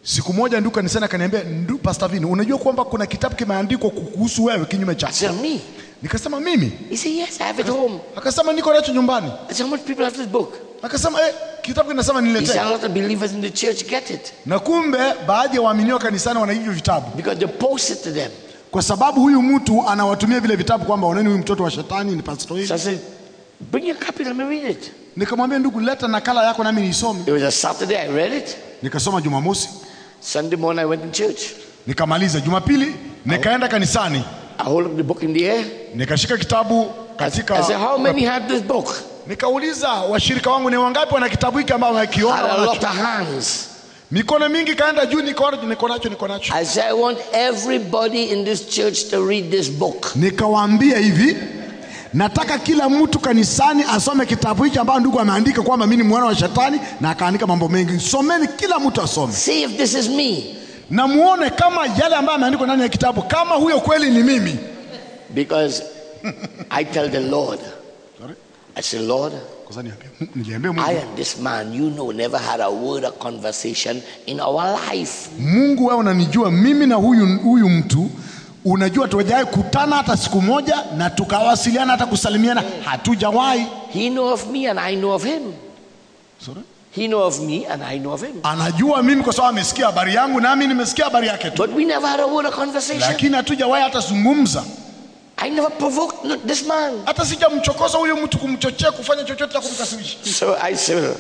siku moja ndugu kanisani akaniambia ndu pastor vini unajua kwamba kuna kitabu kimeandikwa kuhusu wewe kinyume I chako said, me? nikasema mimi He said, yes, I have it home. akasema niko nacho nyumbani I said, how much people have this book? akasema eh, kitabu kinasema He said, niletee a lot of believers in the church get it na kumbe baadhi ya waaminio kanisani wana hivyo vitabu because they post it to them. kwa sababu huyu mtu anawatumia vile vitabu kwamba oneni huyu mtoto wa shetani ni pastor So hili I said, bring your copy, let me read it. nikamwambia ndugu leta nakala yako nami niisome It was a Saturday, I read it. nikasoma jumamosi Sunday morning, I went to church. nikamaliza jumapili nikaenda kanisani I hold up the book in the air. nikashika kitabu katika I said, how many have this book? nikauliza washirika wangu ni wangapi wana kitabu hiki ambao wamekiona Had a wanacho?" lot of hands. mikono mingi kaenda juu niko niko nacho niko nacho I said, I want everybody in this church to read this book. nikawaambia hivi nataka kila mtu kanisani asome kitabu hiki ambao ndugu ameandika kwamba mimi ni mwana wa shetani na akaandika mambo mengi someni kila mtu asome See if this is me. na muone kama yale ambayo ameandikwa ndani ya kitabu kama huyo kweli ni mimi Because I tell the Lord, I say, Lord, Kwa sababu niambia- niliambia I Mungu, and this man, you know, never had a word of conversation in our life. Mungu wewe unanijua mimi na huyu, huyu mtu unajua tujawahi kutana hata siku moja na tukawasiliana hata kusalimiana hatujawahi He know of me and I know of him. Sorry? He know of me and I know of him. anajua mimi kwa sababu amesikia habari yangu nami nimesikia habari yake tu But we never had a word of conversation. lakini hatujawahi hata zungumza I never provoked no- this man. hata sijamchokoza huyu mtu kumchochea kufanya chochote cha kumkasirisha So I said,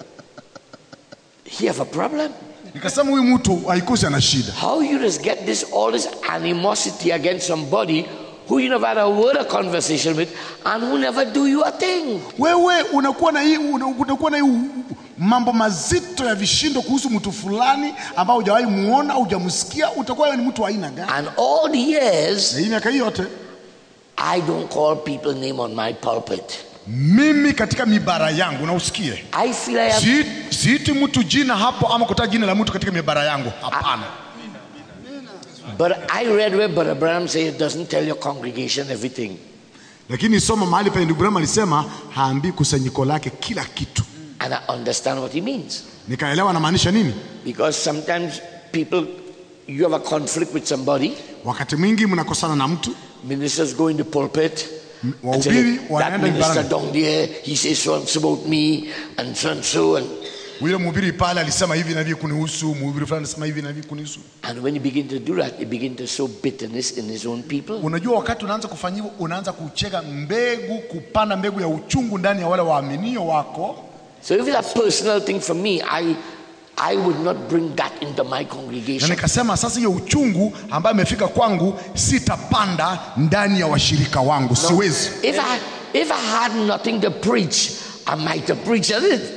he have a problem. nikasema huyu mtu haikosi ana shida How you just get this all this animosity against somebody who you never had a word of conversation with and who never do you a thing? wewe unakuwa na hii una- unakuwa na hii u- mambo mazito ya vishindo kuhusu mtu fulani ambao hujawahi muona hujamsikia utakuwa wewe ni mtu wa aina gani And all the years, na hii miaka hii yote I don't call people name on my pulpit. mimi katika mibara yangu na usikie I feel I have Si- siiti mtu jina hapo ama kutaja jina la mtu katika mibara yangu hapana But I read where Brother Branham says doesn't tell your congregation everything. lakini soma mahali pa ndugu Branham alisema haambii kusanyiko lake kila kitu And I understand what he means. nikaelewa anamaanisha nini Because sometimes people, you have a conflict with somebody, wakati mwingi mnakosana na mtu ministers go in the pulpit. and say, wahubiri that wanaenda minister mibarani down there, he says so and so about me, and so and so. And, yule mhubiri pale alisema hivi na hivi kunihusu mhubiri fulani alisema hivi na hivi kunihusu and when you begin to do that, you begin to sow bitterness in his own people. unajua wakati unaanza kufanya hivyo unaanza kuchega mbegu kupanda mbegu ya uchungu ndani ya wale waaminio wako So if it's a personal thing for me, I, I would not bring that into my na congregation. nikasema sasa hiyo uchungu ambayo imefika kwangu sitapanda ndani ya washirika wangu siwezi If I, if I had nothing to preach, I might have preached on it.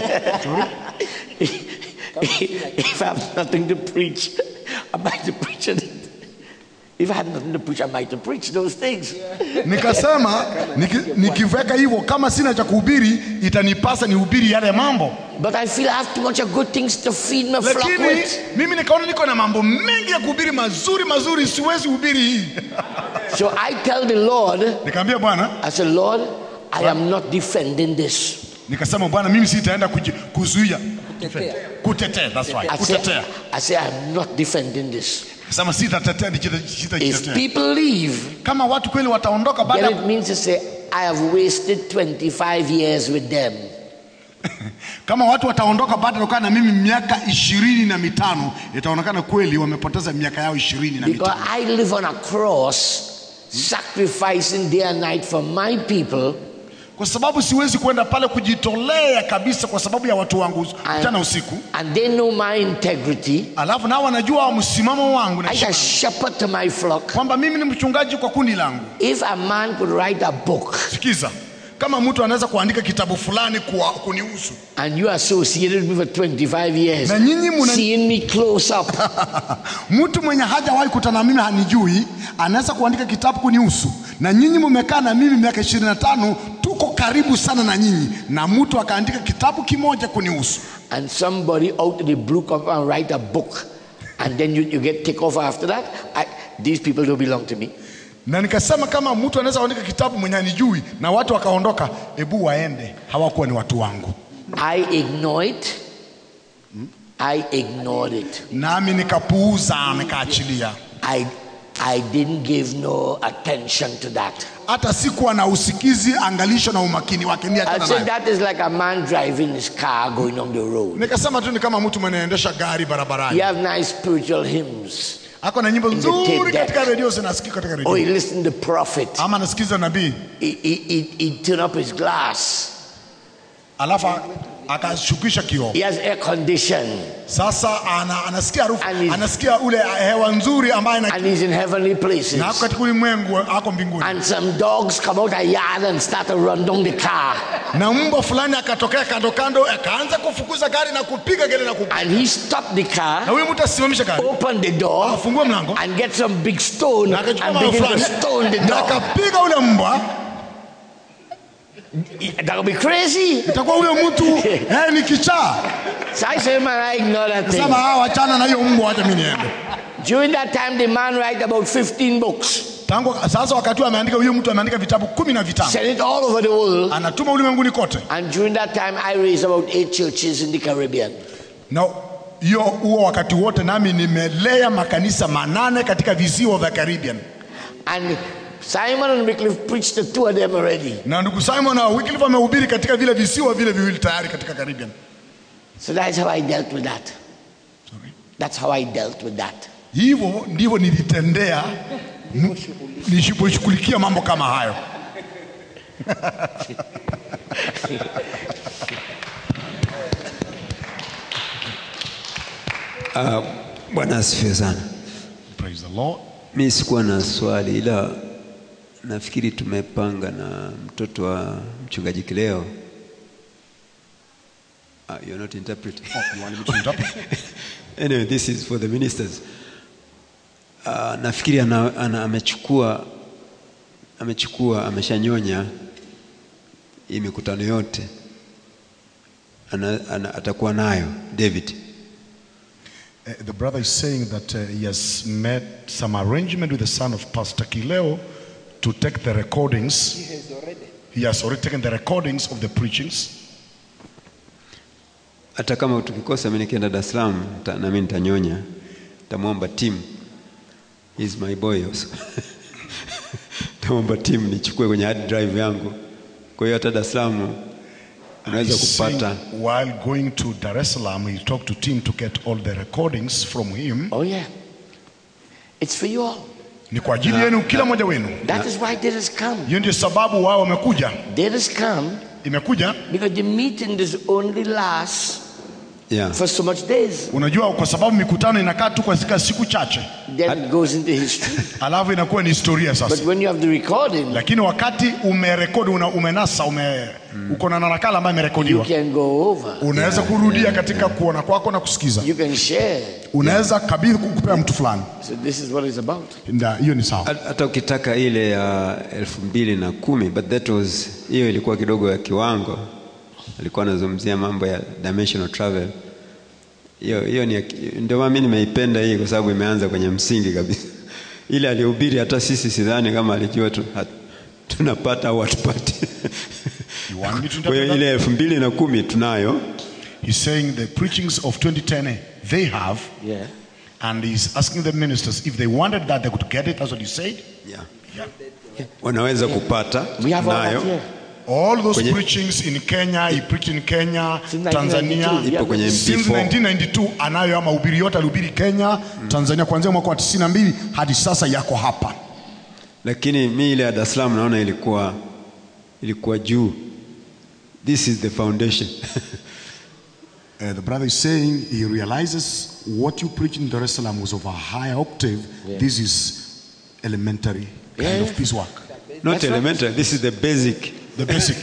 if I have nothing to preach, I might have preached on it. If I had nothing to preach, I might have preached those things. nikasema niki, nikiweka hivyo kama sina cha kuhubiri itanipasa nihubiri yale mambo But I feel I have too much of good things to feed my flock lakini with. mimi nikaona niko na mambo mengi ya kuhubiri mazuri mazuri siwezi hubiri hii So I tell the Lord, nikaambia bwana I said, Lord, I am not defending this. nikasema bwana mimi sitaenda kuji- kuzuia kutetea that's right I say, kutetea I say, I'm not defending this. sema sitatetea nikita- If sitajitetea people leave, kama watu kweli wataondoka baada then ya it means to say, I have wasted 25 years with them. kama watu wataondoka baada ya kukaa na mimi miaka ishirini na mitano itaonekana kweli wamepoteza miaka yao ishirini na Because mitano I live on a cross, sacrificing day and night for my people, kwa sababu siwezi kwenda pale kujitolea kabisa kwa sababu ya watu wangu mchana usiku and they know my integrity. alafu nao wanajua msimamo wangu na I a shepherd to my flock. kwamba mimi ni mchungaji kwa kundi langu If a man could write a book sikiza kama mtu anaweza kuandika kitabu fulani kuwa, kunihusu and you associated with me for 25 years, Na nyinyi muna- seeing me close up, mtu mwenye hajawahi kutana na mimi hanijui anaweza kuandika kitabu kunihusu na nyinyi mmekaa na mimi miaka ishirini na tano tuko karibu sana na nyinyi na mtu akaandika kitabu kimoja kunihusu and somebody out of the blue come and write a book, and then you, you get take off after that, I, these people don't belong to me. na nikasema kama mtu anaweza kuandika kitabu mwenye hanijui na watu wakaondoka hebu waende hawakuwa ni watu wangu I ignore it. I ignored it. nami nikapuuza nikaachilia I, I didn't give no attention to that. hata sikuwa na usikizi angalisho na umakini wake ni I achana said nayo that is like a man driving his car going on the road. nikasema tu ni kama mtu mwenaendesha gari You barabarani have nice spiritual hymns. ako na nyimbo the nzuri tape katika deck. redio zinasikika katika Or he redio listened to the prophet. ama nasikiza nabii He, he, he, he turn up his glass. alafu akashukisha kioo He has air condition. sasa ana, anasikia harufu And he's- anasikia ule hewa nzuri ambayo ina- And he's in heavenly na ako places. katika ulimwengu ako mbinguni And some dogs come out a yard and start to run down the car. na mbwa fulani akatokea kando kando akaanza kufukuza gari na kupiga gele na kupiga And he stopped the na car, huyu mtu asimamisha gari opened the door, afungue mlango and get some big stone na akachukua and mawe begin to fulani stone the na dog. akapiga ule mbwa That would be crazy. itakuwa huyo mtu eh, ni kichaa So I said, man, I ignore that sema thing. ah, wachana na hiyo mbwa wacha mimi niende During that time, the man write about 15 books, tangu sasa wakati huo ameandika huyo mtu ameandika vitabu kumi na vitano sent it all over the world. anatuma ulimwenguni kote And during that time, I raised about eight churches in the Caribbean. na hiyo huo wakati wote nami nimelea makanisa manane katika visiwa vya Caribbean And Simon and Wycliffe preached the two of them already. na ndugu Simon na Wycliffe wamehubiri katika vile visiwa vile viwili tayari katika Caribbean So that's how I dealt with that. That's how I dealt with that. hivyo ndivyo nilitendea m- niliposhughulikia mambo kama hayo Bwana asifiwe sana. Praise the Lord. Mi sikuwa na swali, ila nafikiri tumepanga na mtoto wa mchungaji Kileo. Ah, you're not interpreting. You want me to interpret? anyway, this is for the ministers. Uh, nafikiri ana, ana, amechukua amechukua ameshanyonya hii mikutano yote ana, ana, atakuwa nayo David. Uh, the brother is saying that uh, he has made some arrangement with the son of Pastor Kileo to take the recordings. He has already. He has already taken the recordings of the preachings. Hata kama tukikosa mimi nikienda Dar es Salaam nita- na mimi nitanyonya, nitamwomba team, he's my boy also nitamwomba team nichukue kwenye hard drive yangu. Kwa hiyo hata Dar es Salaam unaweza He's saying kupata while going to Dar es Salaam, he talked to Tim to get all the recordings from him. Oh, yeah. It's for you all. Ni kwa ajili yenu kila mmoja wenu. That is why they has come. Hiyo ndio sababu wao wamekuja. They has come Imekuja because the meeting does only last yeah. for so much days. unajua, kwa sababu mikutano inakaa tu kwa zika siku chache, Then it goes into history. alafu inakuwa ni historia But sasa. when you have the recording, Lakini wakati umerekodi, una, umenasa ume, uko na nakala ambayo you imerekodiwa, can go over. unaweza kurudia katika kuona kwako na kusikiza, You can share. unaweza kabidhi kupea mtu fulani. So this is what it's about. Nda, hiyo ni sawa. Hat- hata ukitaka ile ya elfu mbili na kumi but that was hiyo ilikuwa kidogo ya kiwango alikuwa anazungumzia mambo ya dimensional travel hiyo hiyo ni ya ki- ndio maana mimi nimeipenda hii kwa sababu imeanza kwenye msingi kabisa ile alihubiri hata sisi sidhani kama alijua tu, hat, tunapata au hatupati You want me to kwa hiyo interpret ile elfu mbili na kumi tunayo He's saying the preachings of 2010 they have, Yeah. and he's asking the ministers if they wanted that they could get it. That's what he said. yeah. Yeah. wanaweza kupata We have all that nayo here. All those Kwenye- preachings in Kenya, he preached in Kenya, Since Tanzania. 1992, ipo kwenye Since MP4 1992 anayo ama mahubiri yote alihubiri Kenya, Tanzania kuanzia mwaka wa 92 hadi sasa yako hapa. lakini mi ile ya Dar es Salaam naona ilikuwa ilikuwa juu. This is the foundation. Uh, the brother is saying he realizes what you preach in Dar es Salaam was of a high octave. This is elementary kind Yeah. of piecework. Not That's right. elementary, this is the basic. The basic.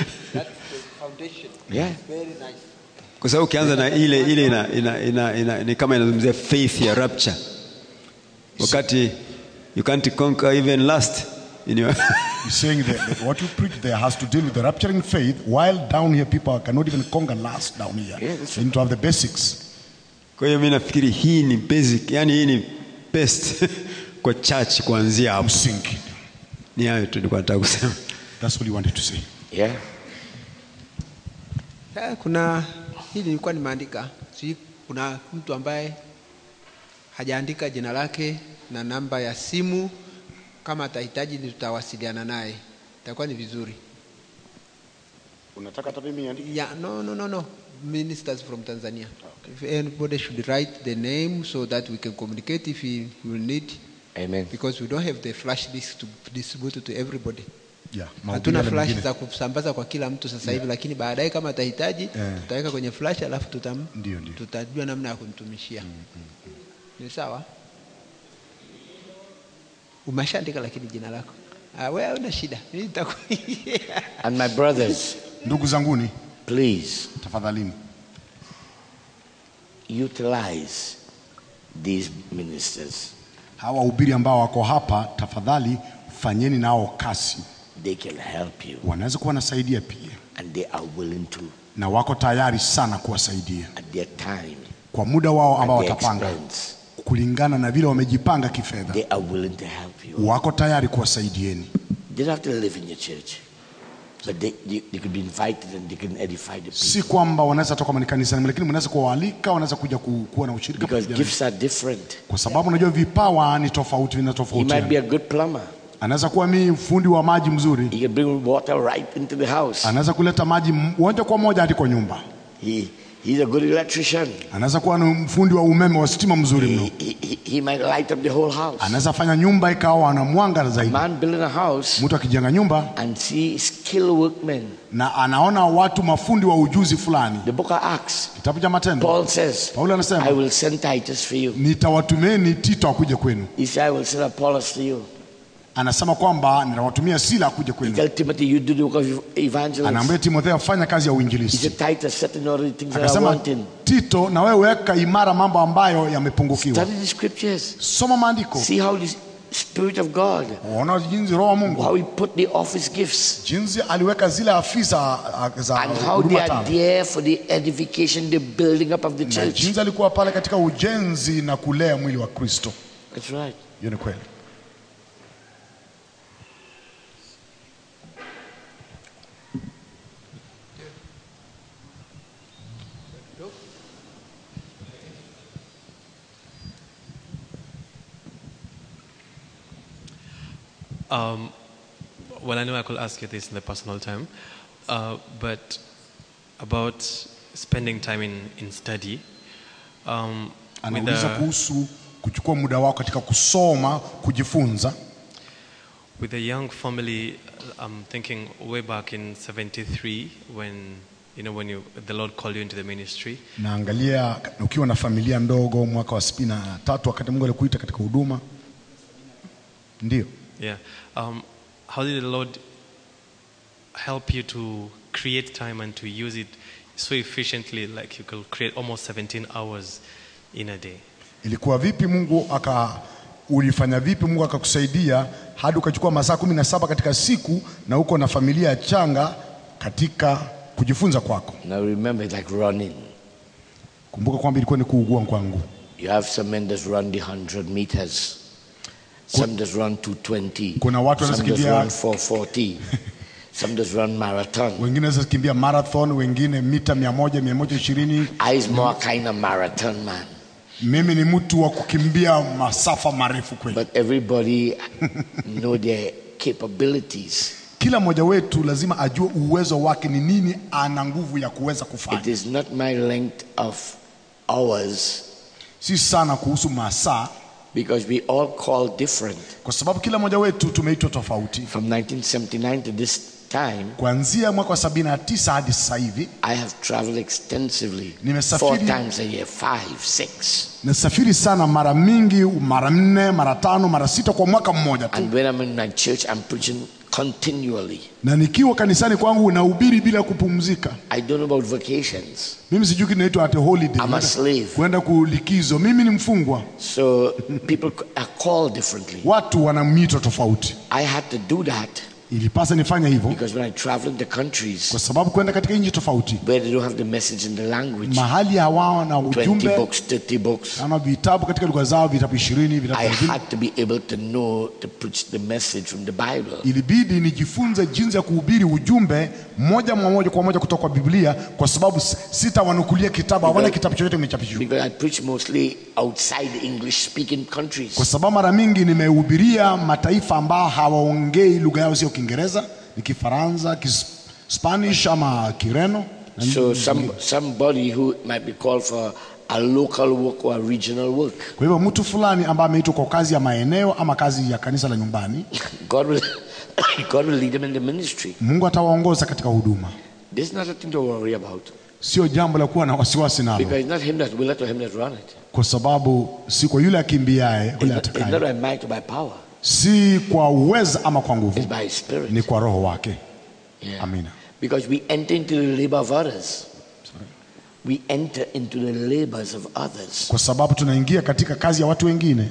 Yeah. Kwa sababu ukianza na ile ile ina, ina, ina, ina, ni kama inazungumzia faith ya rapture. Wakati you can't conquer even lust in your He's saying that, that what you preach there has to deal with the rapturing faith, while down here people cannot even conquer lust down here. Yeah, that's they need to have the basics. Kwa hiyo mimi nafikiri hii ni basic, yani hii ni best kwa church kuanzia hapo. Msingi. Ni hayo tu nilikuwa nataka kusema. That's what he wanted to say. Yeah. Eh, kuna hili nilikuwa nimeandika sijui kuna mtu ambaye hajaandika jina lake na namba ya simu kama atahitaji ni tutawasiliana naye itakuwa ni vizuri unataka hata mimi niandike yeah, no, no, no, no. ministers from tanzania if anybody should write the name so that we can communicate if he will need Amen. because we don't have the flash disk to distribute to everybody yeah, mahubiri hatuna yale flash mengine. za kusambaza kwa kila mtu sasa hivi lakini baadaye kama atahitaji Eh. tutaweka kwenye flash alafu tutam, Ndio, ndio. tutajua namna ya kumtumishia ni sawa umeshaandika lakini jina lako ah, wewe una shida Mimi nitaku- And my brothers, ndugu zanguni please tafadhalini utilize these ministers. hawa wahubiri ambao wako hapa tafadhali fanyeni nao kasi They can help you. wanaweza kuwa wanasaidia pia And they are willing to na wako tayari sana kuwasaidia at their time, kwa muda wao ambao at their watapanga expense. kulingana na vile wamejipanga kifedha They are willing to help you. wako tayari kuwasaidieni They don't have to live in your church. But they, they, they could be invited and they can edify the people. si kwamba wanaweza toka kama ni kanisani lakini mnaweza kuwaalika wanaweza kuja ku- kuwa na ushirika Because pamoja na- gifts are different. kwa sababu unajua vipawa ni tofauti He might be vinatofautiana a good plumber. anaweza kuwa mi fundi wa maji mzuri He can bring water right into the house. anaweza kuleta maji m- moja kwa moja hadi kwa nyumba He, he's a good electrician. anaweza kuwa ni mfundi wa umeme wa stima mzuri mno He, he, he- he might light up the whole house. anaweza fanya nyumba ikawa na mwanga zaidi Man building a house mtu akijenga nyumba and see skilled workmen. na anaona watu mafundi wa ujuzi fulani The book of Acts, kitabu cha matendo Paul says, paulo I anasema will send Titus for you. nitawatumeni tito akuje kwenu He said, I will send Apollos to you. anasema kwamba nitawatumia sila akuje He kwenu tell Timothy, you do the work of evangelist. anaambia timotheo fanya kazi ya He uinjilisti said, Titus, set in order the things that are akasema wanting. tito na wewe weka imara mambo ambayo yamepungukiwa Study the scriptures. soma maandiko See how the Spirit of God, uona jinsi roho wa mungu how He put the office gifts, jinsi aliweka zile afisa ah, za and how huduma they are tano there for the edification, the building up of the na church. jinsi alikuwa pale katika ujenzi na kulea mwili wa kristo That's right. hiyo ni kweli Um, well, I know I could ask you this in the personal time, uh, but about spending time in, in study. Um, with, anauliza a, kuhusu kuchukua muda wako katika kusoma kujifunza with a young family, I'm thinking way back in 73 when, you know, when you, the Lord called you into the ministry. naangalia ukiwa na familia ndogo mwaka wa sitini na tatu wakati mungu alikuita katika huduma ndio Yeah. Um, how did the Lord help you to create time and to use it so efficiently, like you could create almost 17 hours in a day? ilikuwa vipi mungu aka ulifanya vipi mungu akakusaidia hadi ukachukua masaa kumi na saba katika siku na uko na familia changa katika kujifunza kwako Now remember, it's like running. kumbuka kwamba ilikuwa ni kuugua kwangu You have some men that run the 100 meters, some that run 220, Kuna watu some that wanazikimbia- run 440, some that run marathon. wengine waweza kimbia marathon wengine mita mia moja mia moja ishirini I is more kind of marathon man. mimi ni mtu wa kukimbia masafa marefu kweli But everybody know their capabilities. kila mmoja wetu lazima ajue uwezo wake ni nini ana nguvu ya kuweza It kufanya is not my length of hours si sana kuhusu masaa because we all call different. kwa sababu kila mmoja wetu tumeitwa tofauti From 1979 to this time, kuanzia mwaka wa 79 hadi sasa hivi I have traveled extensively. Nimesafiri- Four times a year, five, six. nasafiri sana mara mingi mara nne mara tano mara sita kwa mwaka mmoja tu And when I'm in my church, I'm preaching continually. na nikiwa kanisani kwangu nahubiri bila kupumzika I don't know about vacations. mimi sijui kinaitwa ate holiday I'm a slave. kwenda kulikizo mimi ni mfungwa So people are called differently. watu wana mito tofauti I had to do that ilipasa nifanye hivyo because when I travel into countries kwa sababu kwenda katika nchi tofauti where they don't have the message in the language, mahali hawawa na 20 ujumbe books, 30 books, ana vitabu katika lugha zao vitabu ishirini vitabu I thelathini had to be able to know to preach the message from the Bible. ilibidi nijifunze jinsi ya kuhubiri ujumbe moja kwa moja kwa moja kutoka kwa biblia kwa sababu s- sitawanukulia kitabu hawana kitabu chochote kimechapishwa Because I preach mostly outside English speaking countries. kwa sababu mara mingi nimehubiria mataifa ambao hawaongei lugha yao sio kiingereza ni kifaransa kispanish ama kireno So some, somebody who might be called for a local work or a regional work, kwa hivyo mtu fulani ambaye ameitwa kwa kazi ya maeneo ama kazi ya kanisa la nyumbani God will, God will lead them in the ministry. mungu atawaongoza katika huduma This is not a thing to worry about. sio jambo la kuwa na wasiwasi nalo Because it's not him that will it or him that run it. kwa sababu si kwa yule akimbiaye It's yule not, it's not atakaye by might or by power. si kwa uweza ama kwa nguvu It's by his spirit. ni kwa roho wake Yeah. amina Because we enter into the labor of others. We enter into the labors of others. kwa sababu tunaingia katika kazi ya watu wengine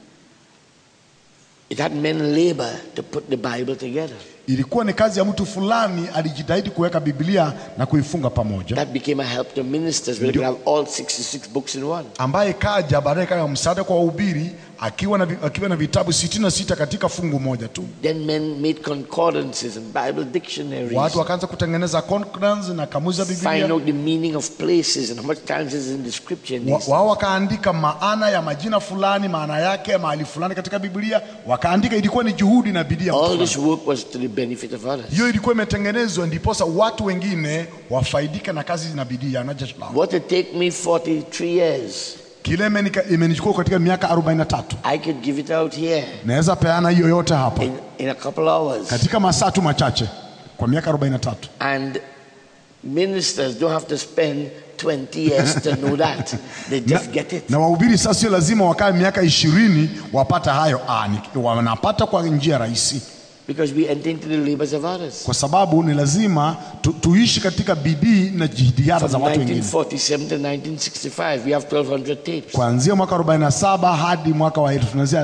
It had men labor to put the Bible together. ilikuwa ni kazi ya mtu fulani alijitahidi kuweka biblia na kuifunga pamoja That became a help to ministers where they could have all 66 books in one. ambaye kaja baadaye kama msaada kwa wahubiri akiwa na, vi- akiwa na vitabu 66 katika fungu moja tu Then men made concordances and Bible dictionaries. watu wakaanza kutengeneza concordance na kamuzi za Find biblia out the meaning of places and how much times is in the scripture. and Wa- these- wao wakaandika maana ya majina fulani maana yake mahali fulani katika biblia wakaandika ilikuwa ni juhudi na bidii ya mtu All fulani. this work was to the benefit of others. hiyo ilikuwa imetengenezwa ndiposa watu wengine wafaidike na kazi na bidii ya jeshi lao What it take me 43 years, kile imenika- imenichukua katika miaka 43 I could give it out here naweza peana hiyo yote hapa in, in a couple hours. katika masaa tu machache kwa miaka 43 And ministers don't have to spend 20 years to know that. They just get it. na wahubiri sasa sio lazima wakae miaka ishirini wapata hayo ah, ni- wanapata kwa njia rahisi Because we enter into the labors of others. kwa sababu ni lazima tu, tuishi katika bidii na jitihada za From watu wengine 1947 to 1965, we have 1200 tapes. kuanzia mwaka 47 hadi mwaka wa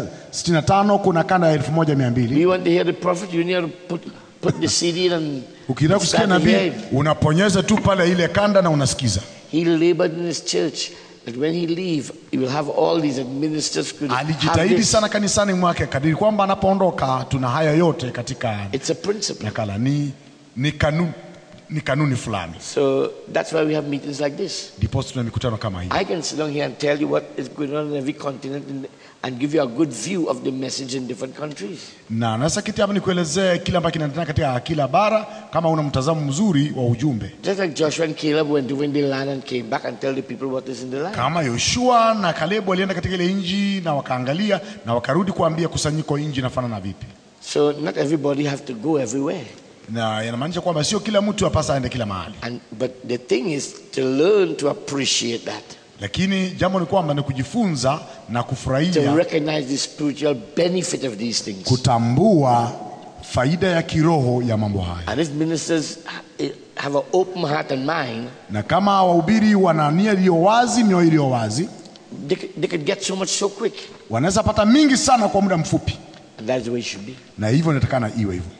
1965 kuna kanda ya 1200 We want to hear the prophet, you need to put, put the CD in and ukitaka kusikia start to hear nabii him. unaponyeza tu pale ile kanda na unasikiza He labored in his church that when he leave, he will have all these and ministers could have alijitahidi this. sana kanisani mwake kadiri kwamba anapoondoka tuna haya yote katika It's a principle. nakala ni, ni, kanuni, ni kanuni fulani So that's why we have meetings like this. ndipo tuna mikutano kama hii I can sit down here and tell you what is going on in every continent and, and give you a good view of the message in different countries. na nasa kiti hapa nikuelezee kile ambacho kinaendelea katika kila bara kama una mtazamo mzuri wa ujumbe Just like Joshua and Caleb went to win the land and came back and tell the people what is in the land. kama yoshua na kalebu walienda katika ile nji na wakaangalia na wakarudi kuambia kusanyiko nji inafanana vipi So not everybody have to go everywhere. na inamaanisha kwamba sio kila mtu apasa aende kila mahali And but the thing is to learn to appreciate that, lakini jambo ni kwamba ni kujifunza na to kufurahia recognize the spiritual benefit of these things. kutambua faida ya kiroho ya mambo haya And if ministers ha- have an open heart and mind, na kama wahubiri wana nia iliyo wazi mioyo iliyo wazi they, could- they could get so much so quick. wanaweza pata mingi sana kwa muda mfupi And that's the way it should be. na hivyo inatakana iwe hivyo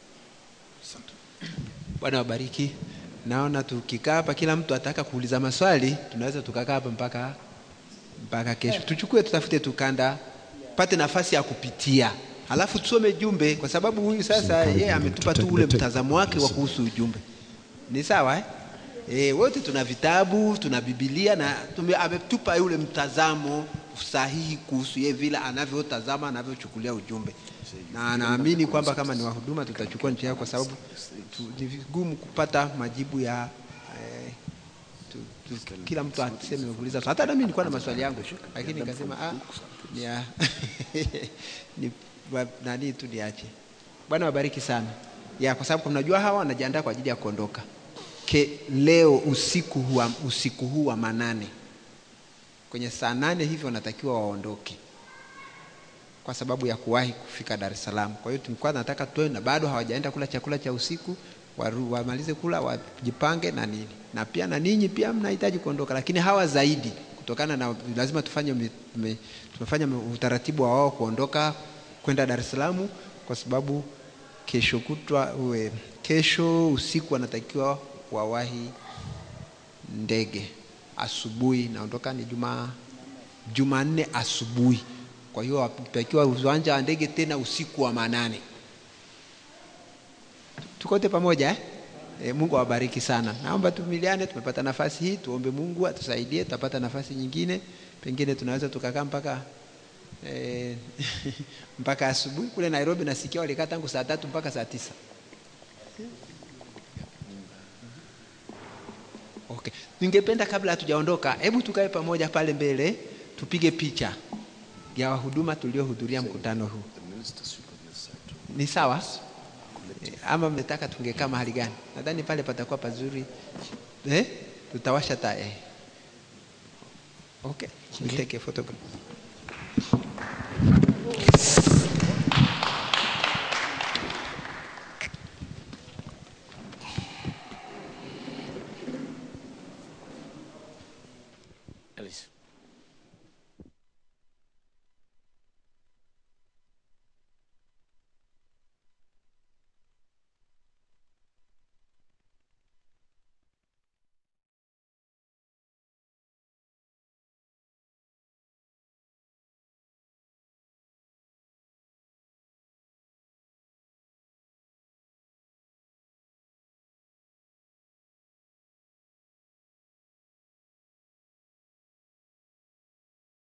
bwana wabariki naona tukikaa hapa kila mtu ataka kuuliza maswali tunaweza tukakaa hapa mpaka mpaka kesho tuchukue tutafute tukanda pate nafasi ya kupitia halafu tusome jumbe kwa sababu huyu sasa yeye ametupa tu ule mtazamo wake wa kuhusu ujumbe ni sawa eh? E, wote tuna vitabu tuna bibilia na tume, ametupa yule mtazamo sahihi kuhusu yeye vile anavyotazama anavyochukulia ujumbe na naamini kwamba kama ni wahuduma tutachukua njia yao kwa sababu tu, ni vigumu kupata majibu ya eh, tu, tu, kila mtu aseme kuuliza hata nami nilikuwa na maswali yangu lakini nikasema ah, ni ya, ni wa- nani tu niache bwana wabariki sana ya kwa sababu mnajua hawa wanajiandaa kwa ajili ya kuondoka Ke, leo usiku huu wa- usiku huu wa manane kwenye saa nane hivi wanatakiwa waondoke kwa sababu ya kuwahi kufika Dar es Salaam. Kwa hiyo tulikuwa nataka tuwe na bado hawajaenda kula chakula cha usiku, waru, wamalize kula wajipange na nini, na pia na ninyi pia mnahitaji kuondoka, lakini hawa zaidi kutokana na lazima tufanye me, me, tumefanya utaratibu wa wao kuondoka kwenda Dar es Salaam kwa sababu kesho kutwa uwe kesho usiku wanatakiwa wawahi ndege asubuhi, naondoka ni juma Jumanne asubuhi. Kwa hiyo watakiwa uwanja wa ndege tena usiku wa manane. Tukote pamoja eh? E, Mungu awabariki sana. Naomba tumiliane, tumepata nafasi hii, tuombe Mungu atusaidie, tutapata nafasi nyingine, pengine tunaweza tukakaa mpaka e, mpaka asubuhi. Kule Nairobi nasikia walikaa tangu saa tatu mpaka saa tisa. Okay. Ningependa kabla hatujaondoka, hebu tukae pamoja pale mbele, tupige picha ya wahuduma tuliohudhuria mkutano huu. Ni sawa? Eh, Ama mnataka tungekaa mahali gani? Nadhani pale patakuwa pazuri. Eh? Tutawasha taa eh. Okay. We take a photograph.